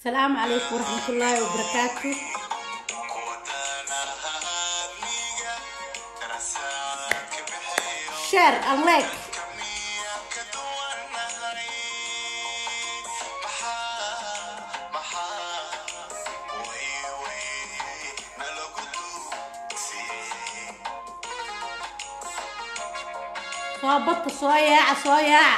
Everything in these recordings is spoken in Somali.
السلام عليكم ورحمة الله وبركاته شير أملاك صوابط صويع صويع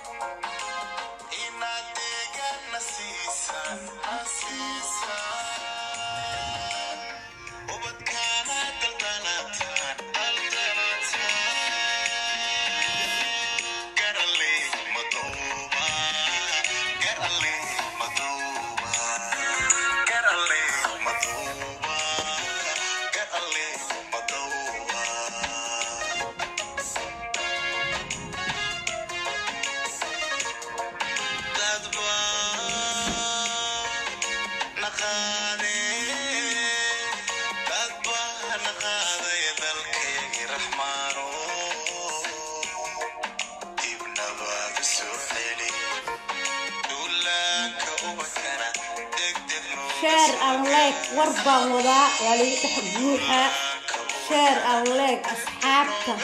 شير أملاك وربا وضع ولي تحبوها شير أملاك أصحابك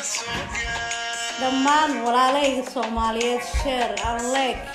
دمان ولا لي صوماليات شير أملاك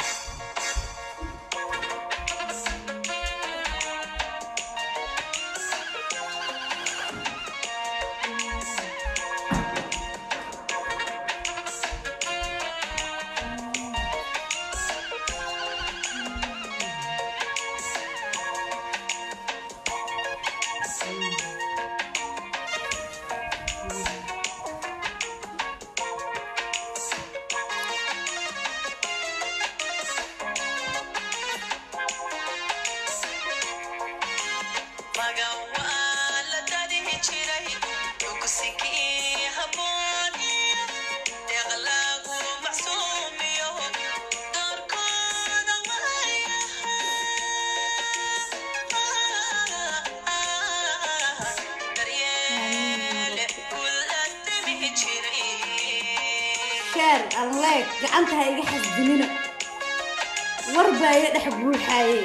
شير أملاك gacanta ha iga xasdinina warbaa iga dhex buuxaaye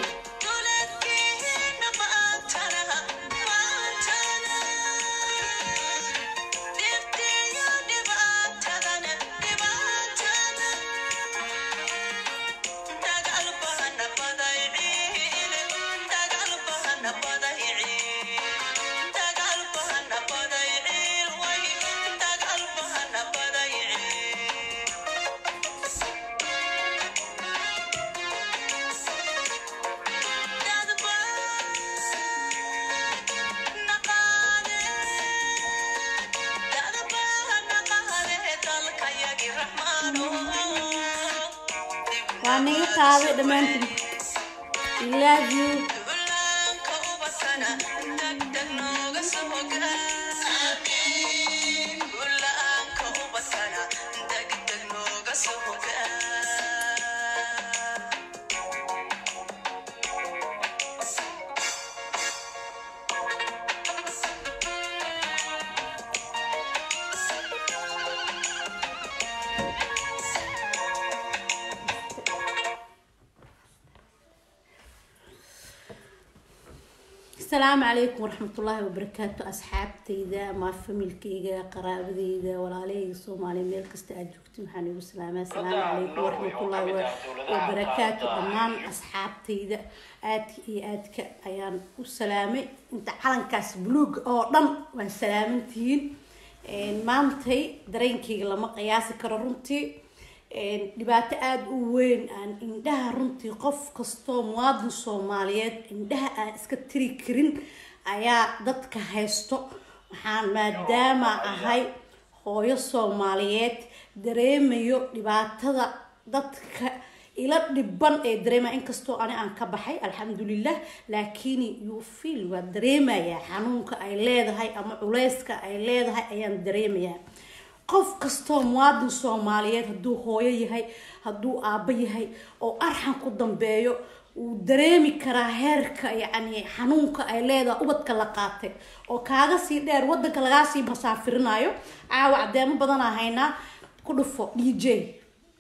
waa naga qaaday dhammaantiin I love you السلام عليكم ورحمة الله وبركاته أصحابتيدا ما فاميلكيغا قرابديدا walaalahayga soomaaliya meel kasta aad joogtiin waxaan igu salaamaa asalaamu calaykum waraxmat ullahi wabarakaatu dhammaan asxaabtayda aadka iyo aadka ayaan u salaamay inta calankaas buluug oo dhan waan salaamantihiin maantay dareenkayga lama qiyaasi karo runtii dhibaato aada u weyn aan indhaha runtii qof kastoo muwaadin soomaaliyeed indhaha aan iska tiri karin ayaa dadka haysto waxaan maadaama ahay hooyo soomaaliyeed dareemayo dhibaatada dadka ila dhiban ee dareemaya inkastoo ani aan ka baxay alxamdulilah laakiin you feel waa dareemayaa xanuunka ay leedahay ama culeyska ay leedahay ayaan dareemayaa qof kastoo muwaadin soomaaliyeed hadduu hooyo yahay hadduu aabbo yahay oo arxan ku dambeeyo wuu dareemi karaa heerka yacni xanuunka ay leedahay ubadka la qaatay oo kaaga sii dheer wadanka lagaa sii masaafirinayo caawa cadeemo badanaa haynaa ku dhufo d j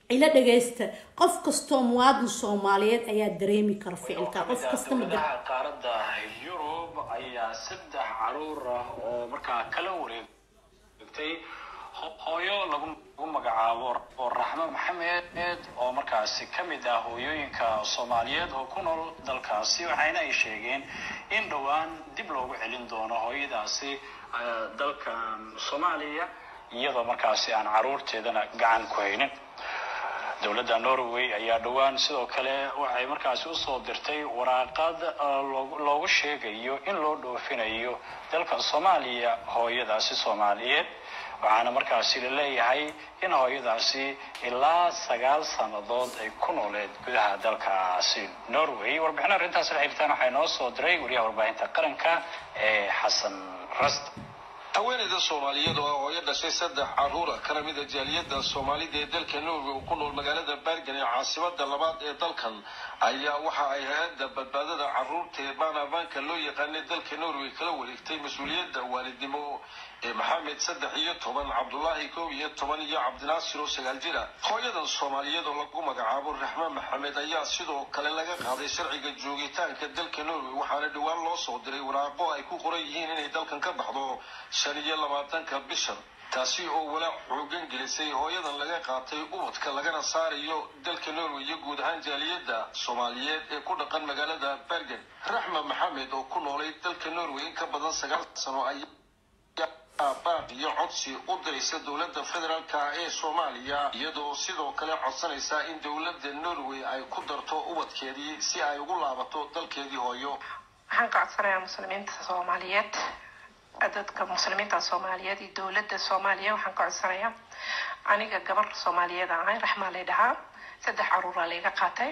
ila dhagaysta qof kastoo muwaadin soomaaliyeed ayaa dareemi kara ficilka qof kasta ma dowladaha qaaradda yurub ayaa saddex caruur ah oo markaa kala wareegtay hooyo lagu magacaabo oo raxmo maxamed oo markaasi ka mid ah hooyooyinka soomaaliyeed oo ku nool dalkaasi waxayna ay sheegeen in dhowaan dib loogu celin doono hooyadaasi dalkan soomaaliya iyadoo markaasi aan caruurteedana gacan ku haynin dowladda norway ayaa dhowaan sidoo kale waxay markaasi usoo dirtay waraaqad loogu sheegayo in loo dhoofinayo dalka soomaaliya hooyadaasi soomaaliyeed waxaana markaasi la leeyahay in hooyadaasi ilaa sagaal sannadood ay ku nooleed gudaha dalkaasi norway warbixin arrintaas la xiriirtaan waxaa inoo soo diray wariyaha warbaahinta qaranka ee xasan rast haweeneyda soomaaliyeed oo ah hooyo dhashay saddex caruura kana mid a jaaliyadda soomaalida ee dalka norway oo ku nool magaalada bergen ee caasimada labaad ee dalkan ayaa waxa ay hay-adda badbaadada caruurta ee baanabanka loo yaqaanay dalka norway kala wareegtay mas-uuliyadda waalidnimo ee maxamed saddex iyo toban cabdulaahi koob iyo toban iyo cabdinaasir oo sagaal jira hooyadan soomaaliyeed oo lagu magacaabo raxmaan maxamed ayaa sidoo kale laga qaaday sharciga joogitaanka dalka norway waxaana dhowaan loo soo diray waraaqo ay ku qoran yihiin inay dalkan ka baxdo shan iyo labaatanka bishan taasi oo walaac xoogan gelisay hooyadan laga qaatay ubadka lagana saarayo dalka norway iyo guud ahaan jaaliyadda soomaaliyeed ee ku dhaqan magaalada bergen raxma maxamed oo ku noolay dalka norway in ka badan sagaal sano ay baaq iyo codsi u diraysa dowladda federaalka ee soomaaliya iyadoo sidoo kale codsanaysa in dowladda norway ay ku darto ubadkeedii si ay ugu laabato dalkeedii hooyo waxaan ka codsanayaa muslimiinta soomaaliyeed dadka muslimiinta soomaaliyeed iyo dowladda soomaaliya waxaan ka codsanayaa aniga gabar soomaaliyeed aan ahay raxmaa lay dhahaa saddex caruuraa layga qaatay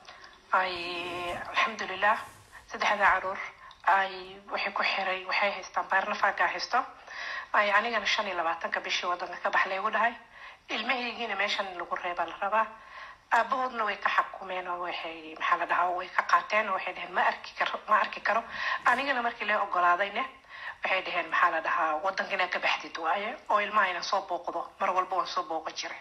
ay alxamdulilah saddexda caruur ay waxay ku xiray waxay haystaan baarnafaagaa haysto ay anigana shan iyo labaatanka bishii wadanka ka bax laygu dhahay ilmahaygiina meeshan lagu reebaa la rabaa aabahoodna way ka xakumeen oo waxay maxaa la dhahaa way ka qaateen oo waxay dhaheen ma arki karo ma arki karo anigana markii la ogolaadayne waxay dhaheen maxaa la dhahaa wadanka inaad ka baxdid waaye oo ilmaha ina soo booqdo mar walba waan soo booqan jiray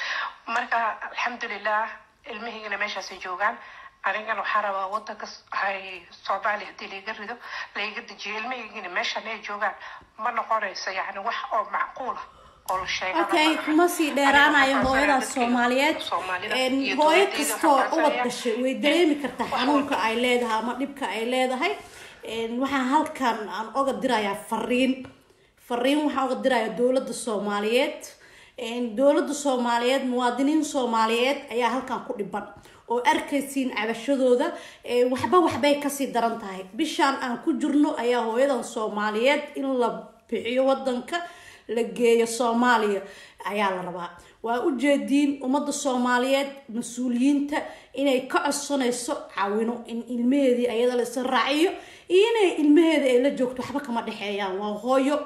marka alxamdulilah ilmahaygana meeshaasay joogaan anigana waxaa rabaa wadanka hay soomaaliya haddii layga rido layga dejiyo ilmahaygina meeshan ay joogaan ma noqonayso yani wax oo macquula oo la sheega okay kuma sii dheeraanayo hooyadaas soomaaliyeed hooyo kastoo ubad dhashay way dareemi kartaa xanuunka ay leedahay ama dhibka ay leedahay waxaan halkan aan oga dirayaa fariin fariin waxaan oga dirayaa dowladda soomaaliyeed dowladda soomaaliyeed muwaadiniin soomaaliyeed ayaa halkan ku dhiban oo arkaysiin cabashadooda waxba waxbay kasii daran tahay bishaan aan ku jirno ayaa hooyadan soomaaliyeed in la bixiyo wadanka la geeyo soomaaliya ayaa la rabaa waa ujeediin ummadda soomaaliyeed mas-uuliyiinta inay ka codsanayso caawino in ilmaheedii ayada la isa raaciyo iyo inay ilmaheeda ay la joogto waxba kama dhexeeyaan waa hooyo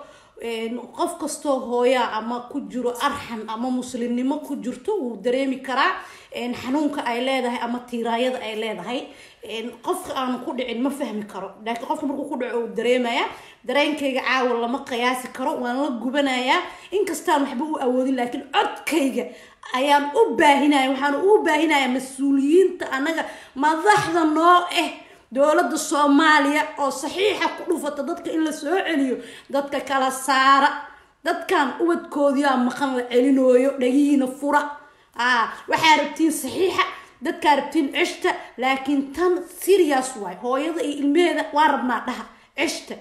qof kastoo hooyaa ama ku jiro arxan ama muslimnimo ku jirto wuu dareemi karaa xanuunka ay leedahay ama tiiraayada ay leedahay qofka aanu ku dhicin ma fahmi karo laakiin qofka markuu ku dhaco uu dareemaya dareenkayga caawa lama qiyaasi karo waan la gubanayaa inkastaan waxba u awoodin laakiin codkayga ayaan u baahinaya waxaan u baahinaya mas-uuliyiinta anaga madaxda noo ah dowladda soomaaliya oo saxiixa ku dhufata dadka in la soo celiyo dadka kala saara dadkan ubadkoodiyaa maqan la celinooyo dhagihiina fura waxaa rabtiin saxiixa dadkaa rabtiin ceshta laakiin tan serious waay hooyada iyo ilmeheeda waa rabnaa dhaha ceshta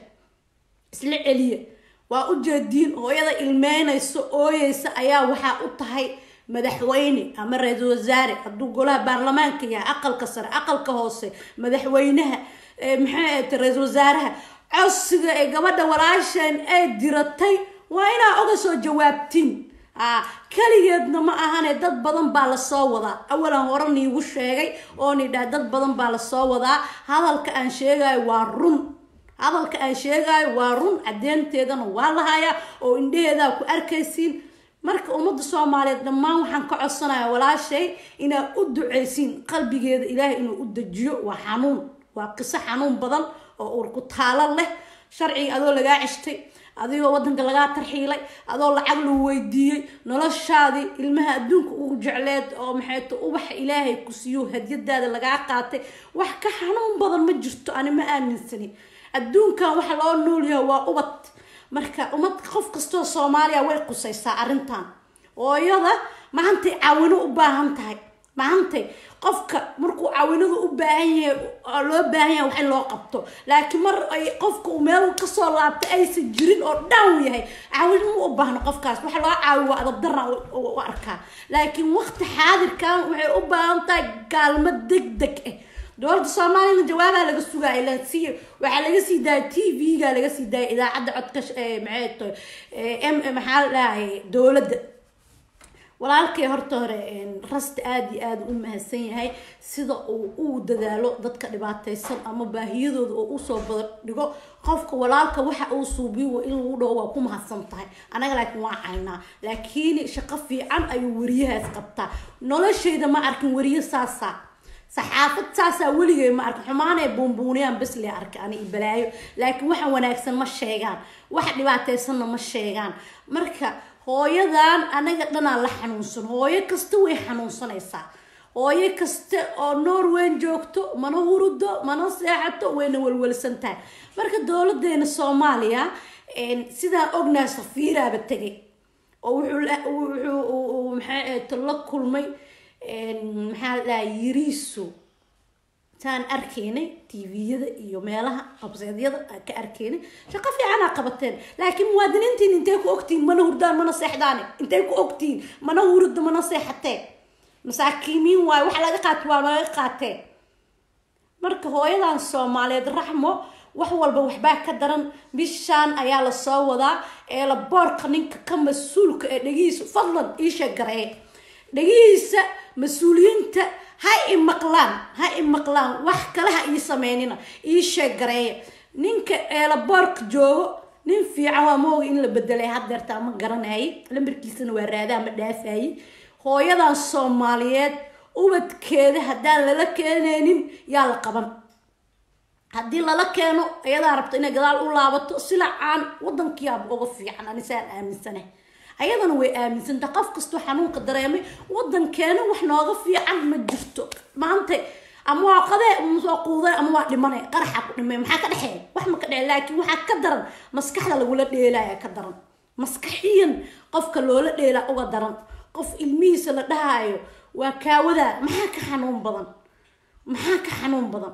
isla celiya waa ujeediin hooyada ilmeynayso ooyeysa ayaa waxaa u tahay madaxweyne ama ra-iisul wasaare hadduu golaha baarlamaanka yahay aqalka sare aqalka hoose madaxweynaha maxay ahayta ra-iisul wasaaraha codsiga ee gabadha walaasheen ay diratay waa inaa oga soo jawaabtiin kaligeedna ma ahane dad badan baa lasoo wadaa awalan hore niigu sheegay oo ni dhaha dad badan baa lasoo wadaa hadalka aan sheegayo waa run hadalka aan sheegayo waa run cadeynteedana waa lahayaa oo indheheedaa ku arkaysiin marka ummadda soomaaliyeed dhammaan waxaan ka codsanaya walaashay inaad u duceysiin qalbigeeda ilaahay inuu u dejiyo waa xanuun waa qiso xanuun badan oo urku taalo leh sharciga adoo lagaa ceshtay adigoo wadanka lagaa tarxiilay adoo lacag lagu weydiiyey noloshaadii ilmaha adduunka ugu jecleed oo maxay ta ubaxa ilaahay ku siiyo hadyadaada lagaa qaatay wax ka xanuun badan ma jirto ani ma aaminsani adduunkan waxa loo noolyahay waa ubad marka umad qof kastoo soomaaliya way qusaysaa arrintan hooyada maantay caawino u baahan tahay maantay qofka markuu caawinadu u baahan yahay loo baahan yahay wax in loo qabto laakiin mar ay qofka uu meel kasoo laabtay aysan jirin oo down yahay caawin ma u baahno qofkaas waxa loo caawi waa adabdarra u arkaa laakiin waqti xaadirkan waxay u baahan tahay gaalmo deg deg ah dowladda soomaaliyana jawaabaa laga sugaaya la sii waxaa laga sii daaya t v-ga laga sii daaya idaacadda codka maxay tahay m maxaa la dhahay dowladda walaalkay horta hore rasta aada iyo aada u mahadsan yahay sida uu u dadaalo dadka dhibaataysan ama baahiyadooda oo usoo badadhigo qofka walaalka waxa uu suubiyo in lagu dhaho waa ku mahadsan tahay anaga laakiin waa caynaa laakiin shaqo fiican ayuu wariyahaas qabtaa noloshayda ma arkin wariye saasaa saxaafad saasaa weligay ma arkin xumaanay buunbuuniyaan bes le arkay ani balaayo laakiin waxa wanaagsan ma sheegaan waxa dhibaataysanna ma sheegaan marka hooyadan anaga dhanaa la xanuunsan hooyo kasta way xanuunsanaysaa hooyo kasta oo norwen joogto mana hurudo mana seexato wayna walwalsan tahay marka dowladeena soomaaliya sidaan ognaha safiiraaba tegay oo wuxuu maxaa la kulmay maxaa la dhaha yiriiso saan arkaynay tviyada iyo meelaha qabseedyada ka arkaynay shaqo fiicanaa qabateen laakiin muwaadiniintiin intay ku ogtihiin mana hurdaan mana seexdaane intay ku ogtihiin mana hurida mana seexateen masaakiimiin waayo waxa laga qaata waa laga qaatee marka hooyadan soomaaliyeed raxmo wax walba waxbaa ka daran bishaan ayaa lasoo wadaa ee la boorka ninka ka mas-uulka ee dhegihiisa fadlan iisha garee dhegihiisa mas-uuliyiinta ha i maqlaan ha i maqlaan wax kale ha ii sameynina ii sheeg gareeya ninka eelaboorka joogo nin fiican waa mooga in la bedelay hadeertaa ma garanayay lambarkiisana waa raadaa ma dhaafayay hooyadan soomaaliyeed ubadkeeda haddaan lala keenaynin yaa la qaban haddii lala keeno ayadaa rabto inay gadaal u laabato silacaan wadankiyaaba uga fiican anisaan aaminsana ayadana way aaminsanta qof kastoo xanuunka dareemay wadankeena wax nooga fiican ma jirto maanta ama waa qadee soo quuday ama waa dhimanay qaraxa ku dhimay maxaa ka dhexeeya wax ma ka dhece laakiin waxaa ka daran maskaxda lagula dheelaya ka daran maskaxiyan qofka loola dheelaa uga daran qof ilmihiisa la dhahayo waa kaawadaa maxaa ka xanuun badan maxaa ka xanuun badan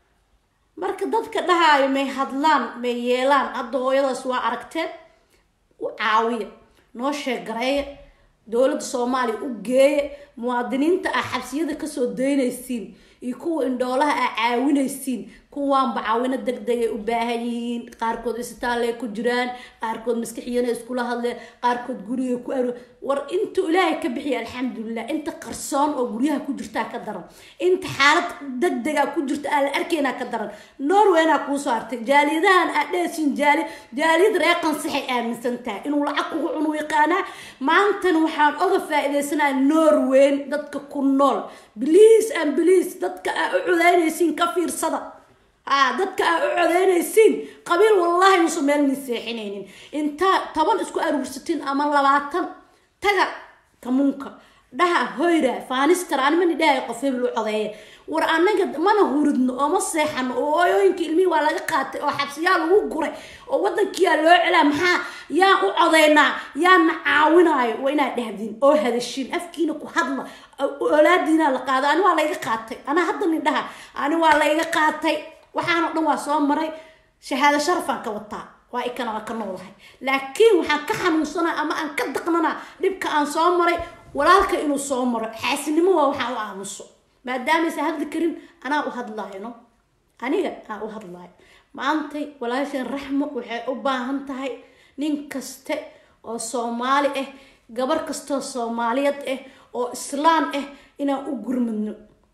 marka dadka dhahaayo may hadlaan may yeelaan hadda hooyadaas waa aragteen u caawiya noo sheegareeya dowladda soomaaliya u geeya muwaadiniinta ah xabsiyada kasoo daynaysiin iyo kuwa indhoolaha ah caawinaysiin kuwaanba caawino deg deg ay u baahan yihiin qaarkood isbitaallay ku jiraan qaarkood maskaxiyana iskula hadleen qaarkood guriga ku aro war intuu ilaahay ka bixiya alxamdulilah inta qarsoon oo guryaha ku jirtaa ka daran inta xaalad deg dega ku jirta aan la arkaynaa ka daran norweynaa kuusoo hartay jaaliyadahan aad dheesiin jaali jaaliyad reeqan saxay aaminsan tahay inuu lacag kugu cunu yaqaanaa maantana waxaan oga faa-idaysanaa norweyn dadka ku nool bliis an bliis dadka aa u codaynaysiin ka fiirsada aa dadka aa u codaynaysiin qabiil wallaahi musu meel ni seexinaynin intaa toban isku aruursatiin ama labaatan taga kamuunka dhaha hoyra faanistara animani dhahay qof hebel u codeeya war anaga mana huridno oo ma seexano oo hooyooyinka ilmihii waa laga qaatay oo xabsiyaa lagu guray oo wadankiyaa loo celaa maxaa yaan u codeynaa yaana caawinaayo waa inaad dhahdiin oo hadashiin afkiina ku hadla olaadiina la qaado ani waa layga qaatay anaa hadda nidhaha ani waa layga qaatay waxaanoo dhan waa soo maray shahaado sharafaan ka wataa waa ikana waa ka noolahay laakiin waxaan ka xanuunsanaa ama aan ka daqnanaa dhibka aan soo maray walaalka inuu soo maro xaasinimo waa waxaan u aamuso maadaamaysa hadli karin anaa u hadlaayno aniga aan u hadlaayo maantay walaashan raxmo waxay u baahan tahay nin kaste oo soomaali ah gabar kastoo soomaaliyeed ah oo islaan ah inaan u gurmadno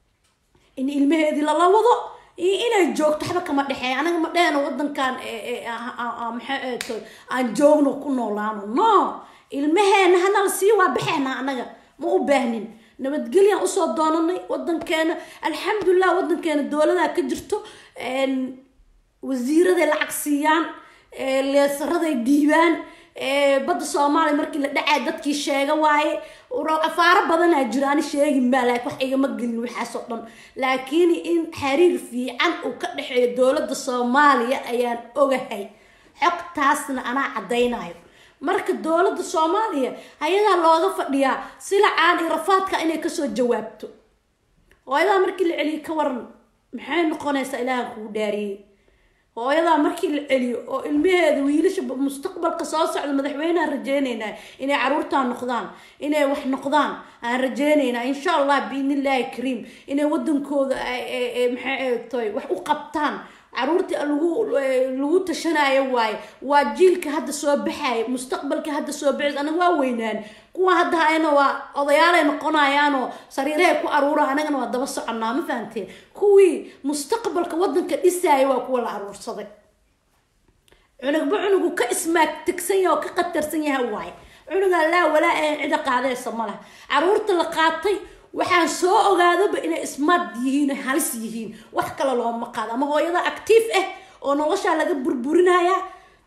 in ilmaheedii lala wado iyo inay joogto waxba kama dhexeeya anaga ma dheeno wadankan maxaa aan joogno ku noolaano no ilmaheena hanala sii waa baxeena anaga ma u baahnin nabadgelyaan usoo doonanay wadankeena alxamdulilah wadankeena dowladaa ka jirto wasiiraday lacag siiyaan leesaraday dhiibaan badda soomaaliya markii la dhacay dadkii sheega waaye afaaro badanaa jira ani sheegi maa laakiin wax igama gelin waxaasoo dhan laakiin in xiriir fiican uu ka dhexeeyo dowladda soomaaliya ayaan ogahay xogtaasna anaa caddaynayo marka dowladda soomaaliya hay-adaa looga fadhiyaa silacaan iyo rafaadka inay kasoo jawaabto hooyadaa markii la celiyo ka waran maxay noqonaysaa ilaahan kugu dhaariyey hooyadaa markii la celiyo oo ilmaheeda wiilasha mustaqbalka soo socda madaxweyneaan rajeyneynaa inay caruurtaan noqdaan inay wax noqdaan aan rajeyneynaa insha allah biidnillaahi kariim inay wadankooda maxay tahay wax u qabtaan caruurtii lagu lagu tashanayo waaye waa jiilka hadda soo baxaya mustaqbalka hadda soo baxays anaga waa weynaan kuwa hadda hayna waa odayaalay noqonayaanoo sariirahay ku aruura anagana waa daba soconaa ma fahanteen kuwii mustaqbalka wadanka dhisaya waa kuwa la aruursaday cunugba cunugu ka ismaag tegsan yaha oo ka qatarsan yaha waaye cunugaa laa walaa ahan cida qaadaysa ma laha caruurta la qaatay waxaan soo ogaadaba inay smart yihiin halis yihiin wax kale looma qaado ama hooyada actiif ah oo noloshaa laga burburinaya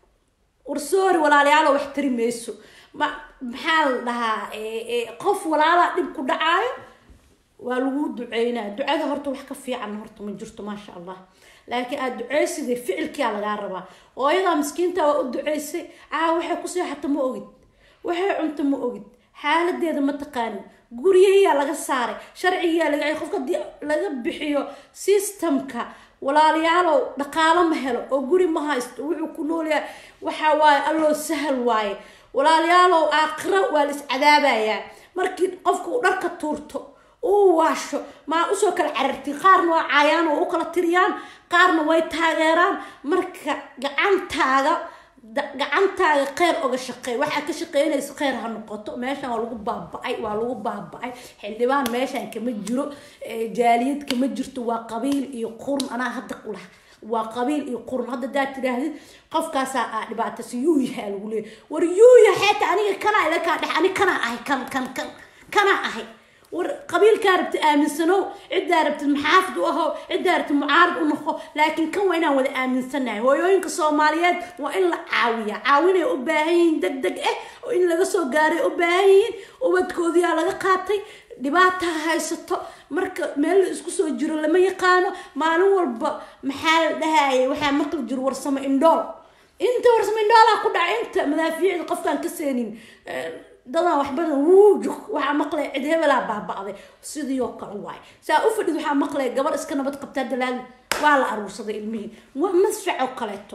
warsoori walaalayaalo wax tari mayso ma maxaa la dhahaa qof walaalaa dhib ku dhacaayo waa lagu duceynaa ducada horta wax ka fiican horta ma jirto maasha allah laakiin aada duceysiday ficilkiyaa lagaa rabaa hooyadaa miskiinta waa u duceysay caa waxay ku seexata ma ogid waxay cunta ma ogid xaaladeeda ma taqaanin guryahiyaa laga saaray sharcigiyaa laga qofka hadii laga bixiyo systemka walaalayaalow dhaqaalo ma helo oo guri ma haysto wuxuu ku noolyahay waxa waaye alloo sahal waaye walaalayaalow aakhiro waa la iscadaabayaa markii qofka uu dharka tuurto uu waasho maa usoo kala carartiin qaarna waa caayaan oo u kala tiriyaan qaarna way taageeraan marka gacantaaga gacantaaga kheyr oga shaqeey waxaa ka shaqeynaysa kheyr ha noqoto meeshan waa lagu baaba-ay waa lagu baaba-ay xildhibaan meeshan kama jiro jaaliyad kama jirto waa qabiil iyo qurun anaa hadda ulah waa qabiil iyo qurun hadda daad tidhaahdid qofkaasaa aa dhibaataysa yuu yahaa lagu leeya war yuu yaheeta aniga kanaa ila kaa dhex ani kanaa ahay kan kan kan kanaa ahay war qabiilkaa rabtid aaminsanow ciddaa rabtid maxaafid u ahow ciddaa rabtid mucaarad u noqo laakiin kan waa inaan wada aaminsanahay hooyooyinka soomaaliyeed waa in la caawiya caawinay u baahan yihiin deg deg ah oo in laga soo gaaray u baahan yihiin ubadkoodiyaa laga qaatay dhibaataa haysato marka meel la isku soo jiro lama yaqaano maalin walba maxaa la dhahayay waxaa maqli jiro warsamo indhool inta warsamo indhoolaa ku dhaca inta madaafiicda qofkaan ka seenin dadaan wax badan wuujug waxaa maqlaya cid hebelaa baaba-day sidii oo kale waaye saa u fadhid waxaa maqlaya gabar iska nabad qabtaa dalaal waa la aruursaday ilmihii waa masfac oo kaleeto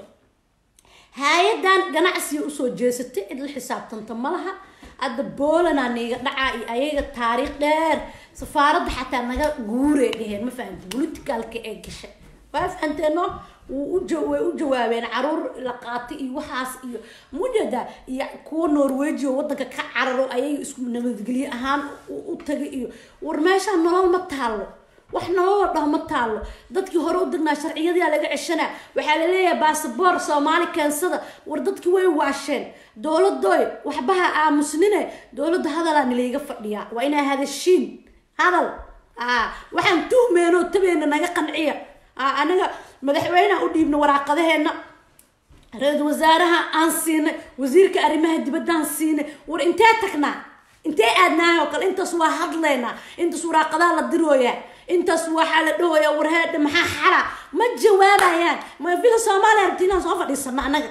hay-adan ganacsiga usoo jeesatay cid la xisaabtanta ma laha hadda boolanaa niiga dhacaa iyo ayaga taariikh dheer safaaradda xataa naga guuree dheheen ma fahamti politicalka ee gashay waa fahanteeno way u jawaabeen caruur la qaatay iyo waxaas iyo mujada iyo kuwa norweji oo wadanka ka cararo ayaga isku nabadgelye ahaan u tagay iyo war meeshaan nolol ma taalo wax nololoo dhaho ma taalo dadkii hore u degnaa sharciyadaa laga ceshanaa waxaa laleeyahay basaboor soomaali keensada war dadkii way waasheen dowladoy waxbaha aamusnine dowladda hadalaa nilayga fadhiyaa waa inaa hadashiin hadal waxaan tuhmeenoo tabeena naga qanciya anaga madaxweyneha u dhiibna waraaqadaheena ra-iisul wasaaraha aan siinay wasiirka arrimaha dibaddaan siinay war intee tagnaa intee aadnahay oo kale intaas waa hadlaynaa intaas waraaqadaha la dirooyaa intaas waxaa la dhahoyaa warheedha maxaa xala ma jawaabayaan ma villa soomaaliya rabti inaan soo fadhiisano annaga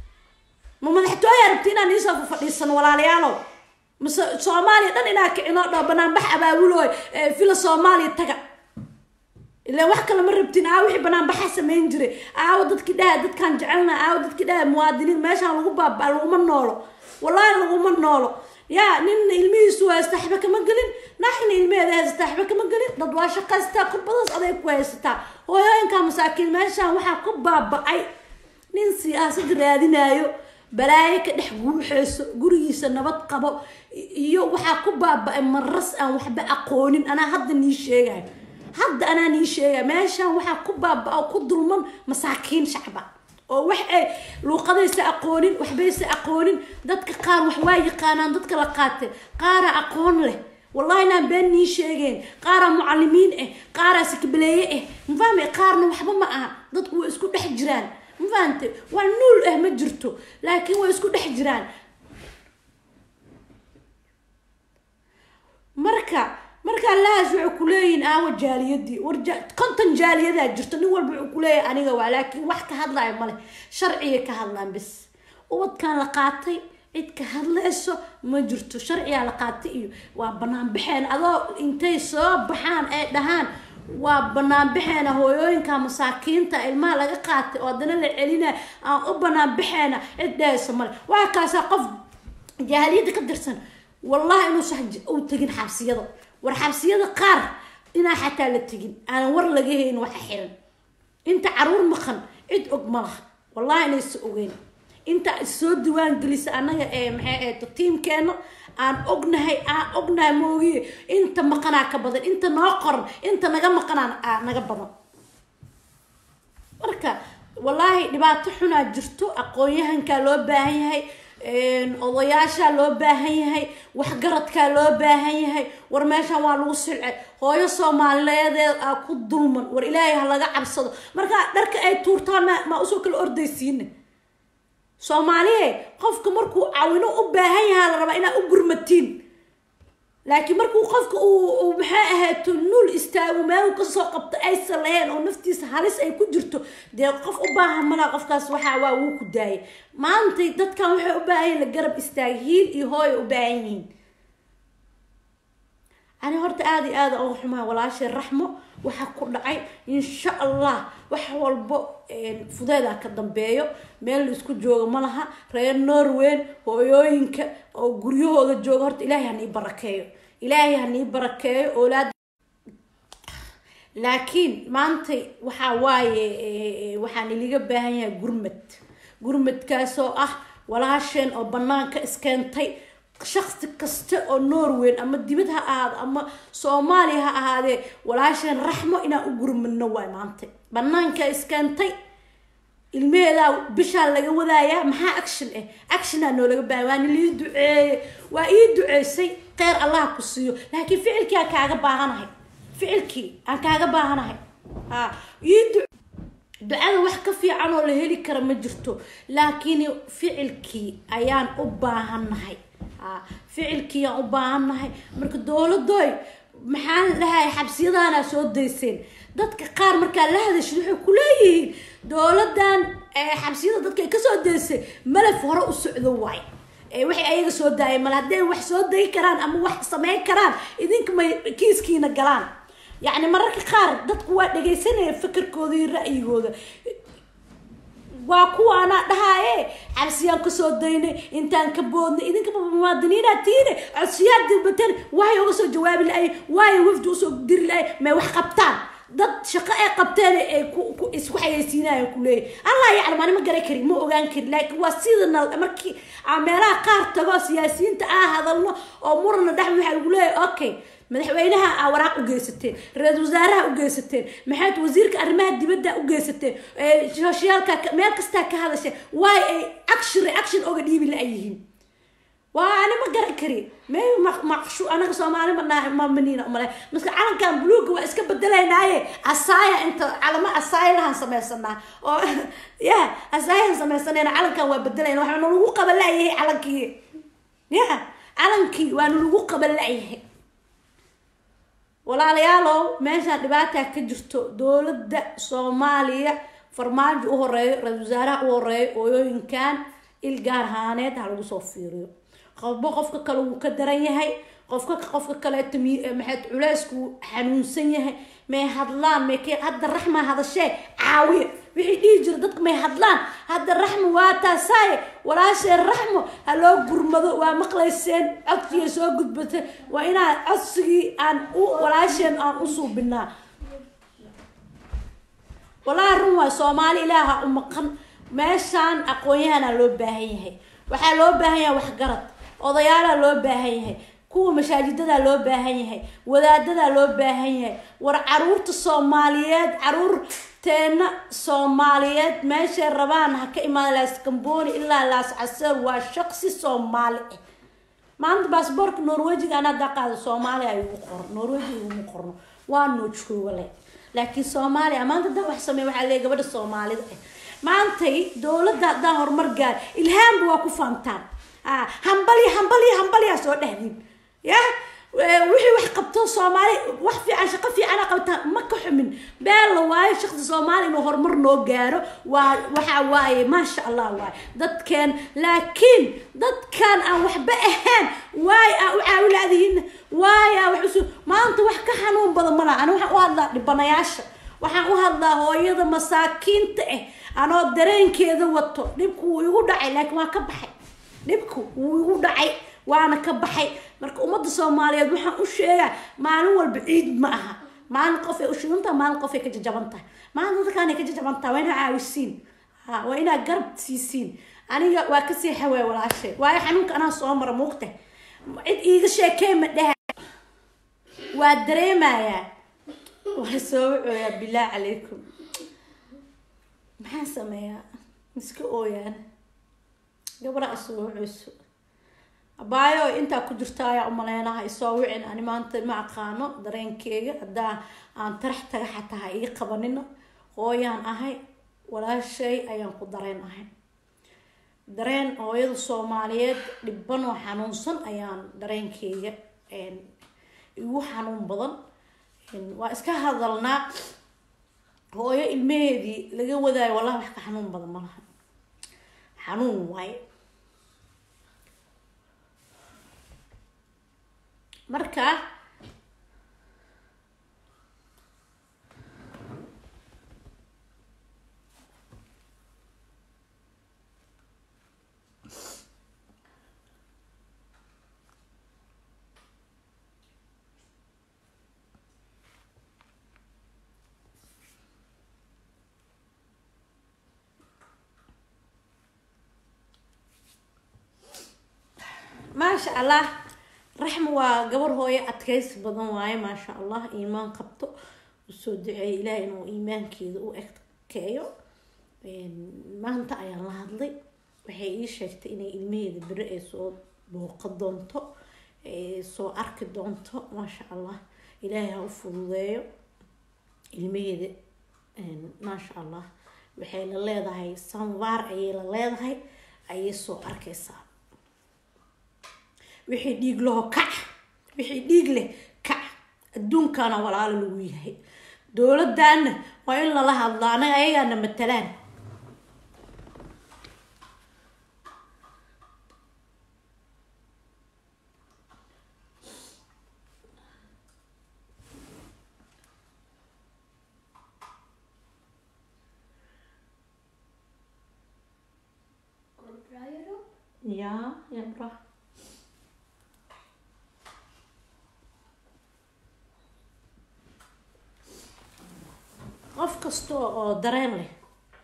ma madaxtooya rabti inaan iisoo fadhiisano walaalayaalow mase soomaaliya dhan inaa kicinoo dhao banaanbax abaabulooy villa soomaaliya taga ilaan wax kale ma rabtin aawo wixii banaanbaxa samayn jiray aawo dadkii dhaha dadkaan jecelna aawo dadkii dhaha muwaadiniin meeshaan lagu baabaa laguma noolo wallaahi laguma noolo yaa ninna ilmihiisu haysta waxba kama gelin naxna ilmeheeda haysataa waxba kama gelin dad waa shaqaystaa kurbadaas aday ku haysataa hooyooyinkaa masaakiin meeshaan waxaa ku baaba-ay nin siyaasad raadinaayo balaayo ka dhex guuxeyso gurigiisa nabad qabo iyo waxaa ku baaba-ay maras aan waxba aqoonin anaa hadda nii sheegayo hadda anaa nii sheegaya meeshaan waxaa ku baaba-a ku dulman masaakiin shacba oo wax ay luuqadaysa aqoonin waxbaysa aqoonin dadka qaar wax waa yaqaanaan dadka la qaatay qaara aqoon leh wallahi inaan been nii sheegeen qaaraa mucalimiin ah qaaraa sikbaleeye ah mafahmay qaarna waxba ma aha dadku way isku dhex jiraan ma fahante waa nuul ah ma jirto laakiin way isku dhex jiraan marka markaa lahaas waxay kuleeyihin aawa jaaliyadii war konton jaaliyadaa jirto nin walba wuxuu kuleeyahay aniga waa laakiin wax ka hadlaya male sharciga ka hadlaan bis ubadkan la qaatay cid ka hadlayso ma jirto sharcigaa la qaatay iyo waa banaan baxeen adoo intay soo baxaan ay dhahaan waa banaan baxeena hooyooyinka masaakiinta ilmaha laga qaatay oo haddana la celinaya aan u banaan baxeena cid dhahayso male waa kaasaa qof jaaliyadda ka tirsan wallahi inuusan u tegin xabsiyada war xabsiyada qaar inaa xataa la tegin aanan war laga hayn waxa xiran inta caruur maqan cid og ma laha wallahi inaysa ogeyn inta soo diwaan gelisa annaga ee maxay ahayto tiimkeena aan ognahay aan ognahay moogiye inta maqanaa ka badan inta noo qoran inta naga maqanaa naga badan marka wallaahi dhibaato xunaa jirto aqoon-yahankaa loo baahan yahay odayaashaa loo baahan yahay waxgaradkaa loo baahan yahay war meeshan waa lagu silcay hooyo soomaaliyeedeed aa ku dulman war ilaahay ha laga cabsado markaa dharka ay tuurtaan ma maa usoo kala ordaysiina soomaaliye qofka markuu cawino u baahan yahaa la rabaa inaa u gurmatiin laakiin markuu qofka uu maxay ahayto nuul istaago meel kasoo qabto aysan lahayn oo naftiisa halis ay ku jirto dee qof u baahan malaa qofkaas waxaa waa wuu ku daayay maantay dadkan waxay u baahan yihin la garab istaaga hiil iyo hooya u baahan yihiin ani horta aada iyo aada uga xumaa walaashay raxmo waxaa ku dhacay insha allah wax walbo fudeedaa ka dambeeyo meel la isku joogo ma laha reer norweyn hooyooyinka oo guryahooda jooga horta ilaahay hanii barakeeyo ilaahay hanii barakeeyo oolaad laakiin maantay waxaa waaye waxaan iliga baahan yahay gurmad gurmadkaasoo ah walaasheen oo banaanka iskeentay shaksi kasta oo norweyn ama dibad ha ahaado ama soomaaliya ha ahaadee walaasheen raxmo inaan u gurmadno waay maantay banaanka iskeentay ilmeheedaa bishaa laga wadaayaa maxaa action ah actionaa noolaga baahaya waana lii duceeye waa ii duceysay kheyr allah ku siiyo laakiin ficilkii aan kaaga baahanahay ficilkii aan kaaga baahanahay ha ii du ducada wax ka fiican oo la heli kara ma jirto laakiin ficilkii ayaan u baahannahay ficilkii aan u baahannahay marka dowladoy maxaan dhahay xabsiyadaana soo dayseen dadka qaar markaa la hadashid waxay kuleeyihiin dowladan xabsiyada dadka ay kasoo daysay malaf hore u socdo waay waxay ayaga soo daayeen mal hadday wax soo dayi karaan ama wax sameyn karaan idinka may kiiskiina galaan yacni mararka qaar dadku waa dhegaysanaya fikirkooda iyo ra'yigooda waa kuwa anaa dhahaaye xabsiyaan kasoo daynay intaan ka boodnay idinkaba muwaadiniinaa tiine codsiyaad dilbateen waxay uga soo jawaabi la-ay waayo wafdi usoo diri la-ay may wax qabtaan dad shaqo ay qabteen ay isku xayeysiinayan kuleeyahy allah yaclam ani ma garan kari ma ogaan kari laakiin waa sidana markii aan meelaha qaar tago siyaasiyiinta aa hadalno oo murana dhex waxaa lagu leeyahy okay madaxweynaha aa waraaq u geysateen ra-isul wasaaraha u geysateen maxayd wasiirka arrimaha dibadda u geysateen soshiyaalka meel kastaa ka hadasheen waay ay action reaction oga dhiibi la yihiin waa ani ma garan kari may maqshu anaga soomaali ma maniina umale maska calankan buluuga waa iska bedelaynaaye asaaya inta calamo asaayahan samaysanaa oo ya asaayahan samaysanayna calankan waa bedelayna waxaana lagu qaban la-yahay calankii ya calankii waana lagu qaban la-yahay walaalayaalow meeshaan dhibaataa ka jirto dowladda soomaaliya farmaajo u horeeyo ra-isul wasaaraha u horeeyo ooyooyinkan il gaar ahaaneed ha lagu soo fiiriyo qofba qofka kale wuu ka daran yahay qofka qofka kaleeto maxayd culeysku xanuunsan yahay may hadlaan may k hadda raxma hadashee caawiya wixii dhihi jira dadka may hadlaan hadda raxmo waa taasaaye walaasheen raxmo ha loo gurmado waa maqlayseen codsigay soo gudbatay waa inaan codsigii aan u walaasheen aan u suubinaa walaahi run waay soomaali ilaaha u maqan meeshaan aqoon-yahanaa loo baahan yahay waxaa loo baahan yahay waxgarad odayaalaa loo baahan yahay kuwa masaajidadaa loo baahan yahay wadaadadaa loo baahan yahay war caruurta soomaaliyeed caruurteena soomaaliyeed meeshay rabaan ha ka imaada laas kambooni ilaa laas caseer waa shaqsi soomaali ah maanta baasboorka norwejiga an haddaa qaada soomaaliya ayugu qoran norwejiga iguma qorno waa noo joogale laakiin soomaaliya maanta hadaa wax sameey waxaa leey gabadha soomaalida ah maantay dowladda haddaan horumar gaar ilhaamba waa ku faantaan ah hambali hambali hambaliyaa soo dhehdiin ya wixii wax qabto soomaali wax fiican shaqo fiicana qabtaan ma ka xumin beel la waayo shaqsi soomaali inuu horumar noo gaaro waa waxa waaye maasha allah waaye dadkeen laakiin dadkan aan waxba ahayn waay aa u caawilaadihiin waay aa wax usu maanta wax ka xanuun badan malaha ani waxaan u hadlaa dhibanayaasha waxaan u hadlaa hooyada masaakiinta ah anoo dareenkeeda wato dhibku wuu igu dhacay laakiin waa ka baxay dhibku wuu igu dhacay waana ka baxay marka ummadda soomaaliyeed waxaan u sheegaa maalin walba ciid ma aha maalin qof ay u shidantaha maalin qof ay ka jajaban tahay maalin dadkaanay ka jajaban tahay waa inaa caawisiin ha waa inaa garab siisiin aniga waa kasii xawaa walaashay waayo xanuunka anaa soo mara muugta cid iiga sheekee ma dheha waa dareemayaa waa soo wacooyaa bilaah calaykum maxaan sameeyaa iska ooyaan gabadha isoo waceyso abaayo intaa ku jirta ayaa umaleynaha isoo wicin ani maanta ma aqaano dareenkeyga haddaa aan tarax taga xataa ii qabanino hooyaan ahay walaashay ayaan ku dareen ahay dareen hooyada soomaaliyeed dhiban oo xanuunsan ayaan dareenkeyga igu xanuun badan waa iska hadalnaa hooyo ilmaheedii laga wadaayo wallahi wax ka xanuun badan malaha xanuun waaye marka maasha allah raxma waa gabar hooyo adkaysi badan waaye maasha allah iimaan qabto usoo duceeyay ilaahay inuu iimaankeeda u ekeeyo maanta ayaan la hadlay waxay ii sheegtay inay ilmaheeda beri ay soo booqa doonto soo arki doonto maasha allah ilaahay ha u fududeeyo ilmaheeda maasha allah waxay la leedahay sanvaar ayay la leedahay ayay soo arkaysaa wixii dhiig laho kac wixii dhiig leh kac adduunkana walaalo lagu yahay dowladana waa in lala hadlo anaga ayagaana matalaan ja ja bra qof kasta oo dareen leh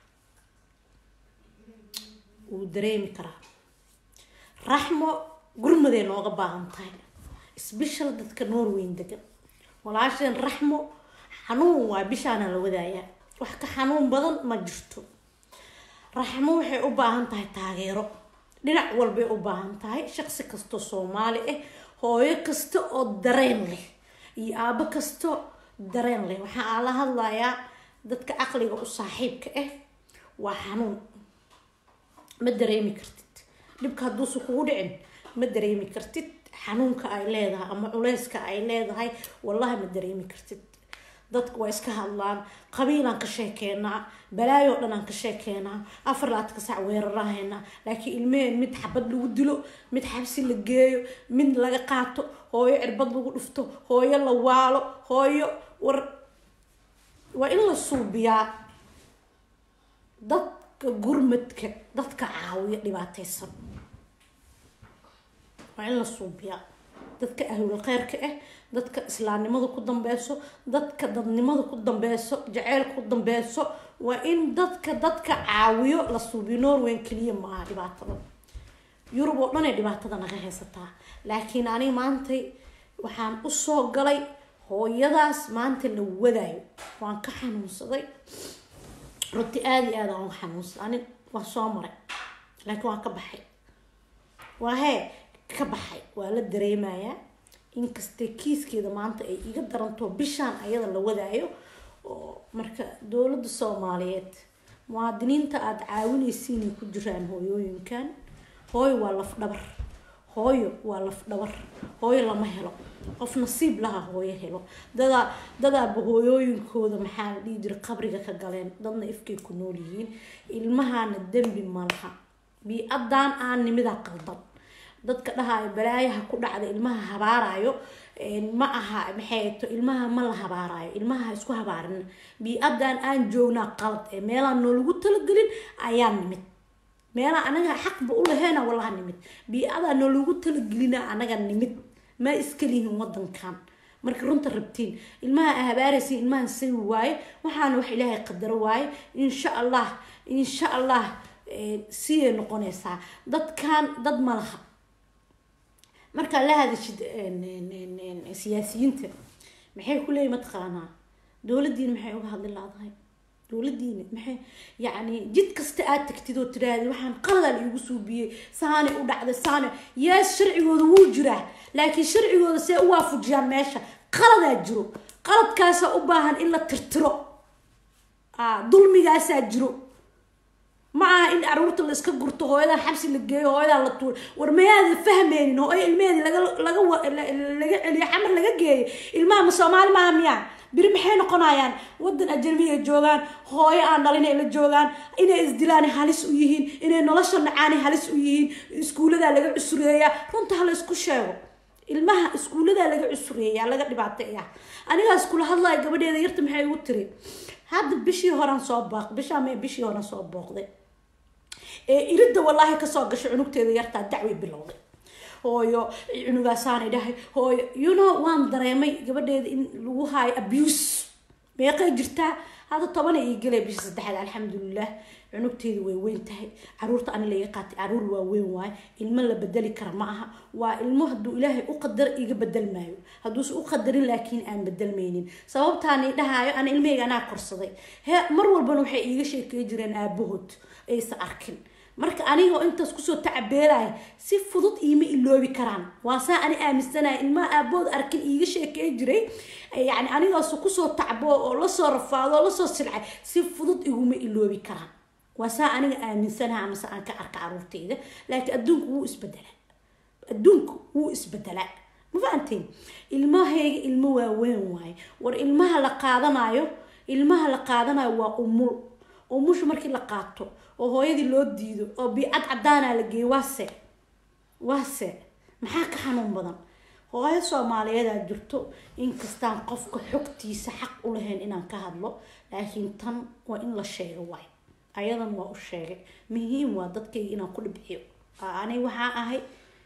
wuu dareemi karaa raxmo gurmaday nooga baahan tahay sbeshal dadka norweyn degan walaasheen raxmo xanuun waa bishaana la wadaayaa wax ka xanuun badan ma jirto raxmo waxay u baahan tahay taageero dhinac walbay u baahan tahay shaqsi kastoo soomaali ah hooyo kasta oo dareen leh iyo aabo kasto dareen leh waxaa la hadlayaa dadka caqliga u saaxiibka ah waa xanuun ma dareemi kartid dhibka hadduusa kugu dhicin ma dareemi kartid xanuunka ay leedahay ama culeyska ay leedahay wallahi ma dareemi kartid dadka waa iska hadlaan qabiilaan ka sheekeenaa balaayo dhan aan ka sheekeenaa afar laadka sac weerarahaynaa laakiin ilmeheen mid xabad lagu dilo mid xabsi la geeyo mid laga qaato hooyo cirbad lagu dhufto hooyo la waalo hooyo war waa in la suubiyaa dadka gurmadka dadka caawiya dhibaateysan waa in la suubiyaa dadka ahlul kheyrka ah dadka islaamnimada ku dambeyso dadka dadnimada ku dambeyso jaceylka ku dambeyso waa in dadka dadka caawiyo la suubiyo norweyn keliya maaha dhibaatada yurub oo dhan ay dhibaatada naga haysataa laakiin aniga maantay waxaan usoo galay hooyadaas maanta la wadaayo waan ka xanuunsaday runti aada iyo aada aan u xanuunsaday ani waan soo maray laakiin waan ka baxay waa hee ka baxay waa la dareemayaa inkastee kiiskeeda maanta ay iga daranto bishaan ayada la wadaayo oo marka dowladda soomaaliyeed muwaadiniinta aada caawinaysiinay ku jiraan hooyooyinkan hooyo waa laf dhabar hooyo waa laf dhabar hooyo lama helo qof nasiib laha hooyo helo dadaa dadaaba hooyooyinkooda maxaa la dhihi jira qabriga ka galeen dadna ifkay ku nool yihiin ilmahana dembi ma laha bii-adan aan nimidaa qaldan dadka dhahaayo balaayaha ku dhacda ilmaha habaarayo ma aha maxay to ilmaha ma la habaarayo ilmaha ha isku habaarina bii-adan aan joognaa qalad ee meelaan noolagu talagelin ayaa nimid meelaa anaga xaqba u laheena walaha nimid bii-adaa noolagu talagelina anaga nimid ma iskalihin wadankan marka runta rabtiin ilmaha a habaaraysa ilmahan sawi waaye waxaana wax ilaahay qadaro waaye insha allah insha allah siyay noqonaysaa dadkan dad ma laha markaa la hadashid siyaasiyiinta maxay ku leeyihin mataqaanaa dowladiina maxay uga hadli laadahay dowladiina maxay yacni jid kasta aad tagtid oo tiraahdi waxaan qaladaa la iigu suubiyey saanay u dhacday saane yees sharcigooda wuu jiraa laakiin sharcigooda see u waafujiyaan meesha qaladaa jiro qaladkaasaa u baahan in la tirtiro dulmigaasaa jiro ma aha in caruurta la iska gurto hooyadan xabsi la geeyo hooyadan la tuuro war mayaada fahmeynin hooyo ilmeheedi laga laga laga celiyo xamar laga geeyo ilmaha ma soomaali maaha miyaa biri maxay noqonayaan wadan ajnabi ay joogaan hooyo aan dhalin ay la joogaan inay isdilaan halis u yihiin inay nolosha nacaani halis u yihiin iskuuladaa laga cusureeyaa runta hala isku sheego ilmaha iskuuladaa laga cusureeyaa laga dhibaateeya anigaas kula hadlaya gabadheeda yarta maxay igu tiri hadda bishii horan soo booq bishaa may bishii horan soo booqday ee iridda wallaahi kasoo gashay cunugteeda yartaa dacway bilowday hooyo cunugaasaanay dhahay hooyo you know waan dareemay gabadheeda in lagu haayo abuse meeqay jirtaa hadda tobana ii galay bisha saddexaad alxamdulilah cunugteedu way weyn tahay caruurta ani laga qaatay caruur waa weyn waayo ilmo la bedeli kara ma aha waa ilmo hadduu ilaahay u qadaro iga bedel maayo hadduuse u qadarin laakiin aan bedelmaynin sababtaani dhahaayo ana ilmahayga anaa korsaday he mar walbana waxay iiga sheekey jireen aabahood aysa arkin marka anigoo intaas kusoo tacabeelaya si fudud iima iloobi karaan waa saa ani aaminsanaya ilmaha aabood arkin iiga sheekey jiray yani anigaas kusoo tacbo oo lasoo rafaado oo lasoo silcay si fudud iguma iloobi karaan waa saa aniga aaminsanaha amase aan ka arka caruurteyda laakiin adduunku wuu isbedelaa adduunku wuu isbedelaa ma fahanteen ilmahayga ilmo waaweyn waaye war ilmaha la qaadanayo ilmaha la qaadanayo waa umul umusha markii la qaato oo hooyadii loo diido oo biicad cadaana la geeyo waase waase maxaa ka xanuun badan hooyo soomaaliyeedaa jirto inkastaan qofka xogtiisa xaq u lahayn inaan ka hadlo laakiin tan waa in la sheego waay ayadan waa u sheegay muhiim waa dadkayga inaan ku dhibciyo ani waxaa ahay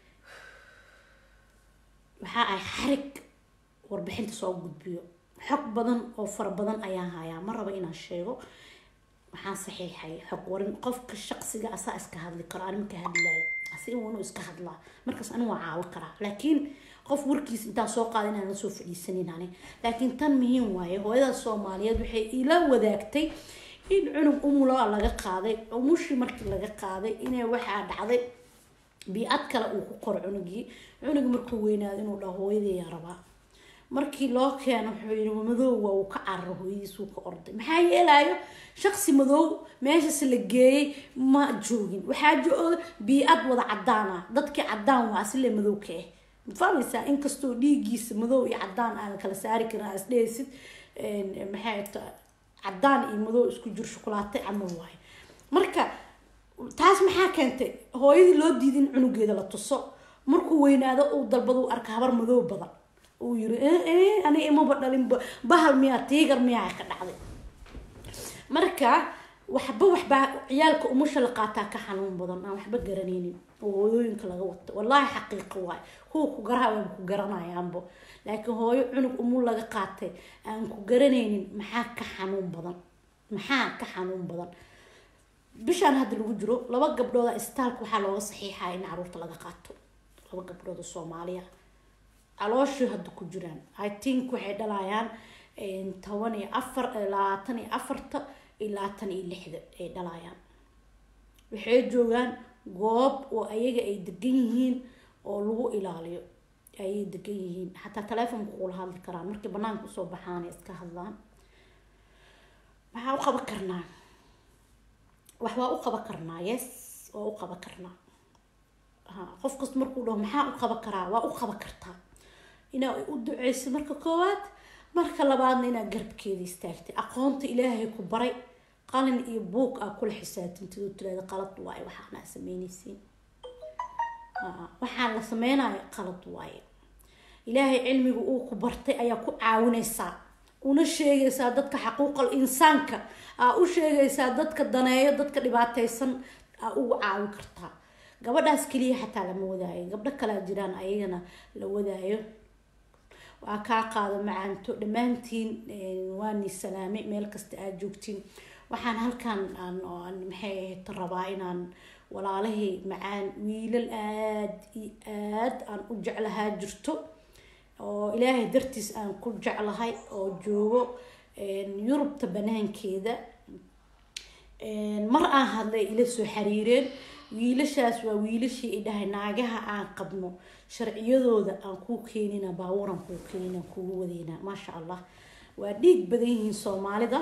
waxaa ahay xarig warbixinta soo gudbiyo xog badan oo fara badan ayaan hayaa ma raba inaan sheego waxaan saxiixay xog warin qofka shaqsiga asaa iska hadli karo ani marka hadlaayo asiga waa inuu iska hadlaa markaas ani waa caawo karaa laakiin qof warkiis intaa soo qaada inaan la soo fadhiisanin ani laakiin tan muhiim waaye hooyada soomaaliyeed waxay ila wadaagtay in cunug umulo laga qaaday umushii markii laga qaaday inay waxaa dhacday bii-ad kale uu ku qoro cunugii cunug markuu weynaado inuu dhaho hooyadeeyaa rabaa markii loo keeno wuxuu yii madoow waa uu ka cararo hooyadiis uu ka orday maxaa yeelaayo shaqsi madoow meeshas la geeyey ma joogin waxaa jooga bii-ad wada cadaan ah dadkii cadaan waa asile madow ka ah mafahmaysaa inkastoo dhiigiisa madow iyo cadaan aan kala saari karin aa isdhehaysid maxay ta cadaan iyo madow isku jir shukulaatay camal waayo marka taas maxaa keentay hooyadii loo diiday in cunugeeda la tuso markuu weynaado uu dalbado u arka habar madow badan uu yiri ani imaba dhalin bahal miyaa tiigar miyaa ka dhacday marka waxba waxbaa ciyaalka umusha la qaataa ka xanuun badan aan waxba garanaynin oo hooyooyinka laga wato wallaahi xaqiiqo waay kuwa ku garaha waan ku garanayaanbo laakiin hooyo cunug umul laga qaatay aan ku garanaynin maxaa ka xanuun badan maxaa ka xanuun badan bishaan hadda lagu jiro laba gabdhooda istaalka waxaa looga saxiixaya in caruurta laga qaato laba gabdhood oo soomaaliya calooshii hadda ku jiraan i think waxay dhalayaan toban iyo afar labaatan iyo afarta iyo labaatan iyo lixda ay dhalayaan waxay joogaan goob oo ayaga ay degan yihiin oo lagu ilaaliyo ayay degan yihiin xataa taleefonka kula hadli karaan markay banaanka usoo baxaan iska hadlaan maxaa u qaban karnaa wax waa u qaban karnaa yes waa u qaban karnaa ha qof kasta markuu dhaho maxaa u qaban karaa waa u qaban kartaa inaa u duceyso marka koowaad marka labaadna inaad garabkeeda istaagtay aqoonta ilaahay ku baray qalin iyo buug aa kula xisaabtantid oo tirahda qalad waaye waxaanaa sameynaysiin waxaan la sameynayo qalad waaye ilaahay cilmiga uu ku bartay ayaa ku caawinaysaa una sheegaysaa dadka xaquuqal insaanka aa u sheegaysaa dadka daneeyo dadka dhibaateysan aa ugu caawin kartaa gabadhaas keliya xataa lama wadaayo gabdho kalea jiraan ayagana la wadaayo waa kaa qaado macaanto dhammaantiin waani salaamay meel kasta aad joogtiin waxaan halkan aan maxay ahayd rabaa inaan walaalahay macaan wiilal aada iyo aad aan u jeclahaa jirto oo ilaahay dartiis aan ku jeclahay oo joogo yurubta banaankeeda mar aan hadlay ila soo xiriireen wiilashaas waa wiilashii i dhahay naagaha aan qabno sharciyadooda aan kuu keenina baabuuran kuu keenina kugu wadeyna maasha allah waa dhiig badan yihiin soomaalida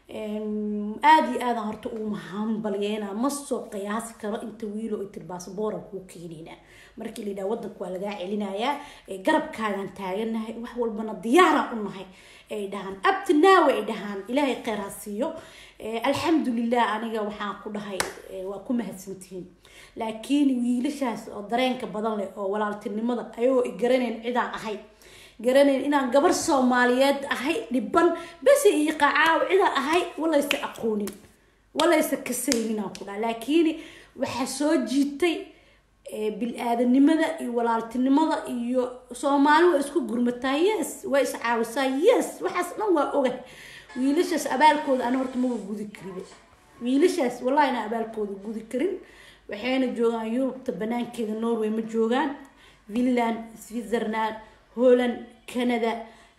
aada iyo aadaan horta uuma hambalyeena ma soo qiyaasi karo inta wiilo ay tiri baasabooran kuu keenina markii la yidhaha wadanka waa lagaa celinayaa garabkaagaan taaganahay wax walbana diyaaraan u nahay ay dhahaan abtinaawe ay dhahaan ilaahay kheyr ha siiyo alxamdulilah aniga waxaan ku dhahay waa ku mahadsantihiin laakiin wiilashaas oo dareenka badan leh oo walaaltinimada ayagoo i garanayn cidaan ahay garanayn inaan gabar soomaaliyeed ahay dhiban bese iyo qacaaw cidaan ahay walaysa aqoonin walaysa kasayninaan ku dhaha laakiin waxaa soo jiitay bil-aadanimada iyo walaaltinimada iyo soomaali waa isku gurmataa yes waa iscaawisaa yes waxaas dhan waa ogahay wiilashaas abaalkooda ana horta maba gudi kariba wiilashaas wallahi inaan abaalkooda gudi karin waxayna joogaan yurubta banaankeeda norway ma joogaan finland switzerland holland canada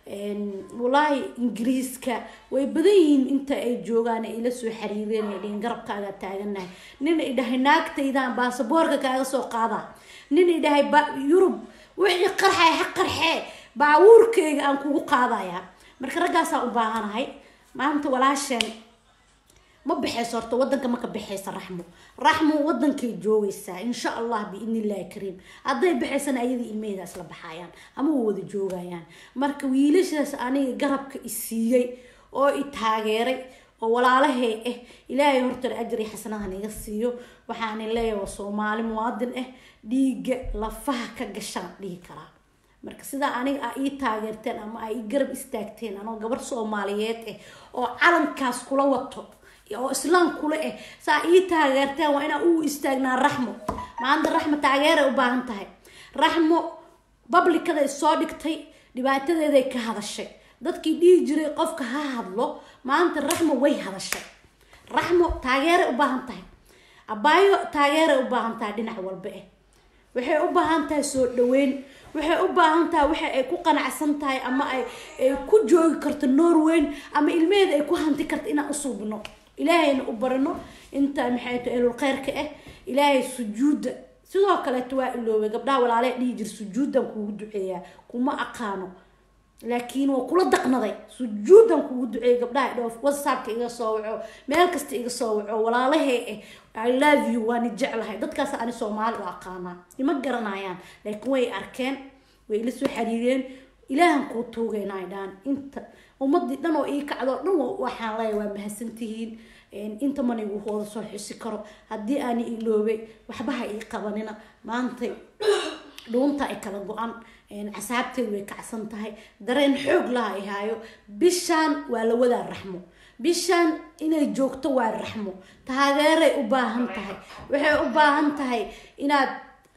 wallaahi ingiriiska way badan yihiin inta ay joogaan ay ila soo xiriireen ay dhihin garabkaaga taaganahay nin i dhahay naagtaydaan baasaboorka kaaga soo qaadaa nin i dhahay yurub wixii qarxay ha qarxee baabuurkeyga aan kugu qaadayaa marka raggaasaan u baahanahay maanta walaasheen ma baxayso horta wadanka ma ka baxaysa raxmo raxmo wadankay joogaysaa insha allah biidni illahi kariim hadday baxaysana ayadii ilmaheyda isla baxayaan ama wa wada joogayaan marka wiilashaas aniga garabka i siiyey oo i taageeray oo walaalahey ah ilaahay horta ajri xasanadan iga siiyo waxaana leeyahay waa soomaali muwaadin ah dhiiga lafaha ka gashaan dhihi karaa marka sidaa aniga a ii taageerteen ama a ii garab istaagteen anoo gabar soomaaliyeed ah oo calankaas kula wato oo islaam kula ah saa ii taageerteen waa inaan u istaagnaa raxmo maanta raxmo taageeray u baahan tahay raxmo bablikaday soo dhigtay dhibaatadeeday ka hadashay dadkii dhihi jiray qofka ha hadlo maanta raxmo way hadashay raxmo taageeray u baahan tahay abaayo taageeray u baahan tahay dhinac walba ah waxay u baahan tahay soo dhaweyn waxay u baahan tahay waxa ay ku qanacsan tahay ama ay ay ku joogi karto norweyn ama ilmeheeda ay ku hanti karto inaan usuubno ilaahayna u barino inta maxay tahay elul kheyrka ah ilaahay sujuudda sidoo kaleeto waa iloobay gabdhaha walaaley dhihi jir sujuuddan kuugu duceeyaa kuma aqaano laakiin waa kula daqnaday sujuudan kugu duceeyay gabdhaha dhoof whatsappka iga soo waco meel kasta iga soo waco walaalahee eh i love you waani jeclahay dadkaas ani soomaali u aqaanaa ima garanayaan laakiin way arkeen way ila soo xiriireen ilaahan kuu tuugayna ay dhahan inta ummadii dhan oo ii kacdo dhan waxaan leeyahay waa mahadsantihiin inta manigu wada soo xusi karo haddii aani iloobay waxba ha ii qabanina maantay dhuunta ay kala go-an casaabteedu way kacsan tahay dareen xoog laha ay haayo bishaan waa la wadaa raxmo bishaan inay joogto waa raxmo taageeray u baahan tahay waxay u baahan tahay inaad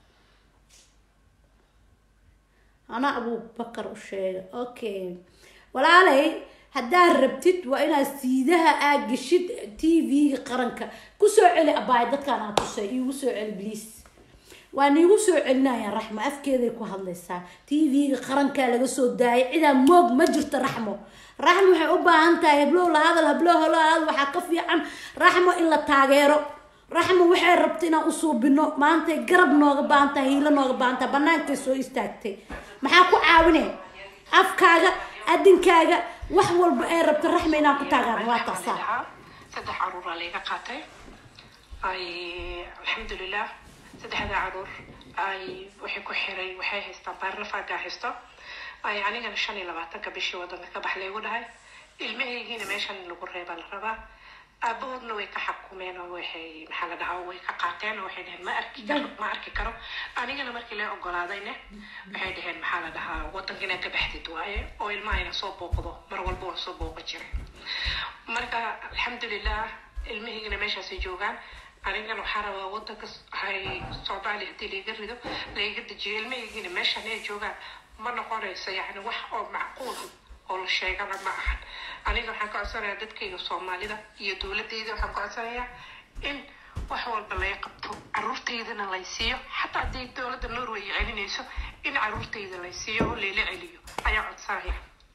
ana abubakar u sheega okay walaalay haddaad rabtid waa inaad siidaha aad geshid t v-ga qaranka kusoo celi abaay dadkaan aa tusay iigu soo celi bliis waa niigu soo celinayaan raxmo afkeeday ku hadlaysaa t v-ga qarankaa laga soo daayay cidaa moog ma jirto raxmo raxmo waxay u baahan tahay heblow la hadal heblow helo hadal waxaa ka fiican raxmo in la taageero raxmo waxay rabta inaan usuubino maantay garab nooga baahan tahay hiilo nooga baahan tahay banaankay soo istaagtay maxaa ku caawinay afkaaga adinkaaga wax walba ay rabta raxmo inaan ku taagaan waa taasaa saddex caruuraa layga qaatay ay alxamdulilah saddexda caruur ay waxay ku xiray waxay haystaan baarlafaagaa haysto ay anigana shan iyo labaatanka bishii wadanka ka bax laygu dhahay ilmahaygiina meeshan lagu reebaa la rabaa aabahoodna way ka xakumeen oo waxay maxaa la dhahaa way ka qaateen oo waxay dhaheen ma arki karo ma arki karo anigana markii la ogolaadayne waxay dhaheen maxaa la dhahaa wadanka inaad ka baxdid waaye oo ilmaha ina soo booqdo mar walba waan soo booqan jiray marka alxamdulilah ilmahaygana meeshaasay joogaan anigana waxaa rabaa wadanka hay soomaaliya haddii laiga rido laiga dejiyo ilmahaygiina meeshan ay joogaan ma noqonayso yacni wax oo macquul oo la sheegana ma ahan aniga waxaan ka codsanayaa dadkayga soomaalida iyo dowladayda waxaan ka codsanayaa in wax walba laga qabto caruurtaydana lay siiyo xataa haddii dowladda norway celinayso in caruurtayda lay siiyo oo layla celiyo ayaa codsanaya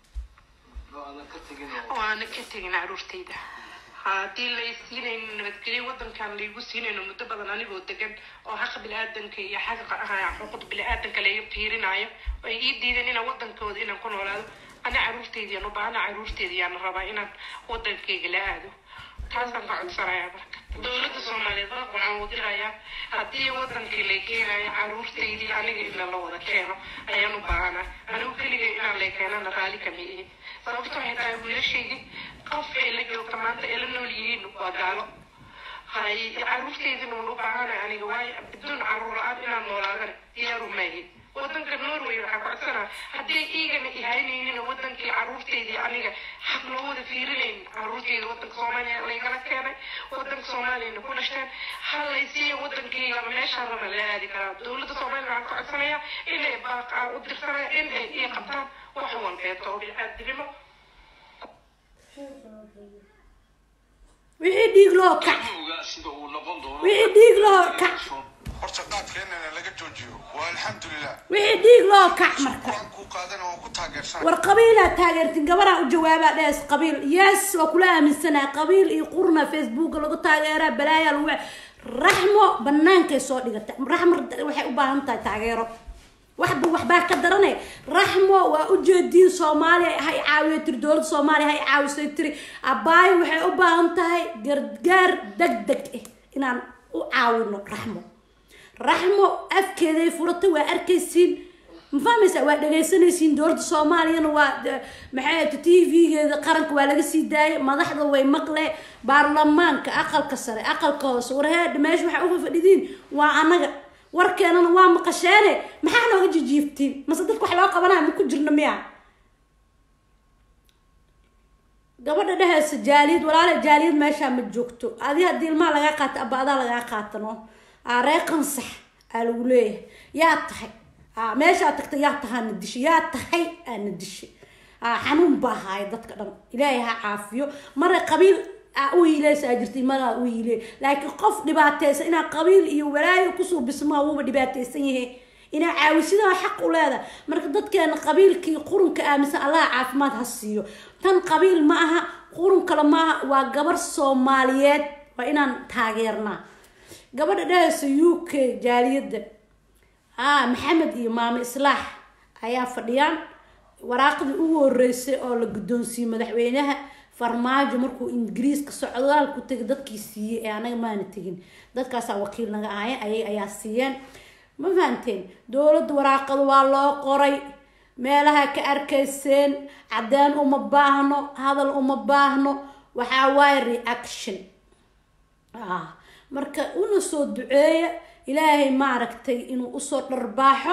waana ka tegin caruurtayda haddii lay siinayn nabadgelyo wadankan laygu siinayno muddo badan anigoo degan oo xaqa bini-aadanka iyo xaqa xuquuqda bini-aadanka layga fiirinaayo ay ii diideen inaan wadankooda inaan ku noolaado ana caruurteydiyaan u baahana caruurteediyaan rabaa inaan wadankayga la aado taasaan ka codsanayaa marka dowladda soomaaliyeed waxaan wadirayaa haddii wadankii lay keenayo caruurteydii aniga in lala wada keeno ayaan u baahanaa anigu keligay inaan lay keenana raali kama ihi sababto waxay tahay wiilashaydii qof ay la joogta maanta ay la nool yihiin waa gaalo hay caruurteydina waan u baahanay aniga waayo biduun caruur la-aan inaan noolaadana diyaaru maahin wadanka norway waxaa ku codsanaa haddii iigana ihaynaynin wadankii caruurteydii aniga xaq loo wada fiirinayn caruurteyda wadanka soomaaliya laygala keenay wadanka soomaaliyana ku dhashteen halaysiiya wadankeyga meeshaan raba la aadi karaa dowladda soomaaliya waxaan ka codsanayaa inay baaqaa u dirsanaya in ay ii qabtaan wax walbeeto oo biniaadinimo wixii dhiig loo kac sida uu noqon doono wixii dhiig loo kac horta qaadkeennana laga joojiyo waa alxamdulilah wixii dhiig loo kac marka waan kuu qaadana waan ku taageersanay war qabiilaa taageertin gabaraa u jawaabaa dhees qabiil yes waa kula aaminsanaa qabiil iyo qurna facebooka lagu taageeraa balaayaa lagu raxmo banaankay soo dhigata raxmo waxay u baahan tahay taageero waxba waxbaa ka darane raxmo waa ujeediin soomaaliya hay caawiyo tiri dowladda soomaaliya hay caawisay tiri abaayo waxay u baahan tahay gargaar deg deg ah inaan u caawino raxmo raxmo afkeeday furatay waa arkaysiin ma fahmaysa waa dhagaysanaysiin dowladda soomaaliyana waa maxay t v-geeda qaranka waa laga sii daayay madaxda way maqle baarlamaanka aqalka sare aqalka hoose warheedha meesha waxaa uga fadhidiin waa anaga warkeenana waa maqasheene maxaa nooga jijiiftiin mase dadka wax loo qabanaya ma ku jirno miya gabadha dheheysa jaaliyad walaala jaaliyad meeshaa ma joogto adi haddii ilmaha lagaa qaato aba adaa lagaa qaatano ree qansax aa lagu leeyahay yaa tahay meeshaa tagta yaa tahaana dishay yaa tahay aana dishay xanuun baa haaya dadka dhan ilaahay ha caafiyo mara qabiil u hiileysaa jirtay maraa u hiile laakiin qof dhibaateysan inaa qabiil iyo walaayo kusoo bismaa wuuba dhibaateysan yahay inaa caawisidaa xaq u leedahay marka dadkeena qabiilkii qurunka aaminsan allaha caafimaad ha siiyo tan qabiil ma aha qurun kale maaha waa gabar soomaaliyeed waa inaan taageernaa gabadha dhahaysa u k jaaliyadda a maxamed iyo maamo islaax ayaa fadhiyaan waraaqdii ugu horeysay oo la guddoonsiiyey madaxweynaha farmaajo markuu ingiriiska socdaal ku tegay dadkii siiyey ee anaga maana tegin dadkaasaa wakiil naga ahayen ayay ayaa siiyeen ma fahanteen dowladda waraaqada waa loo qoray meelaha ka arkayseen cadeen uma baahno hadal uma baahno waxaa waaye reaction marka una soo duceeya ilaahay maaragtay inuu usoo dharbaaxo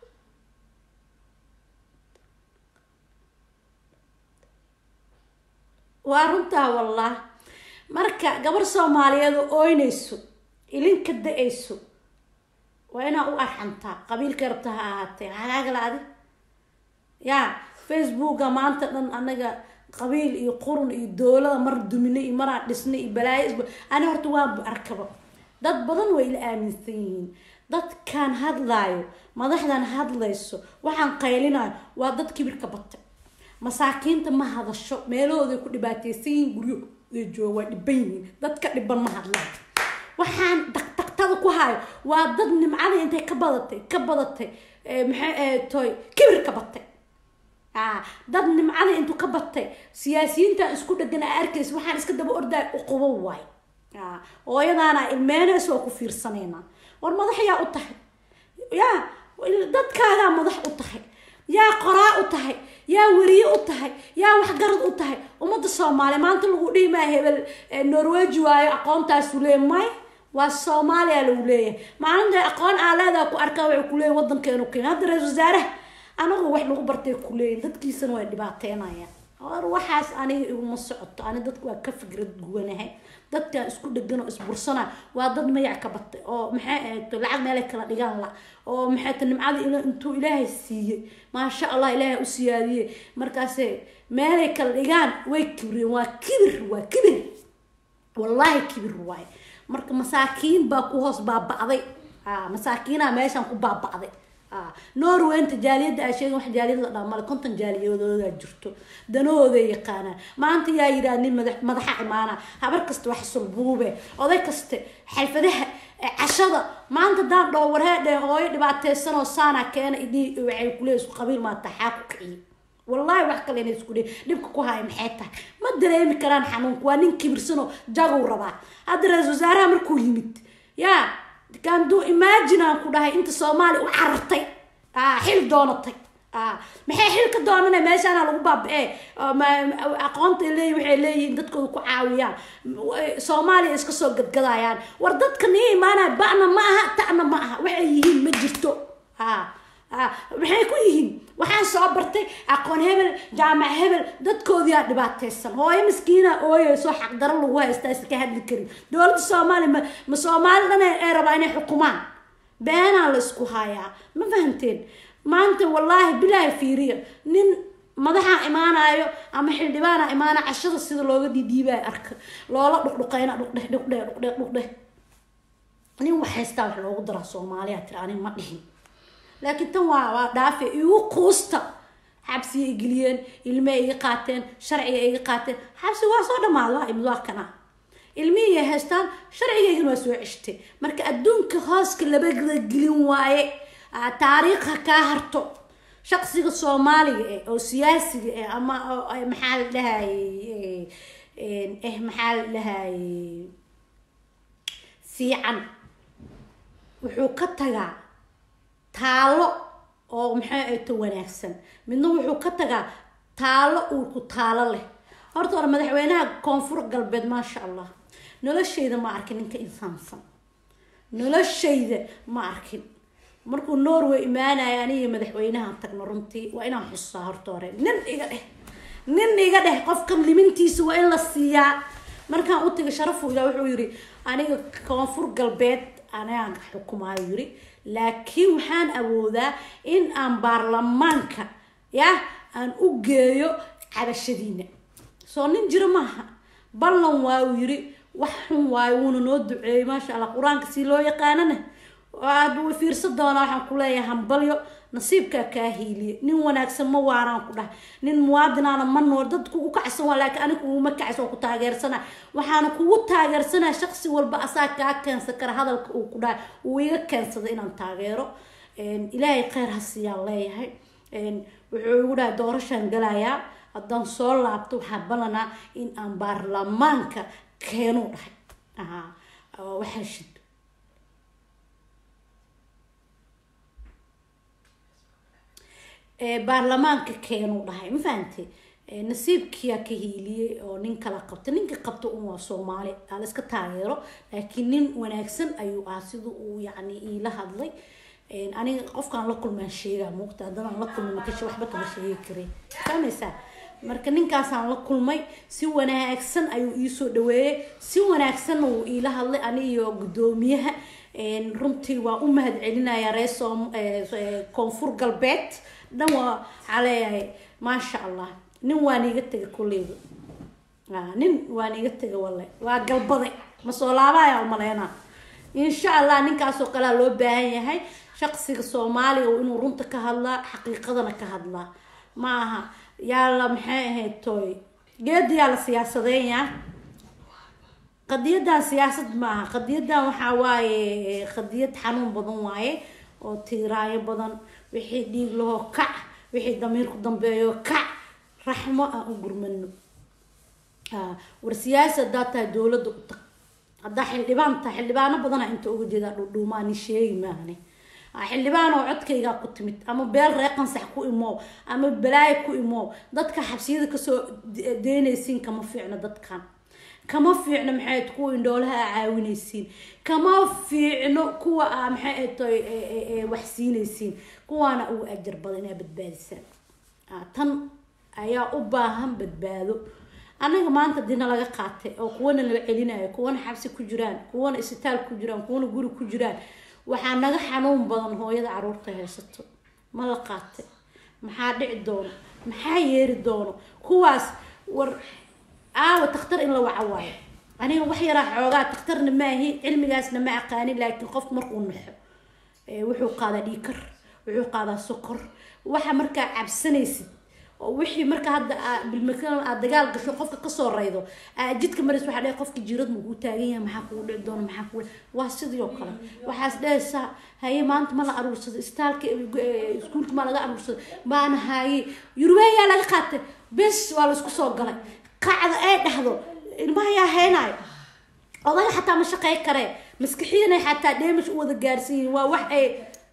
waa runtaa wallah marka gabar soomaaliyeed oo ooynayso ilinka da-ayso waa inaa u arxantaa qabiilka rabta ha ahaatee hagaagala adi ya facebooka maanta dhan anaga qabiil iyo qurun iyo dowlada mar dumine iyo maraa dhisnay iyo balaayo isba ani horta waanba arkaba dad badan way ila aaminsan yihiin dadkan hadlaayo madaxdan hadlayso waxaan qaylinayo waa dad kibirka batay masaakiinta ma hadasho meelahooday ku dhibaateysan yihiin guryahooday jooga waa dhiban yihiin dadka dhiban ma hadlaan waxaan daqdaqtada ku hayo waa dad nimcada intay ka badatay ka badatay maxay toy kibir ka batay dad nimcada intuu ka batay siyaasiyiintan isku dhegan a arkaysa waxaan iska daba ordaay uqubo waay hooyadaana ilmeynaysa oo ku fiirsanayna war madax yaa u tahay yaa dadkaagaa madax u tahay yaa qoraa u tahay yaa weriye u tahay yaa waxgarad u tahay ummadda soomaaliya maanta lagu dhihi maa hebel norweji waayo aqoontaasu leey may waa soomaaliya lagu leeyahay maalinta aqoon aa leedaa ku arkaa waxay kuleeyihin wadankeenu kenya hadda ra-isul wasaaraha anagu wax lagu bartay kuleeyihin dadkiisana way dhibaateynayaan war waxaas aniga iguma socoto ani dadku waa ka fikrad guwanahay dadkan isku dhegan oo isbursana waa dad mayac ka batay oo maxay ahayto lacag meelay kala dhigaan la oo maxay ta nimcada il intuu ilaahay siiyey maasha allah ilaahay u siyaadiyey markaase meelay kala dhigaan way kibreen waa kibir waa kibir wallahi kibir waaye marka masaakiin baa ku hoos baaba'day masaakiinaa meeshan ku baaba'day norwenta jaaliyadda aa sheegin wax jaaliyad la dhaa male konton jaaliyadoodaa jirto danahooday yaqaanaan maanta yaa yidhaha nin madax madaxa imaana habar kasta wax sulbuube oday kaste xalfadaha cashada maanta daan dhoo warheedhe hooyo dhibaateysanoo saana keena idii waxay kule isku qabiil maata xaa ku kiciye wallahi wax kale inay isku dhihin dhibka ku haya maxay tahay ma dareemi karaan xanuunka waa nin kibirsanoo jagow rabaa hadda ra-isul wasaaraha markuu yimid yaa kanduu imagine aan ku dhahay inta soomaaliya u carartay xil doonatay maxay xil ka doonana meeshaana lagu baaba-e aqoonta leeyi waxay leeyihiin dadkooda ku caawiyaan soomaaliya iska soo gadgadayaan war dadka nii imaanaya ba'na ma aha ta'na ma aha waxay yihiin ma jirto maxay ku yihiin waxaan soo bartay aqoon hebel jaamac hebel dadkoodiyaa dhibaateysan hooyo maskiina ooyeyso xaqdaro lagu haystaa iska hadli karin dowladda soomaaliya ma ma soomaali dhan ay rabaa inay xukumaan beenaa la isku hayaa ma fahamteen maanta wallaahi bilaahi fiiriya nin madaxa imaanayo ama xildhibaana imaana cashada sida looga dhiidhiibaya arka loola dhuqdhuqeyna dhuqdheh dhuqdheh dhuqdheh dhuqdheh nin wax haystaa wax loogu daraa soomaaliya tiri ani ma dhihin laakiin tan waa waa dhaafe igu quusta xabsiya igeliyeen ilmey iga qaateen sharciga iga qaateen xabsi waa soo dhamaada waa imid waa kana ilmihii ay haystaan sharcigaygana waa soo ceshtay marka adduunka hooska labagada gelin waaye taariikha kaa harto shaqsiga soomaaliga eh oo siyaasiga eh ama maxaa la dhahayey eh maxaa la dhahayey fiican wuxuu ka tagaa taalo oo maxay ayto wanaagsan midna wuxuu ka tagaa taalo uu ku taalo leh horta hore madaxweynaha koonfur galbeed maasha allah noloshayda ma arkin ninka insaansan noloshayda ma arkin markuu norway imaanaya aniga madaxweynaha tagno runtii waa inaan xusaa horta hore nin iga dheh nin iga dheh qofkan limintiisa waa in la siiyaa markaan u tagay sharafu ilaa wuxuu yiri aniga koonfur galbeed anagaan xukumaayo yiri laakiin waxaan awoodaa in aan baarlamaanka yah aan u geeyo cabashadiina soo nin jiro maaha ballan waa uu yiri wax xun waayo wuuna noo duceeyey maasha allah qur-aanka si loo yaqaanana aada way fiirsan doonaa waxaan ku leeyahay hambalyo nasiibkaa kaa hiiliye nin wanaagsan ma waaraan ku dhahay nin muwaadinaana ma nool dad kugu kacsan waa laakiin aniga kuguma kacsan oo ku taageersana waxaana kugu taageersanaya shaqsi walba asaa kaa keensan kara hadalka uu ku dhahay uu iga keensada inaan taageero ilaahay kheyr ha siiyaan leeyahay wuxuu igu dhahay doorashaan galayaa haddaan soo laabto waxaa ballanaa in aan baarlamaanka keenu dhahay waxaa shid baarlamaanka keenuu dhahay ma fahamtay nasiibkiyaa ka hiiliyey oo nin kala qabta ninka qabta un waa soomaali aa la iska taageero laakiin nin wanaagsan ayuu ah sida uu yacni iila hadlay aniga qofkaan la kulmaan sheegaa muuqta haddadaan la kulmay makasha waxba kama sheegi karin fahmaysaa marka ninkaasaan la kulmay si wanaagsan ayuu iisoo dhaweeyey si wanaagsanna wuu iila hadlay anigiyo guddoomiyaha runtii waa u mahad celinaya reer soom koonfur galbeed dhan waa waxaa leeyahay maasha allah nin waa niiga tega kulleyda nin waa niiga tega walle waa galbaday ma soo laabaya umaleynaa insha allah ninkaasoo kalea loo baahan yahay shaqsiga soomaaliga inuu runta ka hadlaa xaqiiqadana ka hadlaa ma aha yaa la maxay ahayd tooy geeda yaa la siyaasadeynyaa qadiyadan siyaasad maaha qadiyadan waxaa waaye qadiyad xanuun badan waaye oo tiiraayo badan wixii dhiig lahoo kac wixii damiirku dambeeyo kac raxmo aan u gurmano war siyaasi haddaa tahay dowladda u tag haddaa xildhibaan tahay xildhibaano badana inta uga jeedaa dhudhuumaani sheegi maahane xildhibaan oo codkaygaa ku timid ama beel ree qansax ku imow ama balaayo ku imow dadka xabsiyada kasoo deynaysiin kama fiicno dadkan kama fiicno maxay kuwa indhoolaha a caawinaysiin kama fiicno kuwa a maxay tahay wax siinaysiin kuwaana ugu ajar badan inaa badbaadisaan tan ayaa u baahan badbaado anaga maanta dina laga qaatay oo kuwana laga celinayo kuwana xabsi ku jiraan kuwana isbitaal ku jiraan kuwana guri ku jiraan waxaa naga xanuun badan hooyada caruurta haysato ma la qaatay maxaa dhici doono maxaa yeeri doono kuwaas war aawa takhtar in la waco waayo aniga wax yaraa xoogaa takhtarna maahi cilmigaasna ma aqaanin laakiin qofku markuu naxo wuxuu qaadaa dhiikar wuxuu qaadaa sokor waxa markaa cabsanaysid oo wixii marka hadda bilmakalan aad dagaal gasho qofka kasoo raydo jidka maris waxaa dhe qofka jiirad makuu taagan yahay maxaa kugu dhici doona maxaa kugu waa sidii oo kale waxaas dhehaysaa haye maanta ma la aruursado istaalka iskuulka ma laga aruursado maana haye yurubeyaa laga qaatay bes waa laisku soo galay qacda ay dhahdo ilmaha yaa haynayo odaga xataa ma shaqey karee maskixiyanay xataa dheemish u wada gaarsiiyin waa wax ay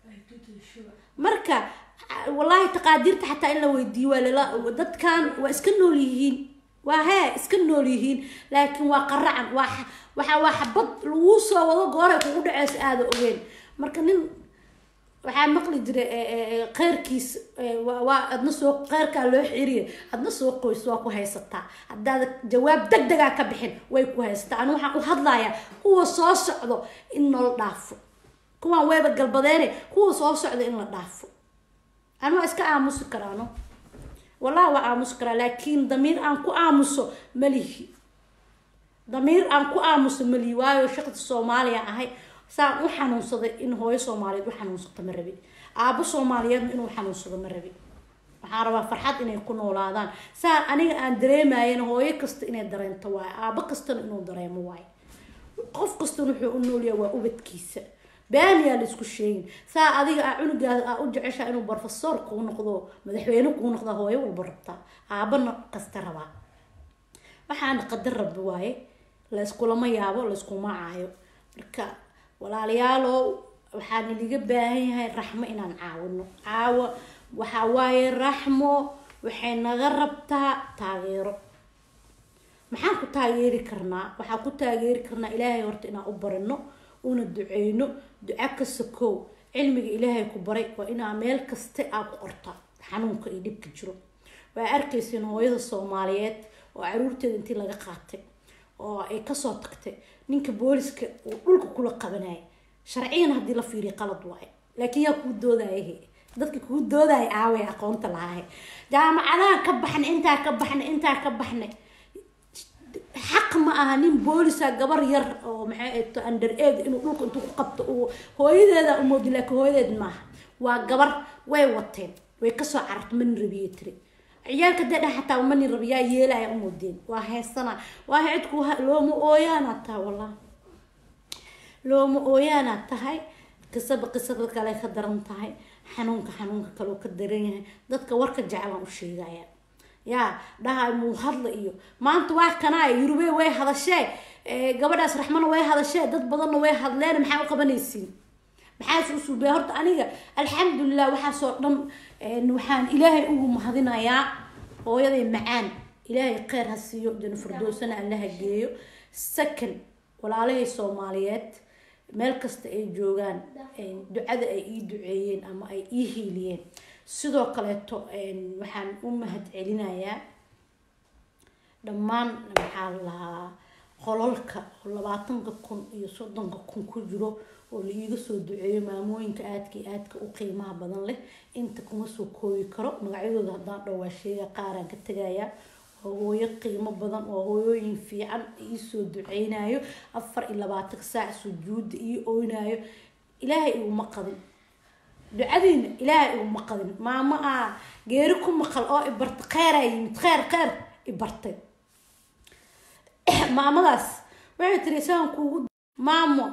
marka wallaahi taqaadiirta xataa in la weydiiyo waa lala dadkan waa iska nool yihiin waa hee iska nool yihiin laakiin waa qaracan waa waxa waa xabad lagu soo wado gooray kugu dhaceysa aada ogeen marka nin waxaa maqli jiray keyrkiis waa adna soo keyrkaa loo xiriya adna soo qoys waa ku haysataa haddaada jawaab deg degaa ka bixin way ku haysataa ani waxaan u hadlayaa kuwa soo socdo in nala dhaafo kuwaan weyba galbadeene kuwa soo socda in la dhaafo ani waa iska aamusi karaano wallahi waa aamusi karaa laakiin damiir aan ku aamuso malihi damiir aan ku aamuso malihi waayo shaqda soomaaliya ahay saan u xanuunsaday in hooyo soomaaliyeed u xanuunsato ma rabin aabo soomaaliyeedna inuu xanuunsado ma rabin waxaan rabaa farxad inay ku noolaadaan saa aniga aan dareemayen hooyo kasta inay dareento waayo aabo kastana inuu dareemo waayo qof kastana wuxuu u noolyaha waa ubadkiisa baaniyaa la isku sheegin saa adiga aa cunugaas aa u jeceshaa inuu brofesor kuu noqdo madaxweyne kuu noqda hooyo walba rabtaa aabana kasta rabaa waxaana qadar rabbi waaye layskulama yaabo layskuma caayo marka walaalayaalow waxaan idiga baahan yahay raxmo inaan caawino caawo waxaa waaye raxmo waxay naga rabtaa taageero maxaan ku taageeri karnaa waxaan ku taageeri karnaa ilaahay horta inaan u barino una duceyno duco ka sakow cilmiga ilaahay ku baray waa inaa meel kaste aa ku qortaa xanuunka iyo dhibka jiro waa arkaysiin hooyada soomaaliyeed oo caruurteeda intii laga qaatay oo ay kasoo tagtay ninka booliska uu dhulka kula qabanaya sharciyan haddii la fiiriyo qalad waayo laakiin yaa kuu doodaayahe dadka kuu doodaya aaway aqoonta lahaay jaamacadaha ka baxnay intaa ka baxnay intaa ka baxnay xaq ma aha nin boolisa gabar yar oo maxay ato under aid inuu dhulka intuu ku qabto uu hooyadeeda umoodi laakiin hooyadeed maaha waa gabar way wateen way kasoo cararta manin rabiye tiri ciyaalka dee dha xataa manin rabiyaa yeelaya umoodeen waa heesana waa cidku looma ooyaanaad tahay wallah looma ooyaanaad tahay qisaba qisada kale ka daran tahay xanuunka xanuunka kaleo ka daran yahay dadka warka jeclaan u sheegaya yaa dhaha muu hadla iyo maanta waa kanaa yurube way hadashee gabadhaas raxmana way hadashee dad badanna way hadleen maxaa u qabanaysiin maxaas u suubaya horta aniga alxamdulilah waxaasoo dhan waxaan ilaahay ugu mahadinayaa hooyaday macaan ilaahay kheyr ha siiyo jana fardoosana allaha geeyo second walaalahay soomaaliyeed meel kasta ay joogaan ducada ay ii duceeyeen ama ay ii hiiliyeen sidoo kaleeto waxaan u mahad celinayaa dhammaan maxaa lahaa qololka oo labaatanka kun iyo soddonka kun ku jiro oo la iiga soo duceeyo maamooyinka aadka iyo aadka u qiimaha badan leh inta kuma soo koobi karo magacyadooda haddaan dhowaa sheega qaaraan ka tegayaa waa hooyo qiimo badan oo hooyooyin fiican iisoo duceynayo afar iyo labaatanka saac sujuuda ii oynayo ilaahay iguma qadin ducadiina ilaahay iguma qadin maamo aa geeri ku maqal oo ibarta kheyraa yimid kheyr kheyr ibartay maamadaas waxay tiri saan kuugu maamo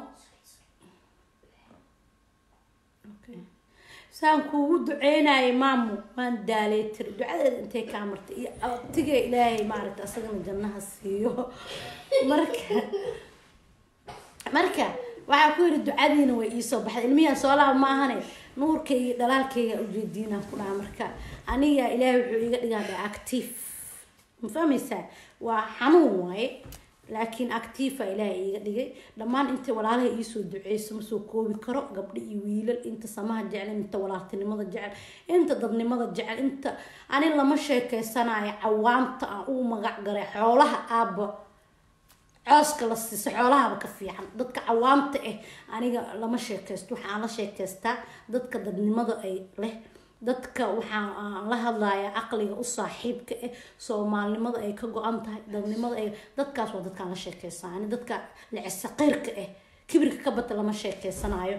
saan kuugu duceynayay maamo waan daalay tiri ducadeeda intay kaa martay iyo abtiga ilaahay maaragta asagana jannaha siiyo marka marka waxaa ku yidhi ducadiina way iisoo baxday ilmihian soo laaba ma ahane nuurkayga dhalaalkayga ujeediinaan ku dhaha marka aniga ilaahay wuxuu iga dhigaa dha active ma fahmaysaa waa xanuun waaye laakiin actifa ilaahay iiga dhigay dhammaan inta walaalaha iisoo duceyso ma soo koobi karo gabdho iyo wiilal inta samaha jecel inta walaaltinimada jecel inta dadnimada jecel inta ani lama sheekeysanayo cawaanta aan uu magac garay xoolaha aabba cooska la siiso xoolahaba ka fiican dadka cawaamta ah aniga lama sheekeysto waxaan la sheekeystaa dadka dadnimada ay leh dadka waxaa aan la hadlayaa caqliga u saaxiibka ah soomaalinimada ay ka go-an tahay dadnimada ay dadkaas waa dadkaan la sheekeysanaa ani dadka lecesaqiirka ah kibirka ka bata lama sheekeysanayo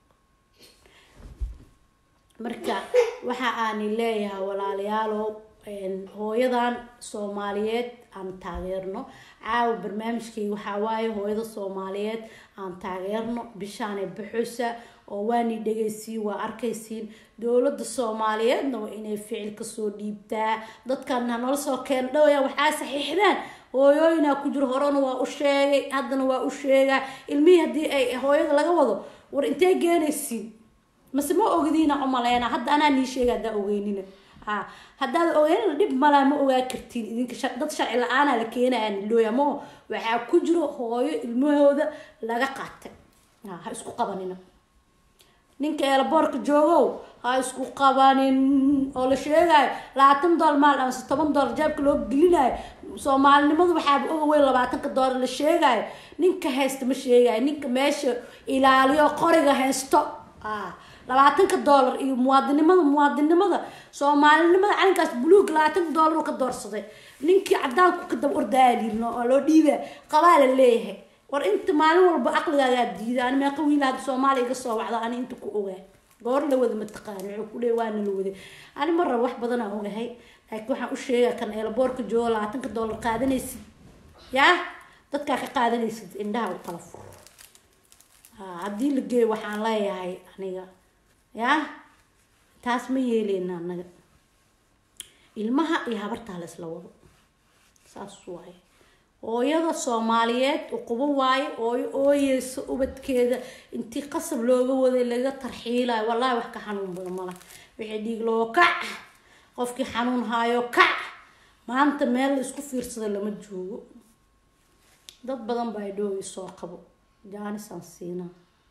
marka waxa aani leeyahay walaalayaalow hooyadan soomaaliyeed aan taageerno caawa barnaamijkayga waxaa waaye hooyada soomaaliyeed aan taageerno bishaanay baxoysa oo waani dhegaysiin waa arkaysiin dowladda soomaaliyeedna waa inay ficil kasoo dhiibtaa dadkan hanala soo keena dhowaya waxaa saxiixdaan hooyooyinaa ku jiro horena waa u sheegay haddana waa u sheegaa ilmihii haddii ay hooyada laga wado war intee geenaysiin mase ma ogdiina umaleena hadda anaa nii sheega haddaa ogeynina ha haddaad ogeynina dhib malaa ma ogaa kartiin idinka dad sharci la-aanaa la keenaya nilooya mo waxaa ku jiro hooyo ilmahooda laga qaatay ha isku qabanina ninka eelaboorka joogow ha isku qabanin oo la sheegayo labaatan dool maal amase toban doollar jaabka loo gelinayo soomaalinimadu waxaaba oga weyn labaatanka doolar la sheegayo ninka haysta ma sheegayo ninka meesha ilaaliyo qoriga haysto labaatanka doolar iyo muwaadinimada muwaadinimada soomaalinimada calinkaas buluug labaatanka doolar ka doorsaday ninkii cadaanku ka daba ordaaaliino oo loo dhiiba qabaa la leeyahay war inta maalin walba caqligaagaa diida ani meeqa wiila hadda soomaaliya iga soo wacda ani inta ku ogaa goor la wada mataqaani wuxuu ku leey waana la waday ani mar raba wax badanaa ogahay laakiin waxaan u sheegaa kan eelaboorka joogo labaatanka doolar qaadanaysid yaa dadkaa ka qaadanaysid indhaha u kala fur haddii la geeyo waxaan leeyahay aniga yaa taas ma yeeleyna anaga ilmaha iyo habartaa la isla wado saas waaye hooyada soomaaliyeed uqubo waaye ooyo ooyeysa ubadkeeda intii qasab looga waday laga tarxiilayo wallaahi wax ka xanuun badan mala wixii dhiig loo kac qofkii xanuun haayo kac maanta meel la isku fiirsada lama joogo dad badan baa idhoogi soo qabo jaanisaan siinaa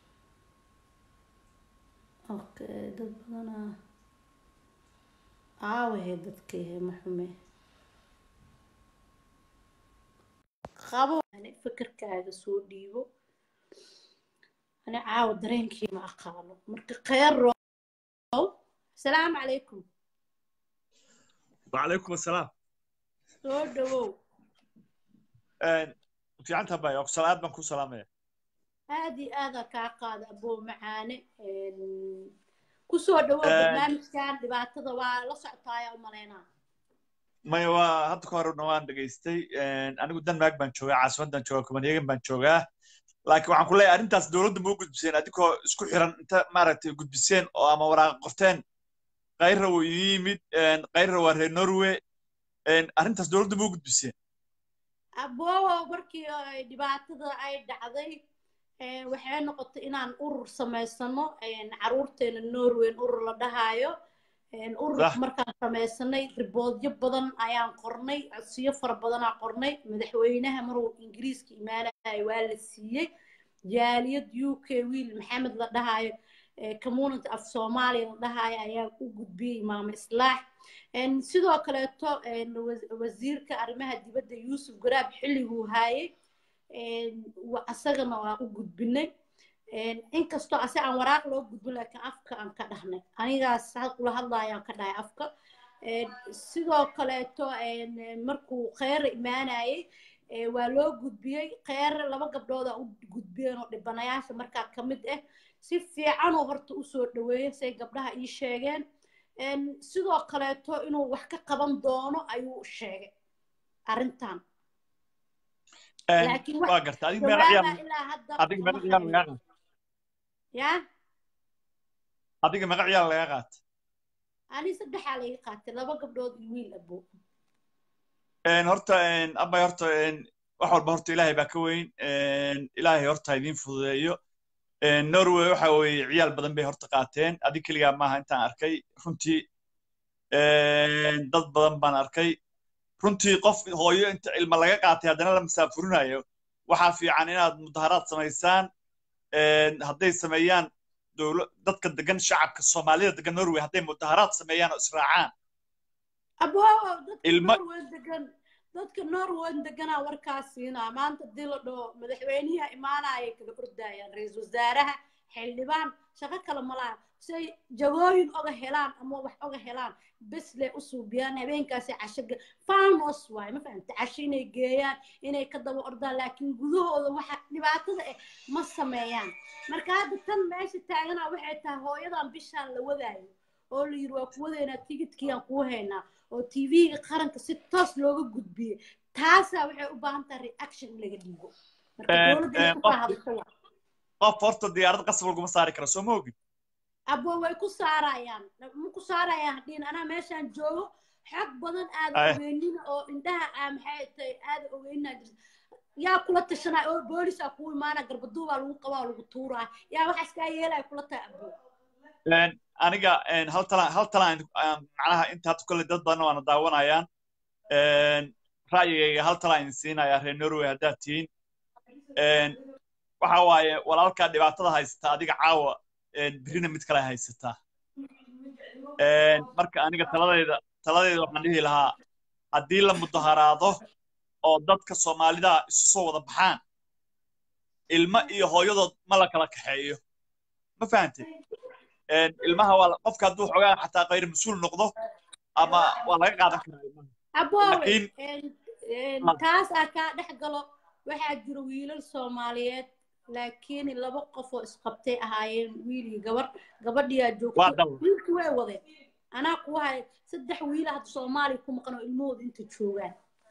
okay dad badanaa aawahe dadkayhe maxume qabo ani fikirkaaga soo dhiibo ani caawa dareenkii ma aqaano marka kheyrow asalaamu calaykum وعليكم السلام soo dhawow fiican tahay oo salaad baan ku salaamaya aada iyo aada kaa qaada aboo macaane kusoo dhawow Een. barnaamijkan dhibaatada waa la socotaaya umaleynaa maya waa hadda ka horena waan dhegaystay anigu denmark baan joogaa caasimadan joogaa copenhagen baan joogaa laakiin waxaan ku leeyahay arrintaas dowladda ma u gudbiseen adigoo isku xiran inta maaragtay gudbiseen oo ama waraaqa qorteen kayrra wuu ii yimid kayrra waa reer norway arrintaas dowladda ma u gudbiseen aboowo markii ay dhibaatada ay dhacday eh, waxay noqotay inaan urur samaysano caruurteena norweyn urur la dhahaayo ururka Dah. markaan samaysanay riboodyo badan ayaan qornay codsiyo fara badanaa qornay madaxweynaha maruu ingiriiska imaanaya waa la siiyey jaaliyad u k wiil maxamed la dhahaayo eh, community af soomaaliya la dhahaayo ayaa u gudbiyey imaamo islaax En sidoo kaleeto en wa- wasiirka arrimaha dibadda yuusuf garaab xilliguu haayay en wa- asagana waan u gudbinay En inkastoo ase aan waraaq loo gudbin laakiin afka aan ka dhahnay anigaas hal kula hadlaayaan ka dhahay afka En sidoo kaleeto en markuu kheyre imaanayay eh, waa loo gudbiyey kheyre laba gabdhooda u gudbiyeen oo dhibanayaasha markaa ka mid ah si fiicanoo horta usoo dhaweeyay say gabdhaha ii sheegeen En sidoo kaleeto inuu wax ka qaban doono ayuu sheegay arrintan laakiin wax waa garta adiga meeqa jawaaba ciyaal ilaa hadda adiga meeqa kama ciyaal lagaa hayo. qaat ya adiga meeqa ciyaal lagaa qaat ani saddexaa laga qaatay laba gabdhood iyo wiil abo horta abay horta wax walba horta ilaahay baa ka weyn ilaahay horta idiin fududeeyo norway waxa weeye ciyaal badan bay horta qaateen adig keligaa maaha intaan arkay runtii dad badan baan arkay runtii qof hooyo inta ilma laga qaatay haddana la masaafurinayo waxaa fiican inaad mudaharaad samaysaan hadday sameeyaan dadka degan shacabka soomaalida degan norway hadday mudaharaad sameeyaan oo israacaan dadka norway deganaa warkaas siinaa maanta hadii la dhaho madaxweyniha imaanaya kala ordayaan ra-iisul wasaaraha xildhibaan shaqo kale malaha say jagooyin oga helaan ama wax oga helaan bes le u suubiyaan habeenkaasi casho farmos waay ma fahamta casho inay geeyaan inay ka daba ordaan laakiin gudahooda waxa dhibaatada ah ma sameeyaan marka hadda tan meesha taaganaa waxay tahay hooyadan bishaan la wadaayo oo la yiri waa ku wadaynaa tigidkiiaan kuu haynaa oo tv-ga qaranka si toos looga gudbiyey taasaa waxay u baahan tahay reaction in laga dhiibo marka dowladda ku hadasho waa qof horta diyaarad qasab laguma saari karo soo ma ogin abo way ku saarayaan ma ku saarayaan hadhiin anaa meeshaan joogo xog badan aada ogeynin oo indhaha aa maxay tahay aada ogeynaa jirta yaa kula tashanaya oo boolisaa kuu imaana garbaduubaa lagu qabaa lagu tuuraa yaa waxaas kaa yeelaya kula tahay abo aniga hal talaan hal talaan macnaha inta hadda kolle dad badan waana daawanayaan ra'yigayga hal talaan idin siinayaa reer norway haddaad tihiin waxa waaye walaalkaa dhibaatada haysata adiga caawa birina mid kale haysataa marka aniga taladayda taladayda waxaan dhihi lahaa haddii la mudaharaado oo dadka soomaalida isu soo wada baxaan ilmo iyo hooyadood ma la kala kaxeeyo ma fahantay ilmaha waa qofka hadduu xogaa xataa qayr mas-uul noqdo ama waa laga qaadan karaa ilmaha aboowe taas aa kaa dhex galo waxaa jira wiilal soomaaliyeed laakiin laba qof oo isqabtay ahaayeen wiil iyo gabar gabadhiyaa joogto wiilki way wadeen anaa kuwa hay saddex wiila hadda soomaaliya ku maqan oo ilmahooda inta joogaan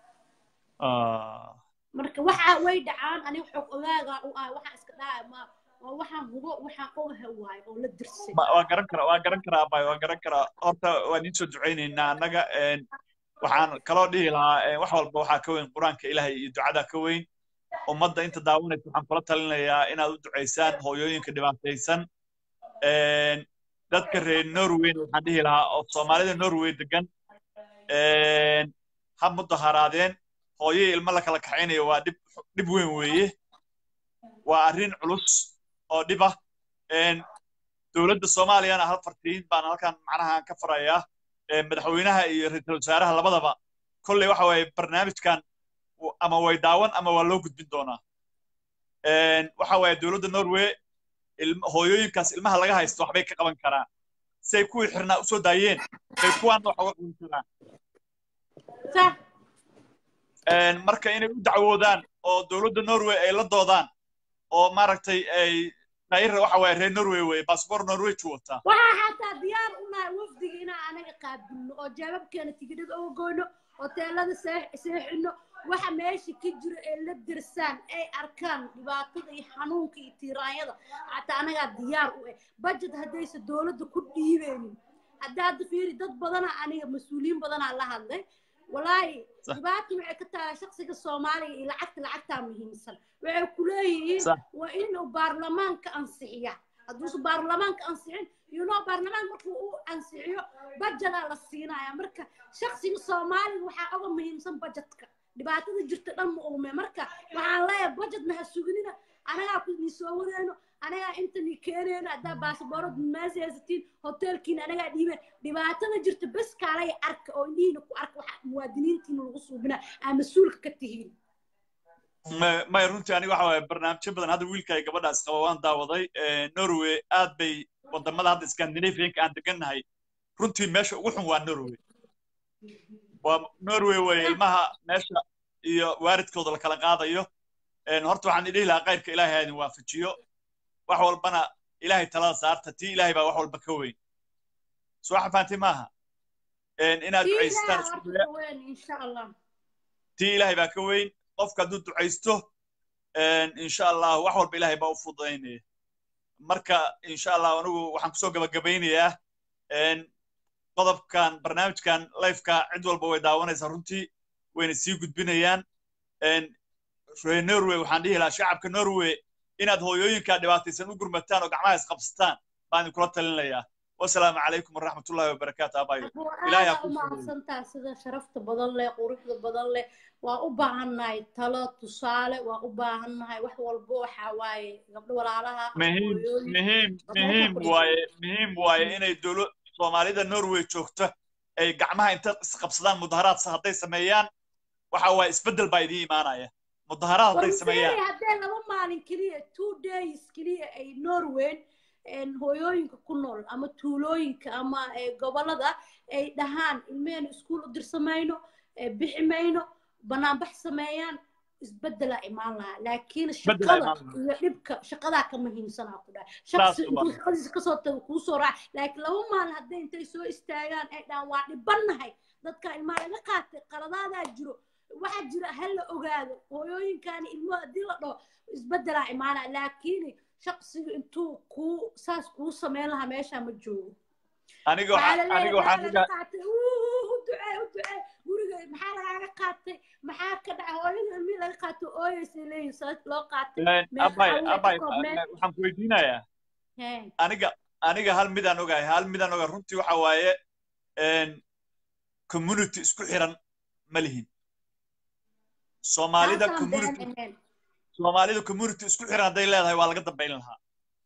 marka waxa way dhacaan aniga xog ogaaga u ah waxaa iska dhaca ma waxaan hubo waxaan ogaha waayo oo la dirsay waa garan karaa waa garan karaa abay waa garan karaa horta waan idiin soo ducaynaynaa annaga waxaan kaloo dhihi lahaa wax walba waxaa ka weyn qur-aanka ilaahay iyo ducada ka weyn ummadda inta daawanaysa waxaan kula talinayaa inaad u ducaysaan hooyooyinka dhibaataysan dadka reer norwayna waxaan dhihi lahaa oo soomaalida norway degan ha mudaharaadeen hooyay ilmo la kala kaxaynayo waa dhib dhib weyn weeye waa arrin culus oo dhib ah dowladda soomaaliyana hal fartiin baan halkan macnaha ka farayaa madaxweynaha iyo ra-iisul wasaaraha labadaba kolley waxa waaye barnaamijkan ama way daawan ama waa loo gudbin doonaa waxa waaye dowladda norway hooyooyinkaas ilmaha laga haysto waxbay ka qaban karaan say kuwii xirnaa usoo daayeen bay kuwaana wax uga qaban karaan marka inay u dacwoodaan oo dowladda norway ay la doodaan oo maaragtay ay tayra waxa waaye reer norway weye baasboor norway ju wataa waxaa xataa diyaar unahay wafdiga inaan anaga qaabilno oo jaababkeena tigidhada uga goyno hoteelada seexino waxa meesha ka jiro ee la dirsaan ay arkaan dhibaatada iyo xanuunka iyo tiiraanyada xataa anagaa diyaar u ah budget haddaysa dowladda ku dhiibeynin hadda hadda fiiri dad badana aniga mas-uuliyiin badanaa la hadlay walaahi dhibaata waxay ka tahay shaksiga soomaaliga iyo lacagta lacagtaa muhiimsan waxay ku leeyihiin waa inuu baarlamaanka ansixiya hadduusa baarlamaanka ansixin yunoo baarlamaan markuu u ansixiyo bajedaa la siinaya marka shaksiga soomaaliga waxaa oga muhiimsan bajetka dhibaatada jirta dhan ma uume marka waxaan leeyahay bajetna ha suginina anagaa ku ni soo wadeyno anagaa inta ni keeneyno haddaa baasaboorad maasi haysatiin hoteelkiina anagaa dhiibeen dhibaatada jirta bes kaalay arka oo indhihiina ku arka waxa muwaadiniintiina lagu suubina aa mas-uulka ka tihiin may runtii aniga waxa waaye barnaamijyo badan hadda wiilka ay gabadhaas qaba waan daawaday norway aad bay wadamada hadda scandinavianka aan degannahay runtii meesha ugu xun waa norway waa norway weye ilmaha meesha iyo waaridkooda la kala qaadayo horta waxaan idhihi lahaa kayrka ilaahay ha idin waafajiyo wax walbana ilaahay talada saarta tii ilaahay baa wax walba ka weyn soo xafaantay maaha inaad ducaystaan tii ilaahay baa ka weyn qofka hadduu ducaysto insha allah wax walba ilaahay baa u fududaynaya marka insha allah anigu waxaan kusoo gabagabaynayaa qodobkan barnaamijkan lifeka cid walba way daawanaysaa runtii wayna sii gudbinayaan reer norway waxaan dhihi lahaa shacabka norway inaad hooyooyinkaa dhibaataysan u gurmataan oo gacmaha isqabsataan baan idinkula talinayaa wasalaamu calaykum waraxmatullahi wabarakaatu abayo ilaahay ha aada kuu fududeeyo. umahadsantaa sida sharafta badan leh quruxda badan leh waa u baahannahay talo tusaale waa u baahannahay wax walbo waxaa waaye gabdho walaalaha muhiim hooyooyin muhiim Gabdhaha muhiim fadhiya. waaye muhiim waaye inay dowla soomaalida norway joogto ay gacmaha inta isqabsadaan mudaharaad sa- hadday sameeyaan waxa waaye isbeddel baa idiin imaanaya mudaharaad hadday sameeyaan warmseeri haddee laba maalin keliya two days keliya ay norway een, hooyooyinka ku nool ama tuulooyinka ama eh, gobolada ay dhahaan ilmehena iskuul u dirsamayno eh, bixi mayno banaanbax sameeyaan isbedelaa imaan lahaa laakiin Isbedelaa shaqada imaan lahaa. iyo dhibka shaqadaa ka muhiimsanaa ku dhahay Saas shaqsi waa. intuu shaqadiisa kasoo tago kuu soo raac laakiin laba maalin hadday intay soo istaagaan ay dhahaan waa dhibannahay dadka ilmaa laga qaatay qaladaadaa jiro waxaa jira ha la ogaado hooyooyinkaani ilmuhu haddii la dhaho isbedelaa imaanaa laakiin shaqsiga intuu kuu saas kuu sameyn lahaa meeshaa ma joogo aniga waxaa waxaan la aniga leeyahay waxaan maxaa laga dhigaa qaatay Uu, u ducee u ducee guriga maxaa lagaaga qaatay maxaa ka dhacay hooyada ilmihii laga qaatay ooyaysay leeyihin sabab loo qaatay meeqa abay awey ka abay koobneed waxaan ku weydiinayaa Hee. aniga aniga hal midaan ogahay hal midaan ogahay runtii waxa waaye een, community isku xiran ma lihin soomaalida taasaan community been ahayn soomaalida community isku xiran hadday leedahay waa laga dambayn lahaa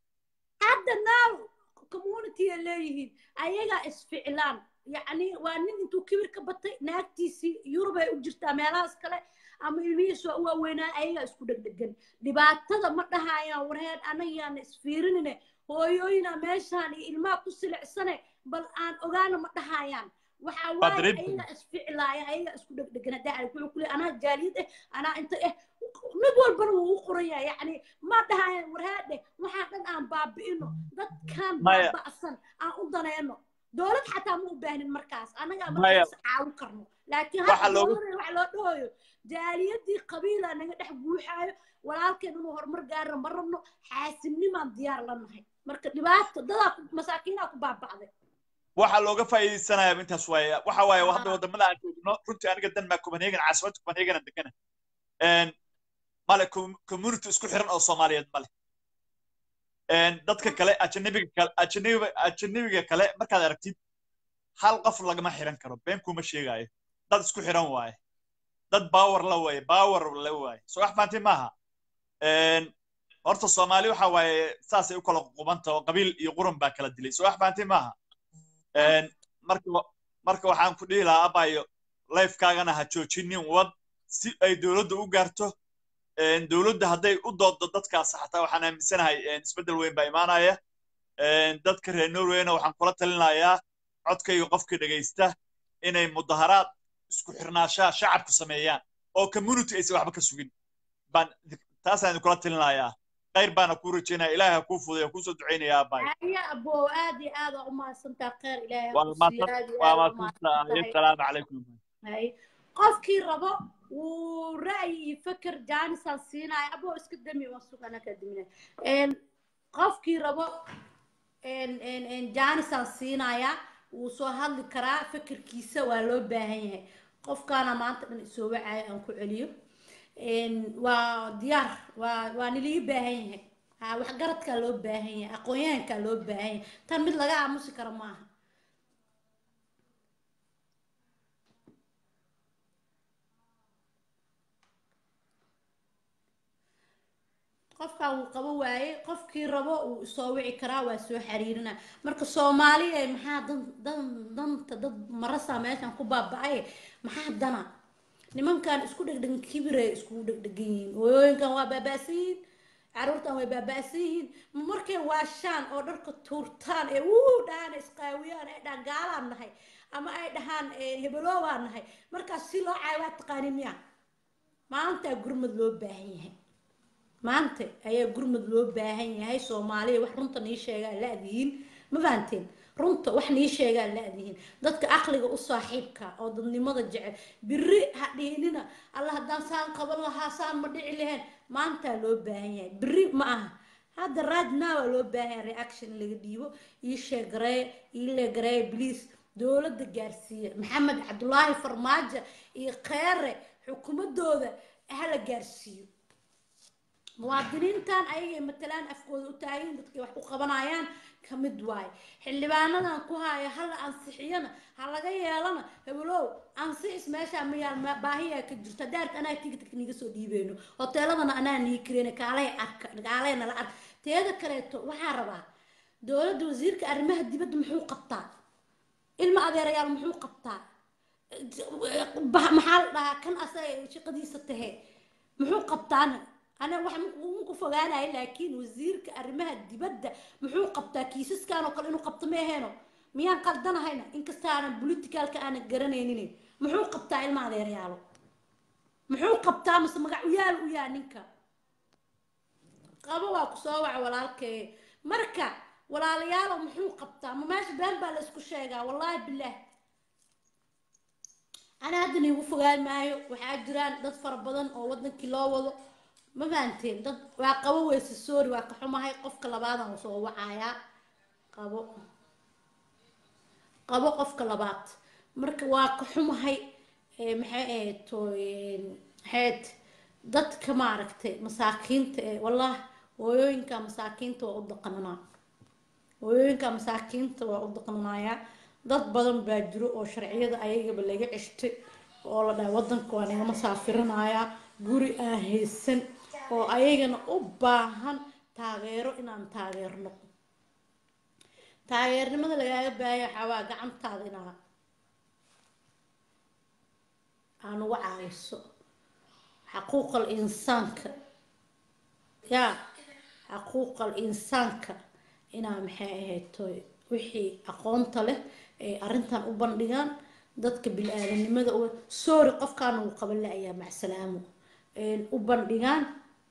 hadda now community ay leeyihiin ayagaa isficlaan yacni waa nin intuu kibir ka batay naagtiisii yurub ay u jirtaa meelahaas kale ama ilmihiisu waa u waaweynaa ayagaa isku dhegdhegan dhibaatada ma dhahayaan warheed anagayaana isfiirinine hooyooyina meeshaan iyo ilmaha ku silicsane bal aan ogaana ma dhahayaan waxaa waaye dareemtay. ayagaa isficlaaya ayagaa isku dhegdhegan haddaa arag wuxuu ku leeyahay anaa jaaliyad eh anaa inta eh mid walbana wuu u qoran yahay yacni ma dhahayaan warheedhe waxaa dhan aan baabi'ino dadkan Maya. baaba'san aan u daneyno dowlad xataa ma u baahnin markaas annagaa Maya. markaas caawin karno laakiin Waxa hadda loogu- dowladda wax loo dhahoyo jaaliyadii qabiila naga dhex buuxaayo walaalkeen inuu horumar gaarno ma rabno xaasidnimaan diyaar la nahay marka dhibaato dadaa ku- masaakiinaa ku baaba'day waxa looga faa'iidaysanayaa intaas waaye waxa waaye Ah. hadda wadamada aan joogno runtii aniga denmark copenhagen caasimadda copenhagen aan degana een, male com- community isku xiran oo soomaaliyeed male een, dadka kale ajanabiga kale ajanabiga ajanabiga kale markaad aragtid hal qof lagama xiran karo been kuma sheegaayo dad isku xiran waaye dad baawar la waaye baawar la waaye soo wax fahanti maaha een, horta soomaali waxa waaye saasay u kala qubanta oo qabiil iyo quran baa kala dilay soo wax fahanti maaha een, marka marka waxaan ku dhihi lahaa abayo lifekaagana ha joojinin wad si ay dowladda u gaarto een, dowladda hadday u dooddo dadkaas xataa waxaan aaminsanahay een, isbeddel weyn baa imaanaya een, dadka reer norwayna waxaan kula talinayaa codkayga qofka dhegaysta inay mudaharaad isku xirnaashaha shacabku sameeyaan oo community aysan waxba ka sugin baan taasaan idinkula talinayaa khayr baana kuu rajaynaya ilaahay ha kuu fuday kuu soo ducaynayaa abayo aya abo aad iyo aad aa u mahadsantaa kheyr ilaahay ha waa ku siiyo mahadsan aad iyo waa aad aa u mahadsantahay mahadsantahay assalaamu calaykum hay qofkii rabo wuu ra'yi iyo feker jaanisaan siinaya abo iska dami waan sugana ka daminaya een qofkii rabo een een een jaanisaan siinaya wuu soo hadli karaa fekerkiisa waa loo baahan yahay qofkaana maanta dhan isoo wacaya aan ku celiyo een waa diyaar waa waa nilii baahan yahay ha waxgaradkaa loo baahan yahay aqoon-yahankaa loo baahan yahay tan mid laga aamusi karo maaha qofkan wuu qabo waaye qofkii rabo uu soo wici karaa waa soo xiriirina marka soomaaliya maxaa dan dan danta dad marasa meeshan ku baaba'ay maxaa dana nimankan isku dhegdhegan kibiray iskugu dhegdhegan yihiin hooyooyinkan waa baaba'san yihiin caruurtan way baaba'san yihiin markay waashaan oo dharka tuurtaan ee wuu dhahaan isqaawiyaan ay dhahaan gaalaan nahay ama ay dhahaan hebeloobaan nahay markaas si loo caayo waa taqaanin miya maanta gurmad loo baahan yahay maanta ayaa gurmud loo baahan yahay soomaaliya wax runta nii sheegaa la-dihiin ma fahanteen runta wax nii sheegaa la-dihiin dadka aqliga u saaxiibka oo dadnimada jecel biri ha dhihinina alla haddaan saan qaban lahaa saan ma dhici lahayn maantaa loo baahan yahay biri ma aha hadda right now aa loo baahan yahay reaction in laga dhiibo ii sheegareeye ii leegareeye please dowladda gaarsiiya maxamed cabdulaahi farmaajo iyo kheere xukuumadooda hala gaarsiiyo muwaadiniintan ayagay matalaan afkooda u taagan dadkay wax u qabanayaan ka mid waaye xildhibaanadan ku haya hala ansixiyana ha laga yeelana hebelow ansixis meeshaa mayaal baahiyaa ka jirto daarta anaa tigidka niga soo dhiibeyno hoteeladana anaa nii kareyna kaalay arka kaalay nala ark teeda kaleeto waxaa rabaa dowladda wasiirka arrimaha dibadda muxuu qabtaa ilma adeerayaal muxuu qabtaa maxaa la dhahaa kan asaga shaqadiisa tahe muxuu qabtaana ana wax ku fogaanaya laakiin wasiirka arrimaha dibadda muxuu qabtaa kiisaskan oo kale inuu qabto ma aheeno miyaan qaldanahayna inkasta aanan politicalka aanan garanaynin muxuu qabtaa ilma adeeryaalo muxuu qabtaa mase magacuyaal u yaa ninka qabo waa kusoo waca walaalkee marka walaalayaalo muxuu qabtaa ma meesha been baa la isku sheegaa wallaahi bilaah ana hadda niigu fogaan maayo waxaa jiraan dad fara badan oo wadankii loo wado ma fahanteen dad waa qabo weyse sorry waa ka xumahay qofka labaadan soo wacayaa qabo qabo qofka labaad marka waa ka xumahay maxay ahayd maxayd dadka maaragtay masaakiinta ee wallah hooyooyinka masaakiinta waa u daqananaa hooyooyinka masaakiinta waa u daqnanayaa dad badan baa jiro oo sharciyada ayagaba laga ceshtay oo la dhahay wadanka waa nagama saafirinayaa guri aan haysan oo ayagana u baahan taageero inaan taageerno taageernimada lagaaga baahaya waxaa waa gacantaada inaa aan uga caawiso xaquuqal insaanka yaa xaquuqal insaanka inaa maxay ahayd wixii aqoonta leh ay arrintan u bandhigaan dadka bil-aadanimada sorry qofkaana uu qaban la-ayaa macsalaamo u bandhigaan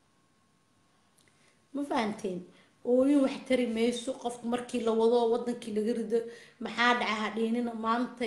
ma fahanteen ooyin wax tari mayso qofka markii la wado wadankii laga rido maxaa dhaca hadhiinina maanta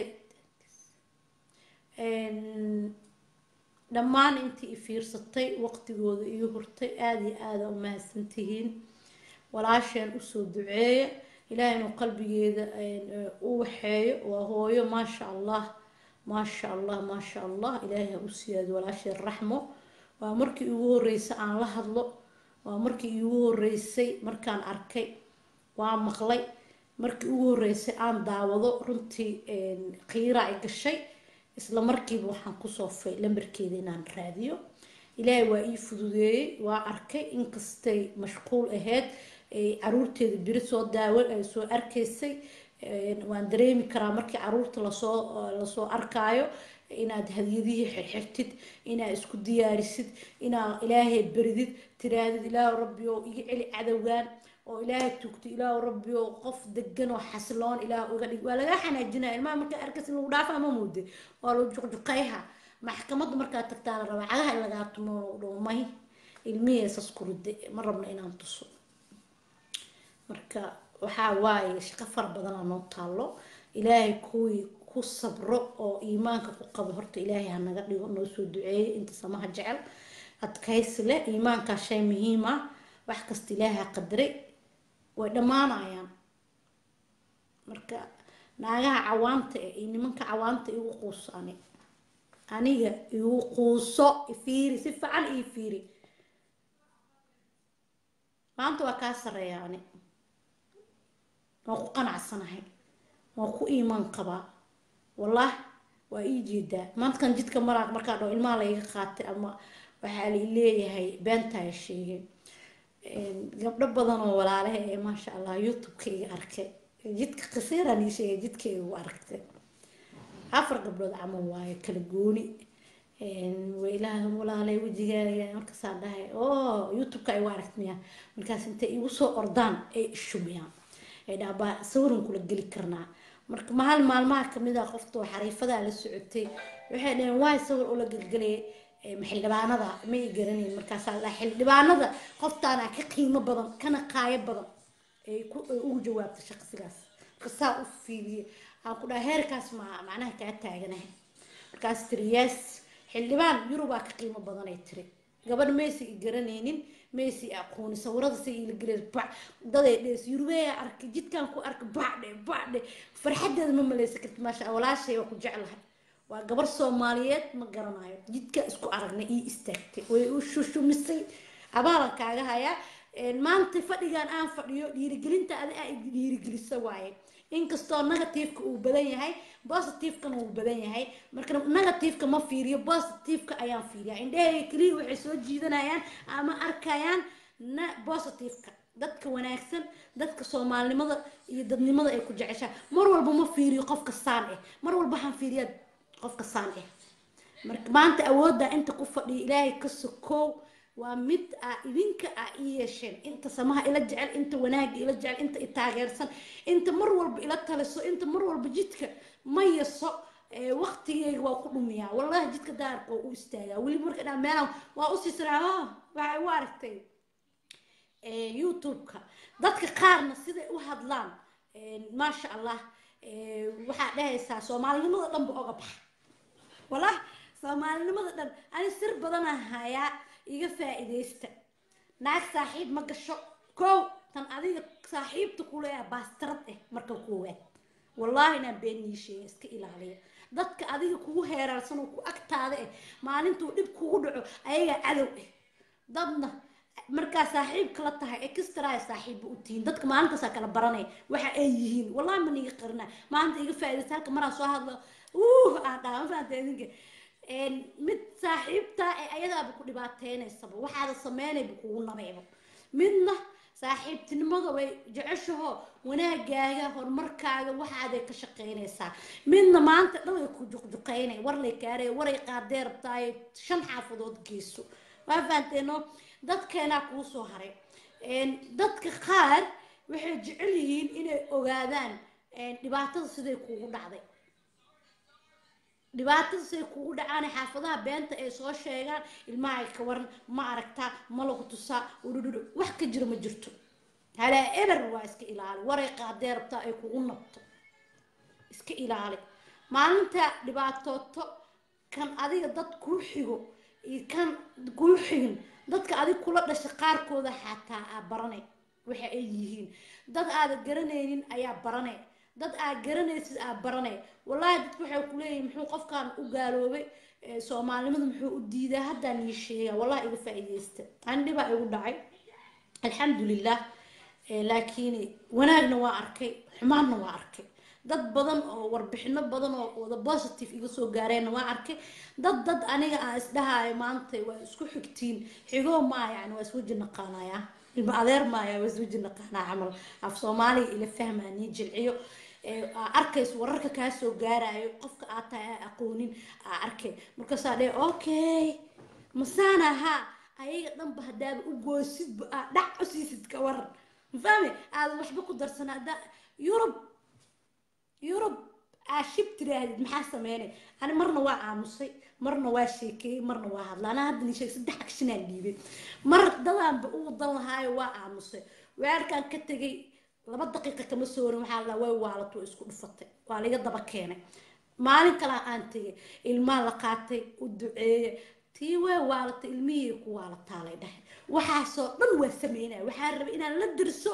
dhammaan intii i fiirsatay waqtigooda iyo hurtay aada iyo aada u mahadsantihiin walaasheen usoo duceeya ilaahay inuu qalbigeeda u waxeeyo waa hooyo maasha allah maasha allah maasha allah ilaahay ha u siyaado walaasheen raxmo waa markii igu horeysay aan la hadlo waa markii igu horeysay markaan arkay waa maqlay markii ugu horeysay aan daawado runtii qiira ay gashay isla markiiba waxaan kusoo fay lambarkeeda inaan raadiyo ilaahay waa ii fududeeyey waa arkay inkastay mashquul ahayd caruurteeda beri soo daawan ay soo arkaysay waan dareemi karaa markii caruurta lasoo lasoo arkaayo inaad hadiyadihii xirxirtid inaad isku diyaarisid inaad ilaahay beridid tiraadid ilaahu rabbi oo iga celi cadowgan oo ilaahay tugto ilaahu rabbi oo qof degan oo xasiloon ilaah uga dhig waa lagaa xanaajinaya ilmaha markaa arkas in lagu dhaafa ama muude waa lagu juqjuqayha maxkamadda markaa tagtaa la rabaa cagaha in lagaa tumo dhowmay ilmihii esas kuride ma rabno inaan tuso marka waxaa waaye shaqo fara badanaa noo taalo ilaahay kuwii ku sabro oo iimaanka ku qabo horta ilaahay hanaga dhigo noo soo duceeyo inta samaha jecel adkaysi leh iimaankaa shay muhiim ah wax kasta ilaaha qadaray way dhammaanayaan marka naagaha cawaanta eh iyo nimanka cawaanta igu quuso ani aniga igu quuso ifiiri si fiican ii fiiri maanta waa kaa sareeya ani waan ku qanacsanahay waan ku iimaan qabaa wallah waa ii jeedaa maantakan jidka maraaq markaa dhao ilmaha laiga qaatay ama waxaa la leeyahay beentaya sheegay gabdho badan oo walaalaha ee maasha allah youtube-ka iga arkay jidka qasiiraan ii sheegay jidka igu aragtay afar gabdhood camal waayo kala gooni wailaah walaalay wejigaaga markaasaan dhahay oo youtube-ka igu aragtmaya markaas intay igu soo ordaan ay ishubiyaan ay dhaha baa sawiran kula geli karnaa marka mahal maalmaha kamid ah qoftoo xariifadaa la socotay waxay dhaheen waay sawir ula gelgelaya xildhibaanada ma i garanayn markaasaa la xildhibaanada qoftaana ka qiimo badan kana qaayo badan ay ugu jawaabtay shaqsigaas marka saa u fiiliye aan ku dhaha heerkaas ma macnaha kaa taaganahay markaas tiri yes xildhibaan yurubaa ka qiimo badan ay tiri gabadh maysi i garanaynin maysi i aqooni sawirada si ila geleys bac daday dhees yurubeya arkay jidkaan ku arkay bacdhe bacdhe farxadeeda ma maleysa karti maasha walaashay waa ku jeclahay waa gabar soomaaliyeed ma garanayo jidka isku aragnay ii istaagtay way u shushumisay abaalan kaaga hayaa maanta fadhigan aan fadhiyo dhiirigelinta adi aa dhiirigelisa waaye inkastoo negativeka uu badan yahay positivekana uu badan yahay marka negativeka ma fiiriyo positiveka ayaan fiiriya indhahayga keliya waxay soo jiidanayaan ama arkayaan na positiveka dadka wanaagsan dadka soomaalinimada iyo dadnimada ay ku jeceshaa mar walba ma fiiriyo qofka saan ah mar walba waxaan fiiriyaa qofka saan ah marka maanta awoodda inta ku fadhiya ilaahay ka sokoow waa mid aa idinka aa ii yeesheen inta samaha ila jecel inta wanaaga ila jecel inta i taageersan inta mar walba ila taliso inta mar walba jidka ma yaso waqtigeyga waa ku dhumiyaa wallahi jidka daarka waa u istaagaa weliba marka dhaa meelaan waa usii siraa waxay u aragtay youtube-ka dadka qaarna siday u hadlaan maasha allah waxaa dhahaysaa soomaalinimada dhanba oga baxa wallah soomaalinimada dhan ani sir badanaa hayaa iga faa-iideysta naag saaxiib ma gasho kow tan adiga saaxiibta kuleeya baastarad ah marka koowaad wallaahi inaan beenii sheega iska ilaaliya dadka adiga kugu heeraarsan oo ku agtaada ah maalintuu dhib kugu dhaco ayagaa cadow ah dadna markaa saaxiibka la tahay extra saaxiibba u tihiin dadka maalintaasaa kala baranaya waxa ay yihiin wallahi ma niga qarina maalinta iga faa-ideysta halka maraan soo hadlo uh aan dhaha ma fahamta idinka mid saaxiibtaa ee ayadaaba ku dhibaateynaysaa waxaada sameynayba kugu nabayba midna saaxiibtinimada way jeceshaho wanaagaaga horumarkaaga waxaaday ka shaqeynaysaa midna maanta dhan way ku juqjuqeynay warlay kaarey waray qaadee rabtaaye shan xaafadood geyso waa fahanteeno dadkeenaa kuu soo haray dadka qaar waxay jecel yihiin inay ogaadaan dhibaatada siday kugu dhacday dhibaatada siday kugu dhacaan xaafadaha beenta ay soo sheegaan ilmaha ka waran ma aragtaa ma lagu tusaa udhudhudhu wax ka jiro ma jirto halaa eber waa iska ilaali waray qaadee rabtaa ay kugu nabto iska ilaali maalinta dhibaatooto kan adiga dad kuu xigo iyo kan kuu xigin dadka adig kula dhasha qaarkooda xataa aa baranay waxa ay yihiin dad aada garanaynin ayaa baranay dad aad garanaysid aa baranay wallaahi dadku waxay ku leeyihin muxuu qofkan u gaaloobay soomaalinimada muxuu u diidaa haddaan ii sheegaa wallahi iga faa-iideysta ani dhibaa igu dhacay alxamdulilah laakiin wanaagna waa arkay xumaanna waa arkay dad badan oo warbixino badan oo wada positive iga soo gaareenna waa arkay dad dad aniga aan isdhahaayo maanta waa isku xigtiin xigoo maa yani waa iswaji naqaanaya ilma adeer maaya waa iswaji naqaanaa camal af soomaaliga ila fahmaa nii jilciyo arkayso wararka kaa soo gaarayo qofka aad tahay aa aqoonin aa arkay markaasaa dhee okay masaan ahaa ayaga dhanba haddaaba u goosidba aa dhac u siisid ka waran mafahme aada waxba ku darsana hadda yurub yurub aa shib tiraahdid maxaa sameynay ani marna waa aamusay marna waa sheekeeyey marna waa hadla anaa hadda ni sheeg saddex agshinaan dhiibay mar dadaanba u wadan lahaayo waa aamusay weerarkaan ka tegay laba daqiiqa kama soo warin waxaa la way waalato isku dhufatay waa laga daba keenay maalin kalaa aan tegay ilmaa la qaatay u duceeye tii way waalatay ilmihii ku waalataa lay dhahay waxaasoo dhan waa sameynaya waxaan rabay inaan la dirso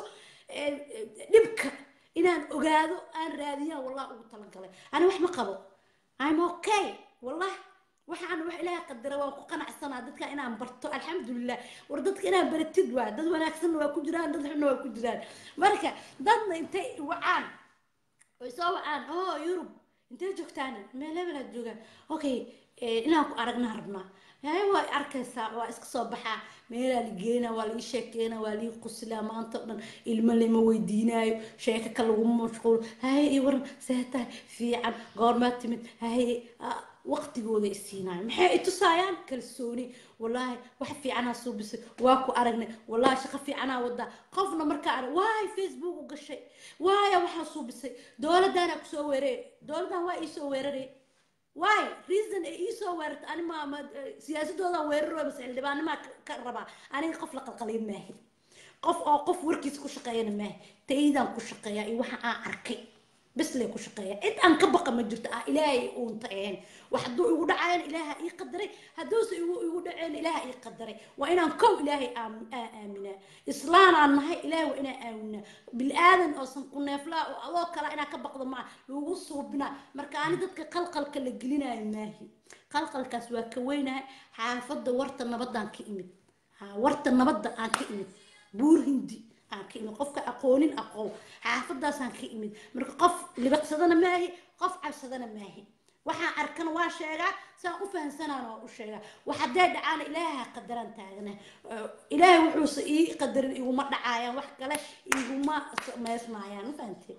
dhibka inaan ogaado aan raadiyaan wallah ugu talagalay ani wax ma qabo im okay wallah waxaan wax ilaahay qadara waan ku qanacsanaa dadka inaan barto alxamdulilah war dadka inaan baratid waa dad wanaagsanna waa ku jiraan dad xunna waa ku jiraan marka dadna intay wacaan oy soo wacaan oo yurub intay joogtaan meel hebelaad joogaan okay inaan ku aragnaa rabnaa hay waa arkaysaa waa iska soo baxaa meelaa la geynaa waa laii sheekeynaa waa laii qusilaa maanta o dhan ilmo lama weydiinaayo sheeko ka laguma mashquulo haye iyo waran see tahay fiican goormaa timid haye waqtigooda isiinaayo maxay i tusaayaan kalsooni wallaahi wax fiicanaa suubisay waa ku aragnay wallaahi shaqo fiicanaa wadaa qofna markaa arag waay facebook u gashay waaya waxaa suubisay dowladdaanaa kusoo weerarey dowladdan waa iisoo weeraray waay reason ay iisoo weerarta ani maama siyaasadoodan weeraro bas xildhibaanimaa ka rabaa aniga qof la qalqaliin maahi qof oo qof warkiisa ku shaqeeyana maahi taydaan ku shaqeeyaa iyo waxa aan arkay bes lee ku shaqeeya cid aan ka baqa ma jirto ah ilaahay uunta ahayn wax hadduu igu dhacayan ilaaha ii qadaray hadduuse igu igu dhacayn ilaaha ii qadaray waa inaan kow ilaahay aaminaa islaanaan nahay ilaahay waa inaan aaminaa bilaadan oosan ku neeflaa oo adoo kala inaa ka baqdo maa lagu suubinaa marka ani dadka qalqalka la gelinayo maahi qalqalkaas waa ka weynahay xaafadda warta nabadaan ka imid ha warta nabadda aan ka imid buur hindi aan ka imid qofka aqoonin aqoon xaafadaasaan ka imid marka qof libaqsadana maahi qof cabsadana maahi waxaan arkana waa sheegaa saan u fahamsanaana waa u sheegaa wax hadday dhacaana ilaaha qadaraan taagana ilaahay wuxuuse ii qadarin iguma dhacaayaan wax kale iguma samaysmaayaan ma fahamtee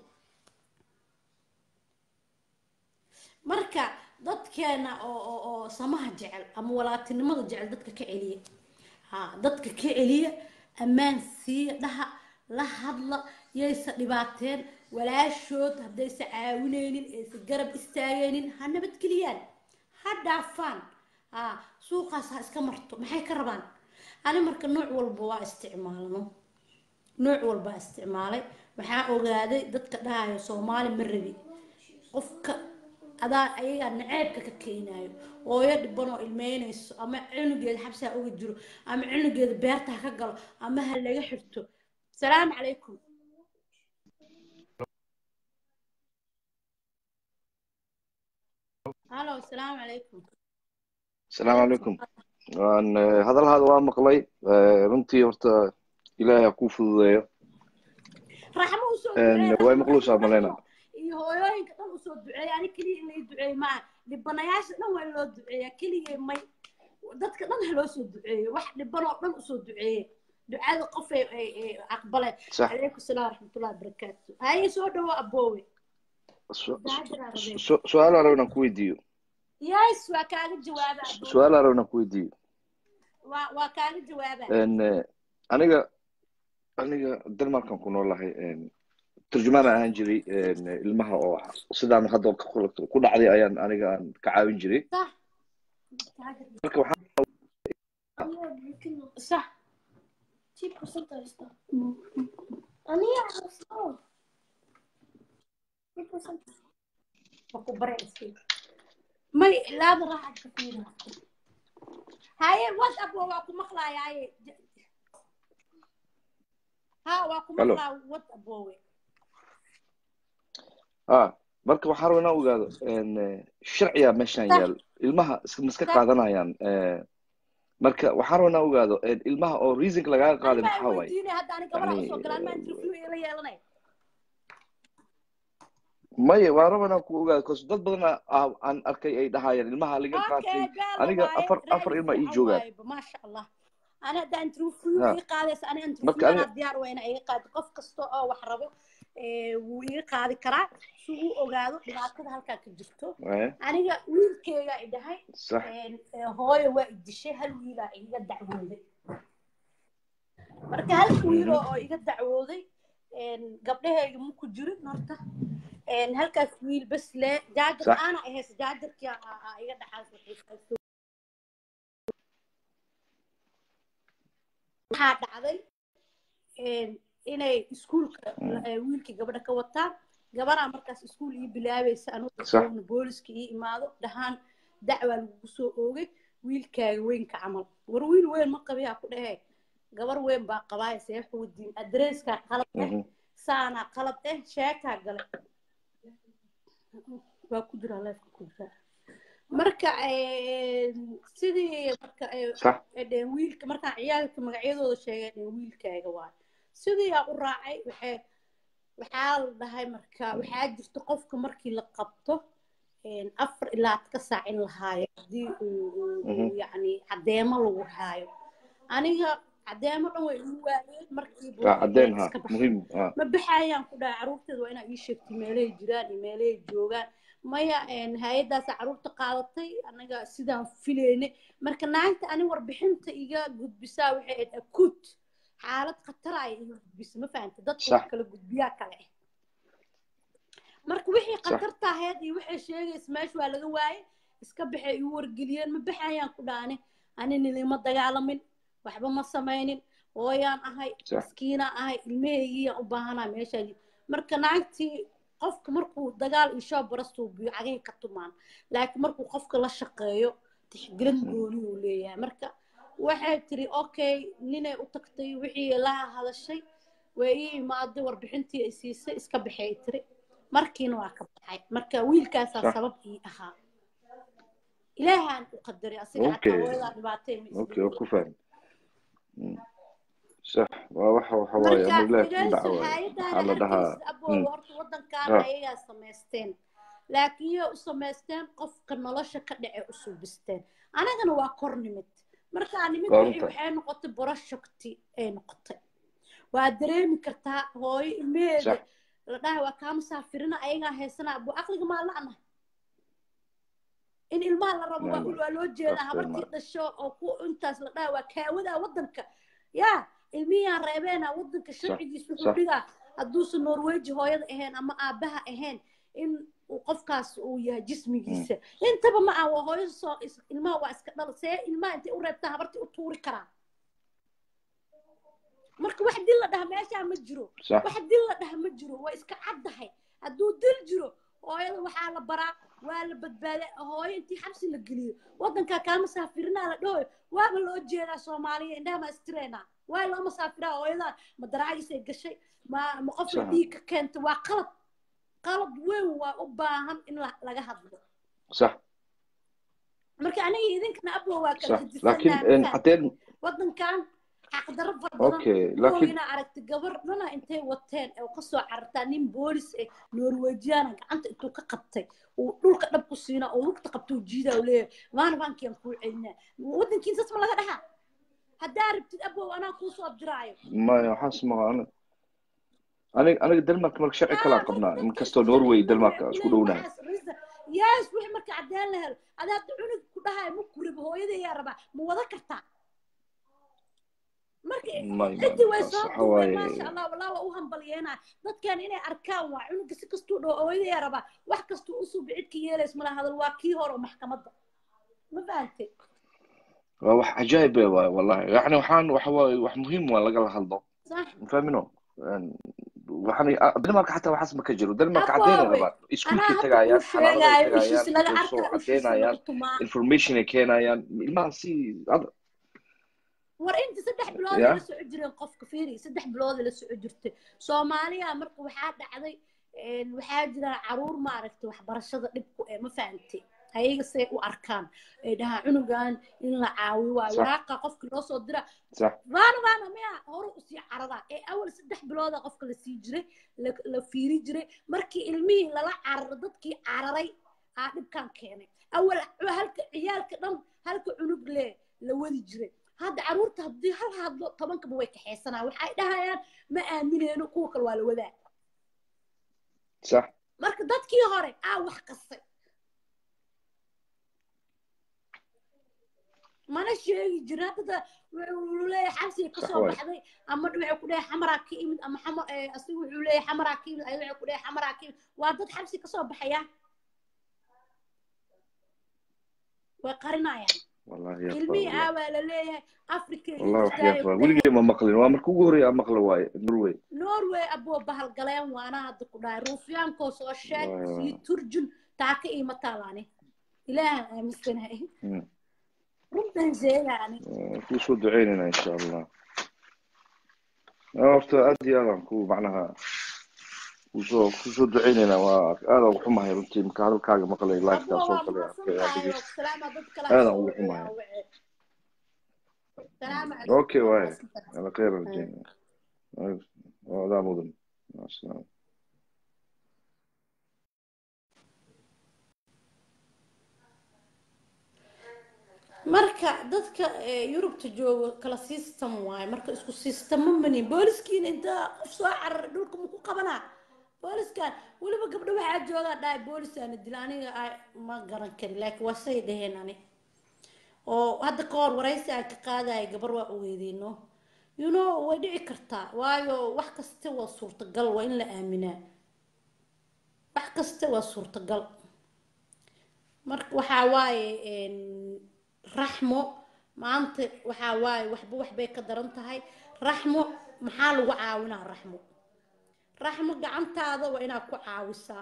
marka dadkeena oo oo oo samaha jecel ama walaatinimada jecel dadka ka celiya ha dadka ka celiya ammaan siiya dhaha la hadla yaysa dhibaateen walaashood haddaysa caawinaynin aysa garab istaagaynin ha nabadgeliyaan ha dhaafaan ha suuqaas ha iska marto maxay ka rabaan ani marka nooc walba waa isticmaalno nooc walba isticmaalay waxaa ogaaday dadka dhahayo soomaali ma rabi qofka adaa ayagaa naceebka ka keenayo hooyo dhiban oo ilmeynayso ama cunugeeda xabsi ha uga jiro ama cunugeeda beerta ha ka galo ama ha laga xirto salaamu calaykum halo salaamu calaykum asalaamu calaykum waan hadalhaada waa maqlay runtii horta ilaahay ha kuu fududeeyo raxmo usoo way maqluusaa malayna iyo hooyooyinka dhan usoo duceeya ani keliya in lay duceeyo maaha dhibanayaasha dhan waa in loo duceeya keligay may dadka dhan ha loo soo duceeyo wax dhiban oo dhan usoo duceeye ducada qof ay ay ay aqbaleen Sax. calaykum salaam waraxmatullahi wabarakaatu haye soo dhawo aboowe Su- su- su- su-aal aan rabaa inaan ku weydiiyo yes waa kaaga jawaaba aboowe su-aal aan rabaa inaan ku weydiiyo waa waa kaaga jawaaba En, eh, aniga aniga denmarkan ku noolahay en, turjumaan ahaan jiray en, ilmaha oo sidaan hadda ku ku dhacday ayaan aniga aan ka caawin jiray sax marka waxaan sax ku baraysi may laada raaxad ka fiira haye whatsapp waa ku maqlaaya haye ha waa ku Hello. maqlaa whatsapp wowe ah marka waxaan rabaa inaan ogaado en, eh, sharciya meeshaan Sax. yaal ilmaha iska ma iska Sax. qaadanayaan eh, marka waxaan rabaa inaan ogaado en, ilmaha oo reasonka lagaaga qaaday anibaa maxaa waaye weydiinaya hadda ani gabadha Yani, usoo galaan maa interview ila yeelanay maya waan rabaa inaan ku ogaado cause dad badan aa- aan arkay ay dhahayaan ilmaha laga qaatay okay gaala aniga waaye afar reer afar ilma ii fiican joogaan waaye maasha allah ani hadda interview Ha. ii qaadaysa ani Marka interview ani- anaa diyaar weyna iga qaadi qof kasta oo wax rabo ee, wuu iga qaadi karaa si uu ogaado dhibaatada halkaa ka jirto Eh, aniga wiilkeygaa i dhahay sax een, ee, hooyo waa i dishay hal wiilaa iga dacwooday marka hal wiil oo oo iga dacwooday een, gabdhahayga ma ku jirin horta een, halkaas wiil bas le jaajar Sax. aana ahays jaajarkii aa- aa- aa iga dhaxaas waxaa dhacday een, inay iskuulka eh, wiilkii gabadha ka wataan gabaraa markaas iskuul ii bilaabaysa anugu Sax. joogna booliska ii imaado dhahaan dacwaa lagugu soo oogay wiilkaaga weynka camal war wiil weyn ma qabiyaa ku dhehe gabar weyn baa qabaaya see xuudiin adreeskaa qalad eh Mhm. saanaa qalad eh sheekaa gale waa ku jiraa leefka ku jiraa marka een, sidii marka eh, sax ee dheen wiilka markaan ciyaalka magacyadooda sheegay dheen wiilkaaga waay sidii aa u raacay waxay waxaa la dhahay marka waxaa jirta qofka markii la qabto een, afar ilaa ka saac in la haayo haddii uu uu- uu Mhm. yacni cadeemo lagu haayo aniga cadeemo dhan way igu waayeen markii waa cadeen ha iska baxay muhiim ah ma baxayaan ku dhahay caruurteeda waa inaa ii sheegtay meelahay jiraan iyo meelahay joogaan maya een, hay-addaasa caruurta qaadatay anaga sidaan filaynay marka naagta ani warbixinta iga gudbisaa waxay ahayd akuut xaalad khatara ay iga gudbisa ma fahanta dadka Sax. wax kala gudbiyaa kale ah marka wixii Sax. khatarta ahayd iyo waxay sheegaysa meesha waa laga waayay iska baxay igu wargeliyeen ma baxayaan ku dhaane ani nilima dagaalamin waxba ma samaynin hooyaan ahay Sax. maskiinaa ahay ilmahaygiyaan u baahanaa meeshaa marka naagtii qofka markuu dagaal iyo shoob barastuu biyo cagay ka tumaan laakiin markuu qofka la shaqeeyo tixgelin gooni uu leeyahay marka waxay tiri okay ninay u tagtay wixii laha hadashay way ii imaaday warbixintii ay siisay iska baxay tiri markiina waa ka baxay marka wiilkaasaa Sax. sabab ii ahaa ilaahaan u qadaray asiga Okay. xataa hooyadaa dhibaatay ma okay waa ku fahmi sax waa waxa waxa waaye marka amar ilaahi ku dhagayso dhaca waaye hay-adaana waxaa la dhahaa arkaysid abooba mm, horta wadankan ah, ayagaa samaysteen laakiin yay u samaysteen qofka nolosha ka dhace u suubisteen anagana waa kor nimid markaa nimid waa wixii runta waxay noqotay boroshakti ay noqotay waa dareemi kartaa hooyo ilmeheeda sax la dhahay waa kaa musaafirina ayagaa haysanaa abu aqliga maa la'na in ilmaha la rabo waa maama waa loo jeedaa afteen habartii ma dhasho oo ku intaas la dhahay waa kaawadaa wadanka yaa ilmihiaan reebeena wadanka sax sharcigiis wuxuu sax dhigaa hadduusan norweji hooyada ahayn ama aabaha ahayn in uu qofkaas uu yahay mm, jismigiisa intaba ma ah waa hooyo soo is- ilmaha waa iska dhal see ilmaha intay u reebtaa habartii u tuuri karaa marka wax dil la dhaha meeshaa ma jiro sax wax dil la dhaha ma jiro waa iska caddahay hadduu dil jiro hooyada waxaa la baraa waa la badbaaday hooyo intii xabsi la geliyo wadankaa kaa masaafirinaa la dhahoy waaba loo jeedaa soomaaliya indhaha ma istireenaa waa loo masaafiraa hooyadaa ma daraagisay gashay ma ma qof la sax dhiig ka keentay waa qalad qalad weyn waa u baahan in la- laga hadlo sax marka aniga idinkana abwa waa kala sax gedisannaha laakiin ma een, fahamtay haddeen wadankan xaqdarro fara badan okay kuwa laakiin inaa aragtay gabar dhana intay wateen oo kasoo carartaa nin boolis eh norwejiana gacanta intuu ka qabtay uu dhulka dhab ku siinaa oo lugta qabtuu jiidaa uu leeyahay maana baankiyan kuu celinaa wadankiin sas ma laga dhahaa haddaa rabtid abow anaa kuu soo abdiraayo maya waxaas maha aniga aniga aniga denmark marka sharci haa kalaan marka qabnaa dadka inkastoo sharci norway ma denmark lehe isku lehe dhownahay waxaas risa yaas wixii marka caddeen la helo adaa hadda cunug ku dhahayo ma kurib hooyadayaa rabaa ma wada kartaa marka may cidii way taas soo waxa duubeen waaye maasha allah wallah waa u hambalyeena dadkan inay arkaan waa cunuga si kastuu dhoo ooyadaya rabaa wax kastuu usuu bicidka yeelays mala hadal waa kii hore oo maxkamadda ma fahantay waa wax cajaa'ib eh waaye wallahi yani waxaan waxa waaye wax muhiim waa lagala hadlo sax mafahmino waxaan denmark xataa waxaas ma ka jiro denmark caddeynay aboowe rabaan anaa iskuulkay hadda kuu tagaayaan xanaanaday sheegaayo ishiis tagaayaan laga way soo arkaa ishiisa laga caddeynayaan tumaa information ay keenayaan ilmaha si ad- war inta saddex bilood ya ay la soco jireen qofka fiiri saddex bilood ay la soco jirtay soomaaliya marka waxaa dhacday een, waxaa jira caruur maaragtay waxbarashada dhib ku eh ma fahantay ayaga say u arkaan ay dhahaan cunugan in la caawiyo waayo sax waraaqa qofka loo soo dira sax vaana vaana miya hore usii caradaa ee awal saddex bilooda qofka la sii jiray la la fiiri jiray markii ilmihii lala cararo dadkii cararay aa dhibkan keenay awal halka ciyaalka dhan halka cunug le la wadi jiray hadda caruurta haddii hal hadlo tobankaba way kaxaysanaa waxay dhahayaan ma aamineyno kuwa kale waa la wadaa sax marka dadkii hore aa wax qastay mana sheegi jirin hadda wuxuu leeyahay xabsiga sax kasoo waaye baxday ama wuxuu ku leeyahay xamaraa ka imid ama xama asiga wuxuu leeyahay xamaraa ka imid ayada wuxuu ku leeyahay xamaraa ka imid waa dad xabsi kasoo baxaya way qarinayaan wallahi yaab waa ilmihii wallahi aawaa la leeyahay africa iyo wallahi wax jirtaayo yaab ku waa dhahay weligay ma maqlin waa marka ugu horreeya aan maqla waaye norway norway aboo bahalgaleen waana hadda ku dhahay ruufyaankoo soo sheeg sii waa turjun taaka iima taalaani ilaahan aaminsanahay mm. runtan sheegaani waa kuu soo duceynayna insha allah Ah, horta aad iyo aad aan ku macnaha kusoo kusoo duceynaynaa waa aad aan ugu xumahay runtii marka hadalkaaga maqlay livekaa aboo soo waa galay mahadsan arkay aad tahay oo dhegeyst salaama dad kale aad ha aan soo ugu wacay xumahay aa wacay salaama calaykum okay waa waaye mahadsan tahay ala khayr Ah. rajeyna adaa mudan maca salaama marka dadka eh, yurubta jooga kala system waaye marka isku systemo mani booliskiina intaa qof soo cararay dhulka ma ku qabanaa booliskan weliba gabdho waxaa joogaa dhahay boolisaana dila aniga ay ma garan kari laakiin waa say dhaheen ani oo hadda ka hor waraysi aan ka qaadaya gabar waa ogeydeyno you know way dhici kartaa waayo wax kasta waa suurtagal waa in la aaminaa wax kasta waa suurtagal marka waxaa waaye een, raxmo maanta waxaa waaye waxba waxbay ka daran tahay raxmo maxaa lagu caawinaa raxmo raxmo gacantaada waa inaad ku caawisaa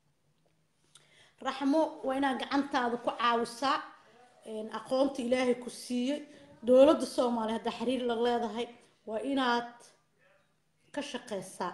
raxmo waa inaad gacantaada ku caawisaa een, aqoonta ilaahay ku siiyey dowladda soomaaliya haddaa xiriir la leedahay waa inaad ka shaqeysaa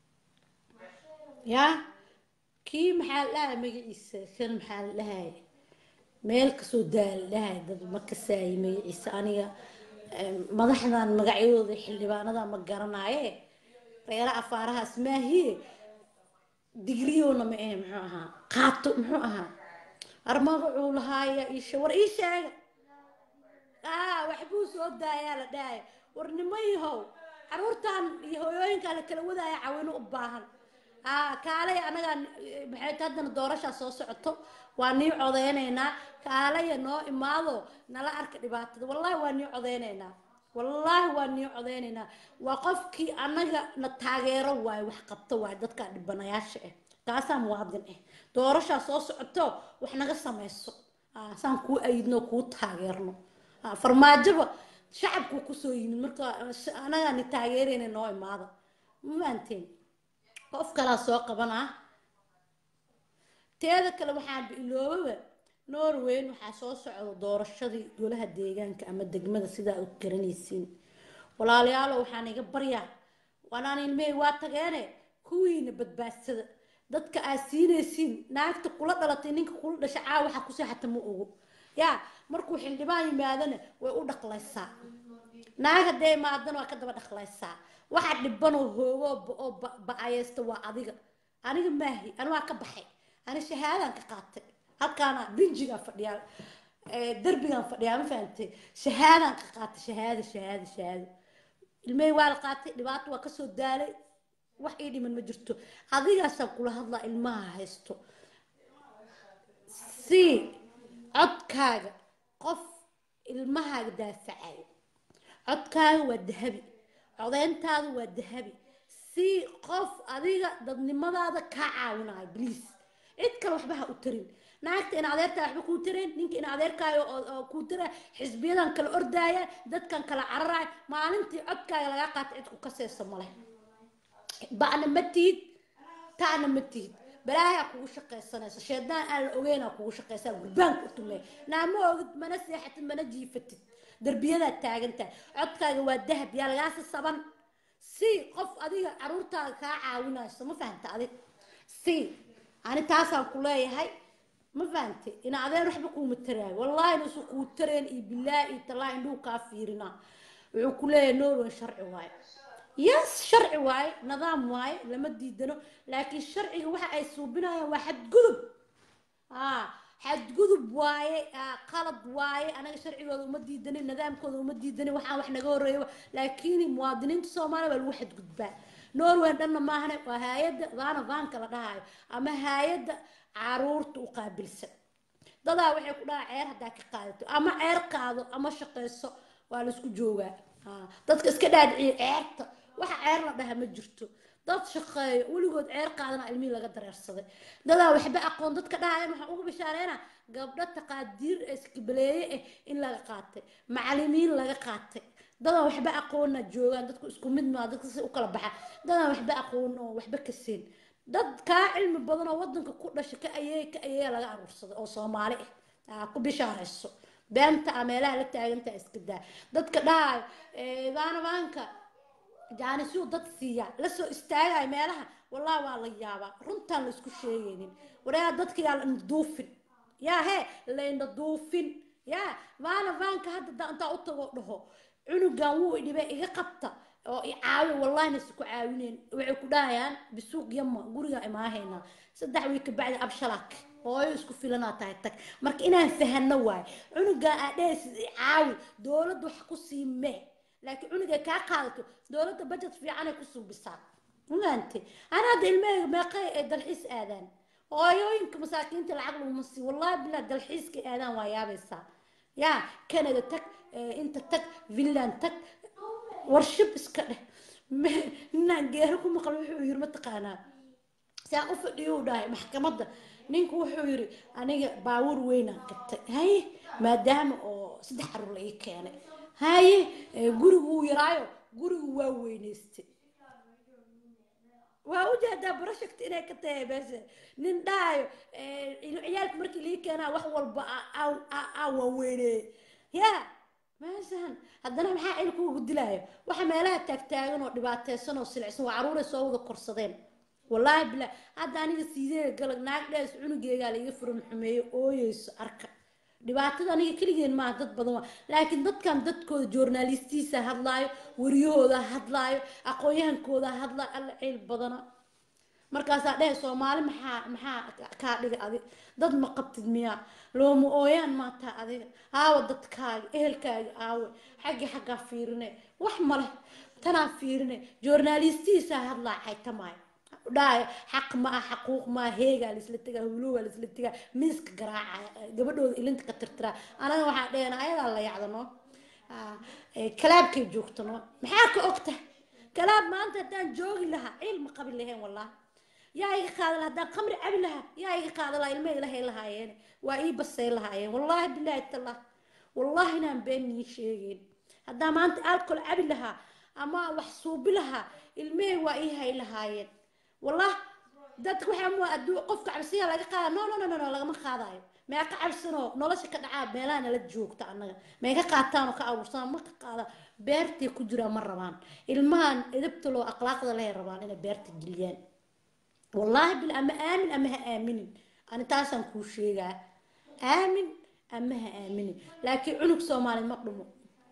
yaa kii maxaa la dhahay magaciisa kan maxaa la dhahay meel kasoo daal dhahay dad ma kasaayi magaciisa aniga madaxdan magacyadooda xildhibaanada ma garanaaye reera afaarahaas maahiye digriyowna ma ahe muxuu ahaa qaato muxuu ahaa armagacuu lahaaya isha war ii sheega aa waxbuu soo daayaa la dhahay war nimayahow caruurtan iyo hooyooyinkaa la kala wadaaya cawino u baahan aa kaalay anagaa maxay ta haddana doorashaa soo socoto waa nii codeynaynaa kaalaya noo imaado nala arka dhibaatada wallahi waa nii codeynaynaa wallaahi waa nii codeynaynaa waa qofkii anaga na taageero waayo wax qabto waayo dadka dhibanayaasha ah kaasaa muwaadin ah doorashaa soo socoto wax naga samayso saan kuu ayidno kuu taageerno farmaajoba shacabkuu kusoo yimid marka anagaa ni taageerayna noo imaada ma fahanteen qof kalaa soo qabanaa teeda kale waxaa iloobaba norweyn waxaa soo socda doorashadii golaha deegaanka ama degmada sidaa u garanaysiin walaalayaalo waxaan iga baryaa wanaan ilmey waa tageene kuwiina badbaadsada dadka aad siinaysiin naagta kula dhalatay ninka kula dhasha caa waxaa ku seexata ma ogo yaa markuu xildhibaan yimaadana way u dhaqlaysaa naag haddee imaadana waa ka daba dhaqlaysaa waxa dhibanoo hoogo oo ba-ayeysta waa adiga aniga maahi ani waa ka baxay ani shahaadaan ka qaatay halkaana binjigaan fadhiyaa derbigaan fadhiyaa ma fahamtay shahaadaan ka qaatay shahaada shahaada shahaado ilmey waa la qaatay dhibaato waa kasoo daalay wax ii dhiman ma jirto adigaasaan kula hadlaa ilmaha haysto si codkaaga qof ilmahaaga daafacayo codkaaga waa dahabi codeyntaada waa dahabi si qof adiga dadnimadaada kaa caawinayo bliis cid kale waxba ha u tarin naagta in adeertaa waxba kuu tareen ninka in adeerkaayo oo kuu tara xisbiyadan kala ordaaya dadkan kala cararaaya maalintii codkaaga lagaa qaata cid ku kaseysa male ba'na ma tihid taana ma tihid balaayaa kugu shaqaysanaysa sheedaan aan la ogeynaa kugu shaqaysaa gurbaanka u tumee naa ma ogid mana seexatid mana jiifatid derbiyadaa taagantahay codkaaga waa dahab yaa lagaasi saban si qof adiga caruurtaada kaa caawinayso ma fahanta adig si ani taasaan ku leeyahay ma fahantay ina adeen waxba kuuma taraayo wallaahi nusu kuu tareen iyo bilaa iyo talaa indhuu kaa fiirinaa wuxuu ku leeyahay norway sharci waaye yes sharci waaye nidaam waaye lama diidano laakiin sharciga waxa ay suubinayaan waa xadgudub aa xadgudub waaye qalad waaye anaga sharcigooda uma diidanin nidaamkooda uma diidanin waxaan wax naga horeeyo laakiin muwaadiniinta soomaaliya waa lagu xadgudbaa norway dhanna maahane waa hay-adda vaana vaanka la dhahayo ama hay-adda caruurta u qaabilsan dadaa waxay ku dhahaa ceer haddaa ka qaadato ama ceer qaado ama shaqayso waa laisku joogaa dadka iska dhaadhiciya ceerta waxa ceer la dhaha ma jirto dad shaqeeyo weligood ceer qaadana ilmihii laga dareersaday dadaa waxba aqoon dadka dhahayaan waxaan uga bishaareynaa gabdho taqaadiir iskibaleeye ah in laga qaatay macalimiin laga qaatay dadan waxba aqoonna joogaan dadku isku mid maa dadka si u kala baxa dadan waxba aqoon oo waxba ka siin dad kaa cilmi badan oo wadanka ku dhasha ka ayee ka ayee laga aruursaday oo soomaali ah ku bishaarayso beenta a meelaha la taagantaa iska daa dadka dhahayo vaanavaanka jaanisuu dad siiya lasoo istaagayo meelaha wallahi waa la yaabaa runtaan la isku sheegaynin wareeha dadka yaa la duufin yaa hee layna duufin yaa vaanavaanka hadda intaa u tago dhaho cunugan wuu idhibay iga qabta oo i caawi wallahina si ku caawineen waxay ku dhahayaan bisuuq yama guriga imaahaynaa saddex wiil ka bacdi abshalaak hooyo isku filanaa tahay tag marka inaan fahano waayo cunugan aa dhehaysid i caawi dowladda wax ku sii mee laakiin cunugay kaa qaadato dowladda budget fiicanay ku suubisaa mafahamtay ana hadda ilmahayga meeqay ay dalxiis aadaan hooyooyinka masaakiinta lacag laguma sii wallahi bilaa dalxiiska aadaan waa yaabaysaa yaa canada tag inta tag finland tag warshib iska dheh ninaan geero ku maqal wuxuu yiri mataqaanaa saa u fadhiyo u dhahay maxkamadda ninku wuxuu yiri aniga baawur weynaan qabtay haye maadaama oo saddex caruur la ii keenay haye gurigu wuu yaraayo gurigu waa weynaystay waa ujeedaa barashagta inay ka tahay meesha nin dhahayo ciyaalka markii lii keenaa wax walba aa waaweyneeye yaa meeshan haddana maxaa cil kuugu dilaayo waxa meelaha taagtaagan oo dhibaateysan oo silicsan waa caruuray soo wada korsadeen wallaahi bilaa hadda aniga siidee galag naag dhees cunugeygaa laiga furan xumeeyo ooyeyso arka dhibaatada aniga keligeen maaha dad badan waa laakiin dadkan dadkooda journalistiisa hadlaayo wariyahooda hadlaayo aqoon-yahankooda hadlaayo alla ceyl badana markaasaa dhehe soomaali maxaa maxaa kaa dhiga adig dad ma qabtid miyaa looma ooyaan maataa adiga aawa dadkaaga ehelkaaga aawe xaggi xaggaa fiirine wax male tanaa fiirine journalistihiisaa hadlaa xaytamaayo dhaaya xaq ma ah xaquuq ma ah heegaa laisla tegaa huluugaa laisla tegaa miiska garaacaya gabadhooda ilinta ka tirtiraa anaga waxaa dhehena ayadaa la yacdano kalaabkay joogtano maxaa ka ogta kalaab maanta haddaan joogi lahaa ciil ma qabi lahayn wallahi yaa iga qaada lahaa haddaan khamri cabi lahaa yaa iga qaada lahaa ilma ilahay lahaayeen waa ii basay lahaayeen wallaahi bilaahi tallah wallaahi inaan been nii sheegeen haddaan maanta alcohol cabi lahaa ama wax suubi lahaa ilmahey waa ii hay lahaayeen والله dadka waxaa mua aduu qofka cabsiya laga qaada no no no no lagama qaadayo mee ka cabsano nolosha ka dhacaa meelaha nala joogta annaga mee ka qaataan oo ka abuursan ma ka qaada beertay ku jiraan ma rabaan ilmahan edabta loo akhlaaqda lehay rabaan inay beerta geliyaan wallaahi bil ama aamin ama ha aaminin ani taasaan kuu sheegaa aamin ama ha aaminin laakiin cunug soomaali ma dhumo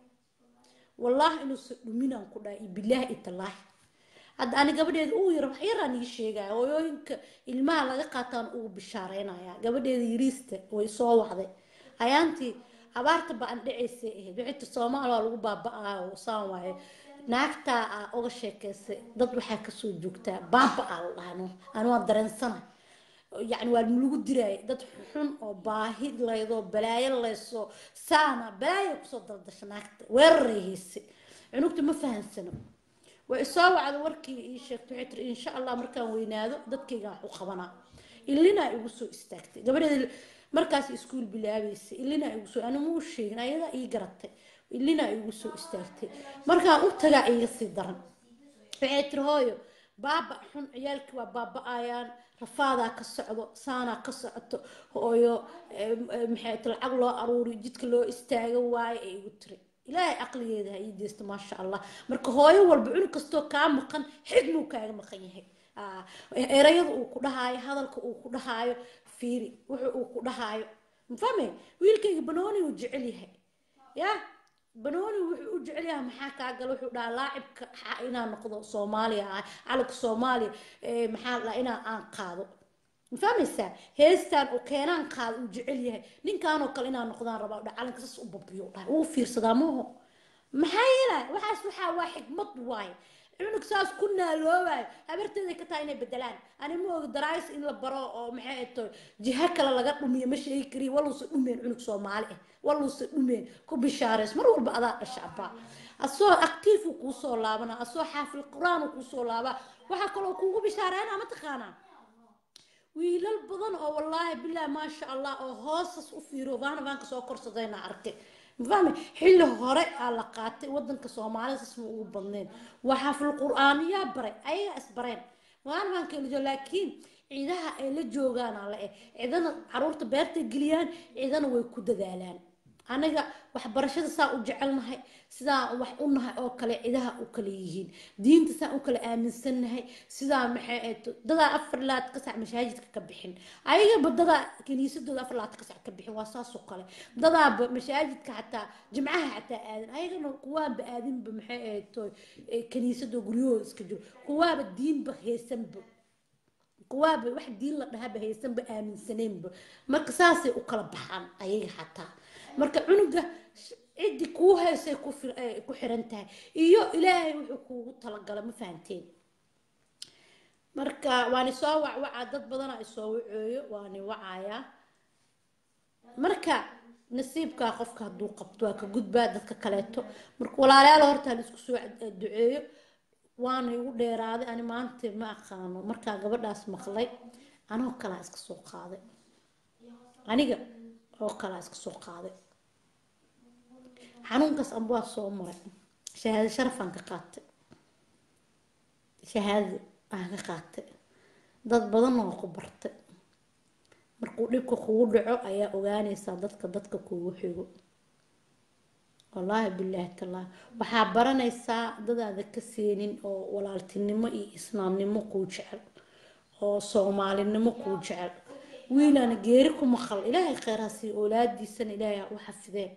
wallaahi inuusan dhuminaan ku dhahay iyo bilaahi itallaahi hadda ani gabadheeda ugu yar wax yaraan ii sheegaya hooyooyinka ilmaha laga qaataan ugu bishaareynaya gabadheeda yariista way soo wacday ayaantii abaarta baan dhacaysay ahayd wixita soomaal waa lagu baaba-aa saan waaye naagtaa aa uga sheekaysay dad waxaa kasoo joogtaa baaba-aa la dhahno ani waa dareensana yacni waa lagu diraayay dad xun oo baahi laydoo balaayo layso saana balaayo kusoo daldasha naagta weeraray haysay cunugta ma fahansano way soo wacda warkii ii sheegtay waxay tiri insha allah markaan weynaado dadkayga wax u qabanaa ilinaa igu soo istaagtay gabadheeda markaas iskuul bilaabaysay ilinaa igu soo ani muu sheegin ayadaa ii garatay ilinaa igu soo istaagtay markaan u tagaa iiga sii daran waxay tiri hooyo baaba xun ciyaalkii waa baaba-ayaan rafaadaa ka socdo saanaa ka socoto hooyo maxay ti lacag loo aruuri jidka loo istaaga waayo ee igu tiri ilaahay caqligeeda ha ii deysto maasha allah marka hooyo walba cunug kastoo kaa maqan xigmuu kaaga maqan yahay erayada uu ku dhahaayo hadalka uu ku dhahaayo fiiri wuxu uu ku dhahaayo mafahme wiilkayga banooni uu jecel yahay ya banooni wuxuu u jecel yahay maxaa kaa gala wuxuu dhahaa laacibka inaan noqdo soomaaliya ah calanka soomaaliya maxaa la inaa aan qaado ma fahmaysaa heestaan oo keenaan qaada uu jecel yahay ninkaanoo kale inaan noqdaan rabaa dha calanka sas u babiyo dhahay wuu fiirsadaa maaho maxaa yeelay waxaas waxaa waa xikmad waaye cunug saas ku naaloobayo habarteeday ka tahay inay bedelaan ani ma ogi daraayis in la baro oo maxay ato jiha kale laga dhumiyo ma sheegi kariyo waluusa dhumeen cunug soomaali ah waluusa dhumeen ku bishaarays mar walba adaa dhasha abaa asoo actiifu kuusoo laabana asoo xaafil qur-aan kuusoo laabaa waxaa kaloo kuugu bishaareynaa mataqaanaa wiilal badan oo wallaahi bilaahi maasha allah oo hoosas u fiiro vaana vaanka soo korsadayna arkay mafahmi xilli hore aa la qaatay wadanka soomaalida sasma ugu badneen waa xaafil qur-aaniyaa baray ayagaa isbareen vaana vaanka elijo laakiin ciidaha ay la joogaana la eh ciidana caruurta beertay geliyaan ciidana way ku dadaalaan aniga waxbarashada saa u jecelnahay sidaa wax u nahay oo kale cidaha u kale yihiin diinta saa u kale aaminsannahay sidaa maxay dadaa afar laad ka sac mashaajidka ka bixin ayagaba dadaa kiniisadooda afar laad ka sac ka bixin waa saas oo kale dadaaba mashaajidka xataa jimcaha xataa aadan ayagana kuwaanba aadinba maxay ahayto kiniisadoo guryahooda iska jiro kuwaaba diinba haysanba kuwaaba wax diin la dhahaba haysanba aaminsaneynba marka saasay u kala baxaan ayaga xataa marka cunuga ciddii kuu haysay ku xiran tahay iyo ilaahay wuxuu kuugu talagala ma fahanteen marka waani soo wacwacaa dad badana isoo wacooyo waani wacayaa marka nasiibkaa qofka hadduu qabto waa ka gudbaa dadka kaleeto marka walaalayaal horta hal isku soo duceeyo waana igu dheeraaday ani maanta ma aqaano markaa gabadhaas maqlay anoo kalaa iska soo qaaday aniga oo kalaa iska soo qaaday xanuunkaas amba waa soo maray shahaado sharafaan ka qaatay shahaado aan ka qaatay dad badanna waa ku bartay markuu dhibka kugu dhaco ayaa ogaanaysaa dadka dadka kugu xigo wallaahi bilaahi tallaahi waxaa baranaysaa dadaada ka seenin oo walaaltinimo iyo islaamnimo kuu jecel oo soomaalinimo kuu jecel wiilaana geeri ku maqal ilaahay kheyraa siiyo oolaadiisana ilaahay ha u xafideen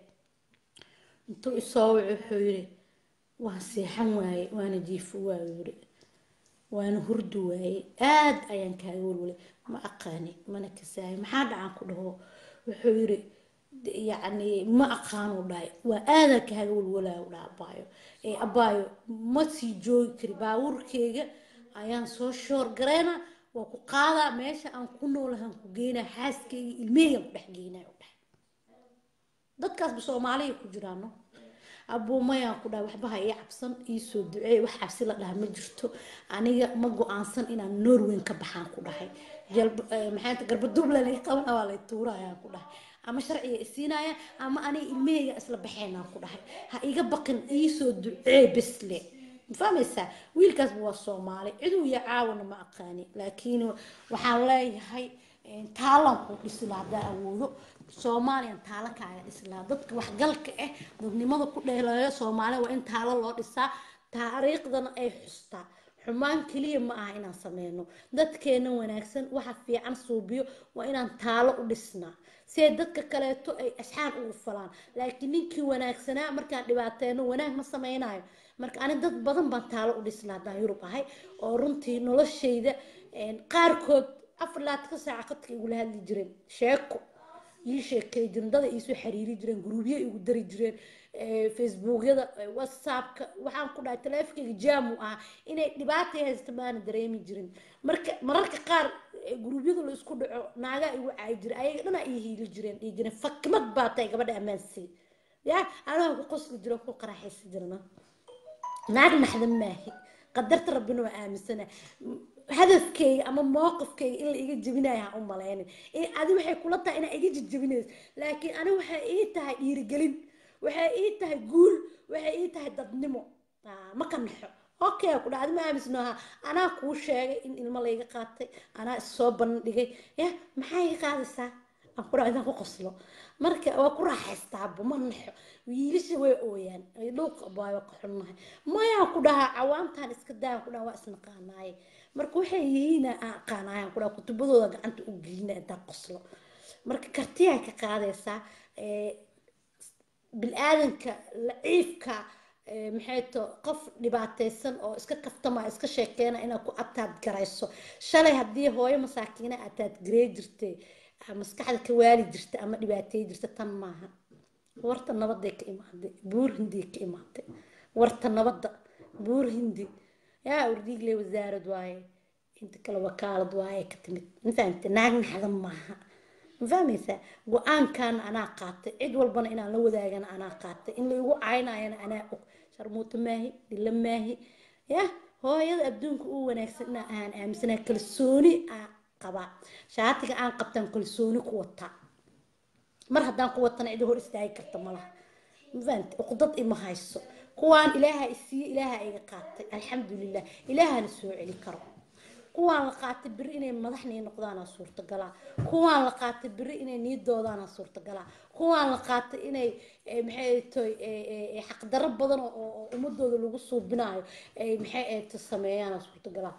intuu isoo waco wuxuu yiri waan seexan waaye waana jiifo waaye yiri waana hurdi waaye aad ayaan kaaga walwalay ma aqaani mana kasaayo maxaa dhacan ku dhaho wuxuu yiri yacni ma aqaanu dhahay waa aadaa kaaga walwalaayo dhaha abaayo ee abaayo ma sii joogi kari baabuurkeyga ayaan soo shoor gareena waa ku qaadaa meesha aan ku noolahaan ku geynaa xaaskeyga ilmeheygan ku dhex geynaa u dhahay dadkaasba soomaaliya ku jiraano abuumayaan ku dhahay waxba ha ii cabsan iisoo duceey wax cabsi la dhaha ma jirto aniga ma go-aansan inaan norweyn ka baxaan ku dhahay maxaa garbaduubla laga qabana waa lay tuurayaan ku dhahay ama sharciga isiinaya ama aniga ilmaheyga isla baxeynaan ku dhahay ha iga baqin iisoo duceey besle ma fahmaysaa wiilkaasba waa soomaali ciduu ya caawana ma aqaani laakiin waxaan leeyahay taalan kuu dhisi lahaa haddaa awoodo soomaaliyan taalo kaaga dhisi lahaa dadka waxgalka ah dadnimada ku dheeleeyo soomaaliya waa in taalo loo dhisaa taariikhdana ay xustaa xumaan keliya ma aha inaan sameyno dadkeena wanaagsan waxa fiican suubiyo waa inaan taalo u dhisnaa see dadka kaleeto ay asxaan ugu falaan laakiin ninkii wanaagsanaa markaan dhibaateeno wanaag ma sameynayo marka ani dad badan baan taalo u dhisnaa haddaan yurub ahay oo runtii noloshayda qaarkood afar laadka saaca qadka igula hadli jireen sheeko ii sheekay jiren dada iisoo xiriiri jireen guruubyo igu dari jireen facebookyada whatsappka waxaan ku dhahay taleefonkayga jaamu ah inay dhibaatay haysta maana dareemi jirin marka mararka qaar guruubyada la isku dhaco naagaa igu caayi jira ayaga dhanaa ii hiili jireen dhii jireen fakmad baa tahay gabadha ammaansay ya anaga ku qosli jiro ku qaraxaysi jirna naag naxdan maahi qadarta rabbina waa aaminsana hadafkeyga ama mowqifkeyga in la iga jebinayo ha u malaynin adi waxay kula tahay inaa iga jejebinayso laakiin ani waxay ii tahay dhiirigelin waxay ii tahay guul waxay ii tahay dadnimo ma ka naxo okay ku dhacdi ma aamisnoha anaa kuu sheegay in ilmo layga qaatay anaa issoo bandhigay ya maxaa iga qaadaysaa aan ku dhaco intaan ku qoslo marka waa ku raaxaystaaba ma naxo wiilasha way ooyaan dhulka baa waa ka xunnahay mayaan ku dhahaa cawaamtaan iska daayan ku dhaha waa isnaqaanaaye marka waxay yihiin aan aqaanayaan ku dhaha kutubadooda gacanta u gelina intaan qoslo marka kartiyaa ka qaadaysaa bil-aadanka laciifka maxay to qof dhibaataysan oo iska kaftama iska sheekeena inaad ku ataad garayso shalay haddii hooyo masaakiina ataad garey jirtay maskaxda ka waali jirta ama dhibaateey jirta tan maaha warta nabaday ka imaaday buur hindiy ka imaaday warta nabadda buur hindi yaa urdiigle wasaarad waaye inta kale wakaalad waaye ka timid mafahamte naag naxdan maaha ma fahmaysaa go-aankaana anaa qaatay cid walbana inaan la wadaagana anaa qaatay in laigu caynayana anaa og sharmuuto maahi dhilla maahi ya hooyada adduunka u wanaagsan inaa ahaan aaminsanaa kalsooni aan qabaa shaatiga aan qabtaan kalsooni ku wataa mar haddaan ku watana cidi hor istaagi karta malaha mafahante uqdad ima hayso kuwaan ilaaha isiiye ilaaha iga qaatay alxamdulilah ilaahana soo celi karo kuwaan la qaatay beri inay madaxnii noqdaana suurtagalaa kuwaan la qaatay beri inay niidoodaana suurtagalaa kuwaan la qaatay inay maxay toy xaqdarro badan oo ummadooda lagu suubinayo ay maxay to sameeyaana suurtagalaa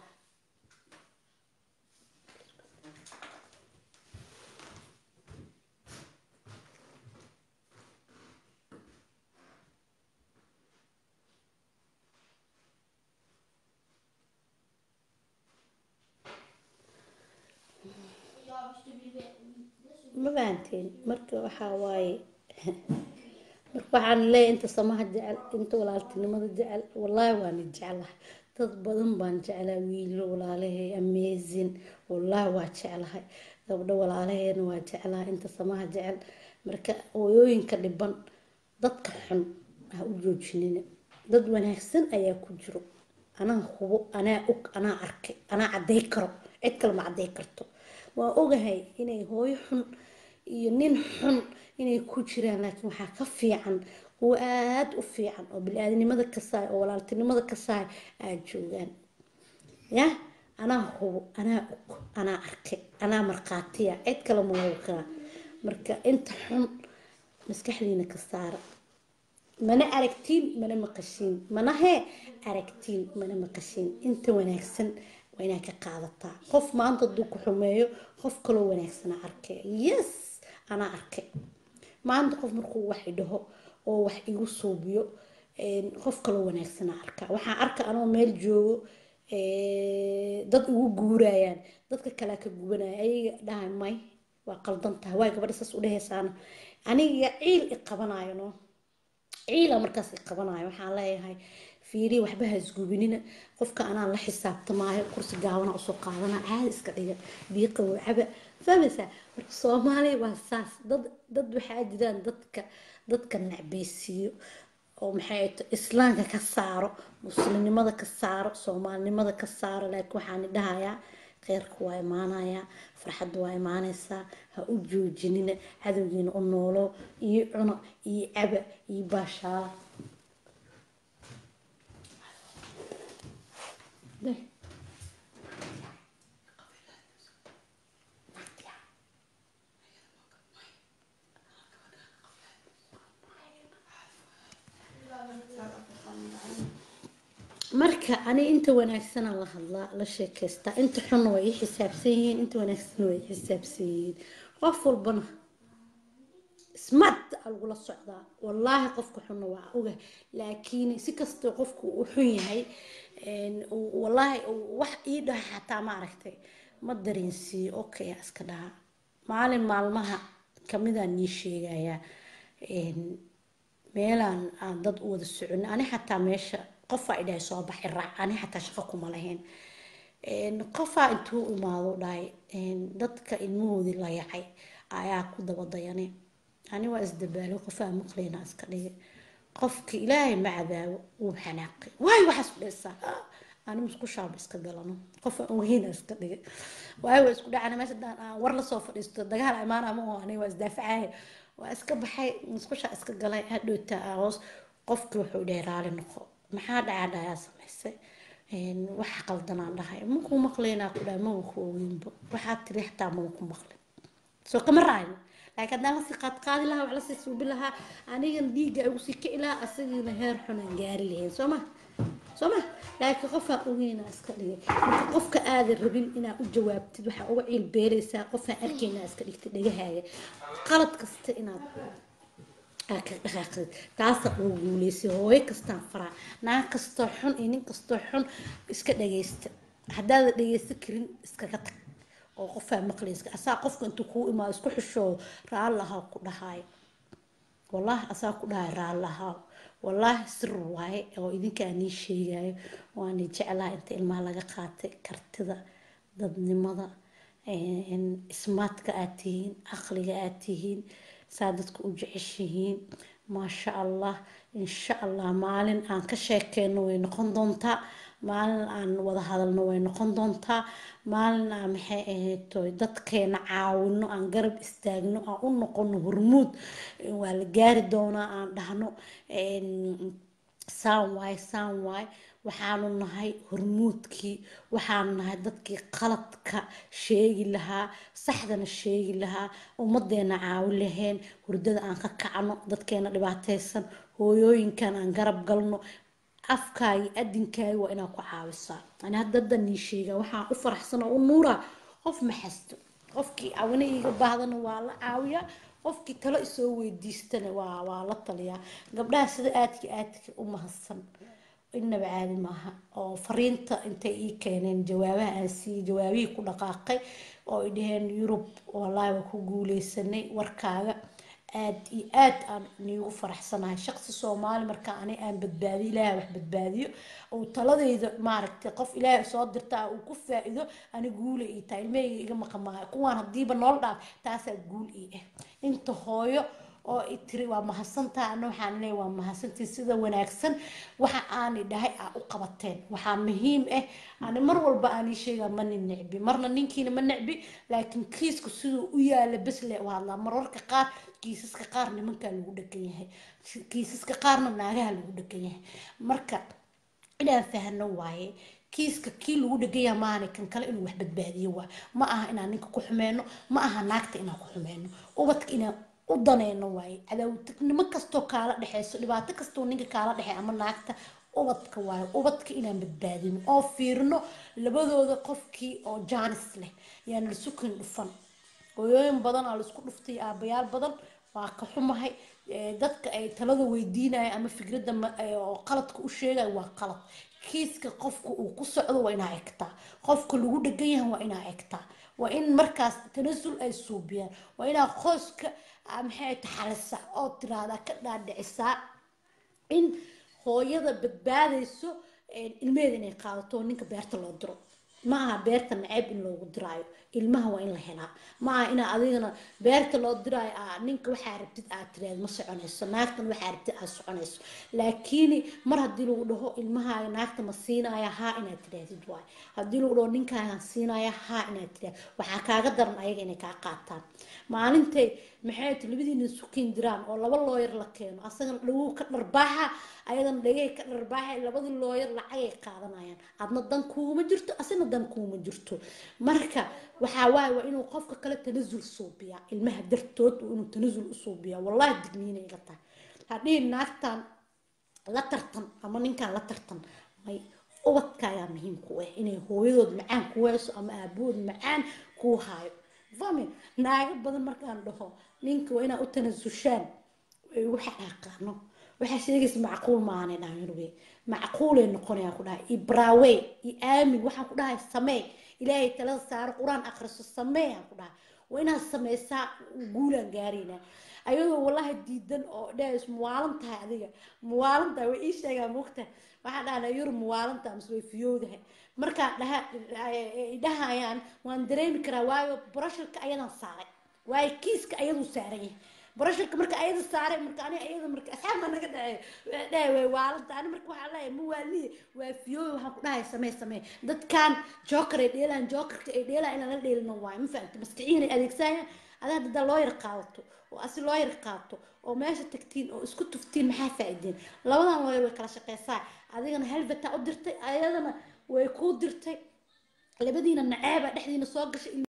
ma fahanteen marka waxaa waaye marka waxaan leeyahay inta samaha jecel inta walaaltinimada jecel wallaahi waana jeclahay dad badan baan jeclaa wiilo walaalahay amazing wallaahi waa jeclahay gabdho walaalaheena waa jeclahay inta samaha jecel marka hooyooyinka dhiban dadka xun ha u joojinina dad wanaagsan ayaa ku jiro anaa hubo anaa og anaa arkay anaa cadday karo cid kale ma cadday karto waa ogahay inay hooyo xun iyo nin xun inay ku jiraan laakiin waxaa ka fiican kuwa aada u fiican oo bili-aadnimada kasaay oo walaaltinimada kasaay aada joogaan ya anaa hubo anaa og anaa arkay anaa markhaatiya cid kale ma lagu kaa marka inta xun maskaxdiina ka saara mana aragtiin mana maqashiin mana hee aragtiin mana maqashiin inta wanaagsan waa inaad ka qaadataa qof maanta hadduu ku xumeeyo qof kaloo wanaagsana arkay yes anaa arkay maanta qof markuu wax idhaho oo wax igu suubiyo qof kaloo wanaagsana arkaa waxaan arka anoo meel joogo dad igu guurayaan dadka kalea ka gubanaya ayaga dhahay may waa qaldan tahay waay gabadha saas u dhehaysaana aniga ciil i qabanayo no ciila markaas i qabanayo waxaan leeyahay fiiri waxba ha isgubinina qofka anaan la xisaabtamaayo kursi gaabana usoo qaadana caadi iska dhiga biiqa wacaba fahmaysaa marka soomaaliya waa saas dad dad waxaa jiraan dadka dadka nacbaysiiyo oo maxay to islaamka ka saaro muslimnimada ka saaro soomaalinimada ka saaro laakiin waxaan dhahayaa kheyrka waa imaanayaa farxadda waa imaanaysaa ha u joojinina cadowgiina u noolo iyo cuno iyo caba iyo baashaala marka ani inta wanaagsanaa la hadlaa la sheekaystaa inta xunna way ii xisaabsan yihiin inta wanaagsanna way ii xisaabsan yihiin qof walbana smart a lagula socdaa wallaahi qofka xunna waa oga laakiin si kastoo qofku uu xun yahay wallaahi wax ii dhaha xataa ma aragtay ma dareensiiyo okay iska dhaha maalin maalmaha kamidaan nii sheegayaa meelaan aan dad u wada socon ani xataa meesha qofaa idhahay soo baxi raac ani xataa shaqo kuma lahayn qofaa intuu imaado dhahay dadka ilmahoodii la yacay ayaa ku daba dayane ani waa isdabaalo qofaa maqlayna iska dhigay qofka ilaahay ma cadaabo wuu xanaaqay waay waxaas ku dhaysaa ani musqushaaba iska galano qofaa ogeyna iska dhigay waay waa isku dhacana meesha daan war lasoo fadhiisto dagaal imaana ma oo ani waa isdaafacaya waa iska baxay musqushaa iska galay hadhowta hoos qofkii wuxuu dhahay raali noqo maxaa dhacaa dhayaa samaysay waxa qaldanaan dhahay maku maqlaynaa ku dhahay maga ku ogeynba waxaa tiri xataa maga ku maqlin soo kama raacayno laakiin haddaan lasii qaadqaadi lahaa wax lasii suubi lahaa anigan dhiigga igu sii kici lahaa asagiina heer xunaan gaari lahayn soo ma soo ma laakiin qofaa ogeynaa iska dhigay marka qofka aadan rabin inaad u jawaabtid waxaa uga ciil beeraysaa qofaan arkaynaa iska dhigtay dhagahaaga qalad kasta inaad ka dhaqaaqid taasa ugu guuleysay hooyo kastaan faraa naag kastoo xun iyo nin kastoo xun iska dhagaysta haddaada dhagaysta karin iskaga tag oo qofaa maqlayska asaa qofka intuu kuu imaado isku xishoo raallahaa ku dhahaayo wallaahi asaa ku dhahay raallahaa wallaahi sir waaye oo idinkaa nii sheegayo waani jeclaha inta ilmaha laga qaatay kartida dadnimada ismaadka aad tihiin caqliga aad tihiin saa dadka u jeceshihiin maasha allah insha allah maalin aan ka sheekeyno way noqon doontaa maalin aan wada hadalno way noqon doontaa maalin aan maxay ahayd dadkeena caawino aan garab istaagno aan u noqono hormuud waa la gaari doonaa aan dhahno saan waay saan waay waxaanu nahay hormuudkii waxaanu nahay dadkii qaladka sheegi lahaa saxdana sheegi lahaa ummadeena caawin lahayn hurdada aan ka kacno dadkeena dhibaataysan hooyooyinkan aan garab galno afkaagi adinkaagi waa inaad ku caawisaa ani hadda nii sheega waxaan u faraxsan oo u nuuraa qof ma xasto qofkii caawina iiga baahdana waa la caawiyaa qofkii talo isoo weydiistana waa waa la taliyaa gabdhaha sida aadka aadka u mahadsan inaba caadi maaha oo fariinta intay ii keeneen jawaabaha aan siiyey jawaabihii ku dhaqaaqay oo ay dhaheen yurub wallaahi waa ku guuleysanay warkaaga aad iyo aad aan niigu faraxsanahay shaqsi soomaali markaa ani aan badbaadiyo ilaahay wax badbaadiyo oo taladayda maaragtay qof ilaahay soo dirtaa uu ku faa-ido ani guula ii tahay ilmahayga iga maqamaayo kuwaan haddiiba nool dhaaf taasaa guul ii ah inta hooyo oo i tiri waa mahadsantaa ana waxaan leeyahay waa mahadsantii sida wanaagsan waxa aani dhahay aa u qabateen waxaa muhiim ah ani mar walba aan ii sheegaa ma nin necbi marna ninkiina ma necbi laakiin kiisku siduu u yaala bes le u hadlaa mararka qaar kiisaska qaar nimankaa lagu dhagan yahay kiisaska qaarna naagaha lagu dhagan yahay marka inaan fahno waaye kiiska kii lagu dhegaya maana kan kale inuu wax badbaadiyo waa ma aha inaan ninka ku xumeyno ma aha naagta inaan ku xumeyno ubadka inaan u daneyno waaye cadaawtagnimo kastoo kaala dhexeyso dhibaato kastoo ninka kaala dhexey ama naagta ubadka waayo ubadka inaan badbaadino oo fiirino labadooda qofkii oo jaanis leh yaan la sukin dhufan hooyooyin badan aa laisku dhuftay aabayaal badan waa ka xumahay Eh, dadka ay talada weydiinaya ama fikradda ma- eh, oo qaladka u sheegaya waa qalad kiiska qofka uu ku socdo waa inaa egtaa qofka lagu dhegan yahay waa inaa egtaa waa in markaas tanasul ay suubiyaan waa inaa qoyska ah, maxay taxalisa oo tiraahdaa ka dhaadhicisaa in hooyada badbaadayso een, ilmeheeda inay qaadato oo ninka beerta loo diro ma aha beerta naceeb in loogu diraayo ilmaha waa in la helaa ma aha inaa adigana beerta loo diraayo aa ninka waxaa rabtid aad tiraad ma soconayso naagtan waxaa rabtid aad soconayso laakiin mar haddii lagu dhaho ilmahaaga naagta ma siinaya haa inaad tirahdid waay haddii lagu dhaho ninkaagan siinaya haa inaad tirahdid waxaa kaaga daran ayaga inay kaa qaataan maalintay maxay ti labadiina sukin diraan oo laba looyar la keeno asagana dhawow ka dharbaaxa ayadana dhagay ka dharbaaxa labadii looyar lacagay qaadanayaan adna dan kuuma jirto asina dan kuuma jirto marka waxaa waaye waa inuu qofka kale tanasul suubiyaa ilmaha dartood waa inuu tanasul u suubiyaa wallahi digniinay la tahay hadhihi naagtan la tartan ama ninkan la tartan may ubadka ayaa muhiim ku ah inay hooyadood macaan ku hayso ama aabahood macaan kuu haayo fahmi naago badan markaan dhaho ninka waa inaa u tanasushaan ay ugu xaqaaqaano waxaa sheegaysa macquul maanay dhahanurwe macquulay noqonayaa ku dhahay ibraawe i aamin waxaan ku dhahay samee ilaahay talada saaro qur-aan akhriso samee aan ku dhahay waa inaad sameysaa guulaan gaaraynaa ayadoo wallahi diidan oo dhahayso muwaalan tahay adiga muwaalan tahay way ii sheegaa mugta waxaan dhahnaa yurub muwaalan tahay mise way fiyowdahay markaan dhaha ay dhahayaan waan dareemi karaa waayo barashalka ayadan saaray waayo kiiska ayaduu saaran yahay barashalka marka ayada saaray marka ani ayada marka asxaabka naga dhacay dhahay way waalanta ani marka waxaan leeyahay ma waaliye waa fiyooy waxaan ku dhahay samee samee dadkan joker ay dheelaan jokerka ay dheelaan inaan la dheelino waayo ma fahamta maskaciyan ay adeegsanayaan adaa haddaa loo yar qaadato oo asi loo yar qaato oo meesha tagtiin oo isku tuftiin maxaa faa'iideen labadan looyar way kala shaqeysaa adigana helvetaa u dirtay ayadana way kuu dirtay labadiina naceeba dhexdiina soo gashay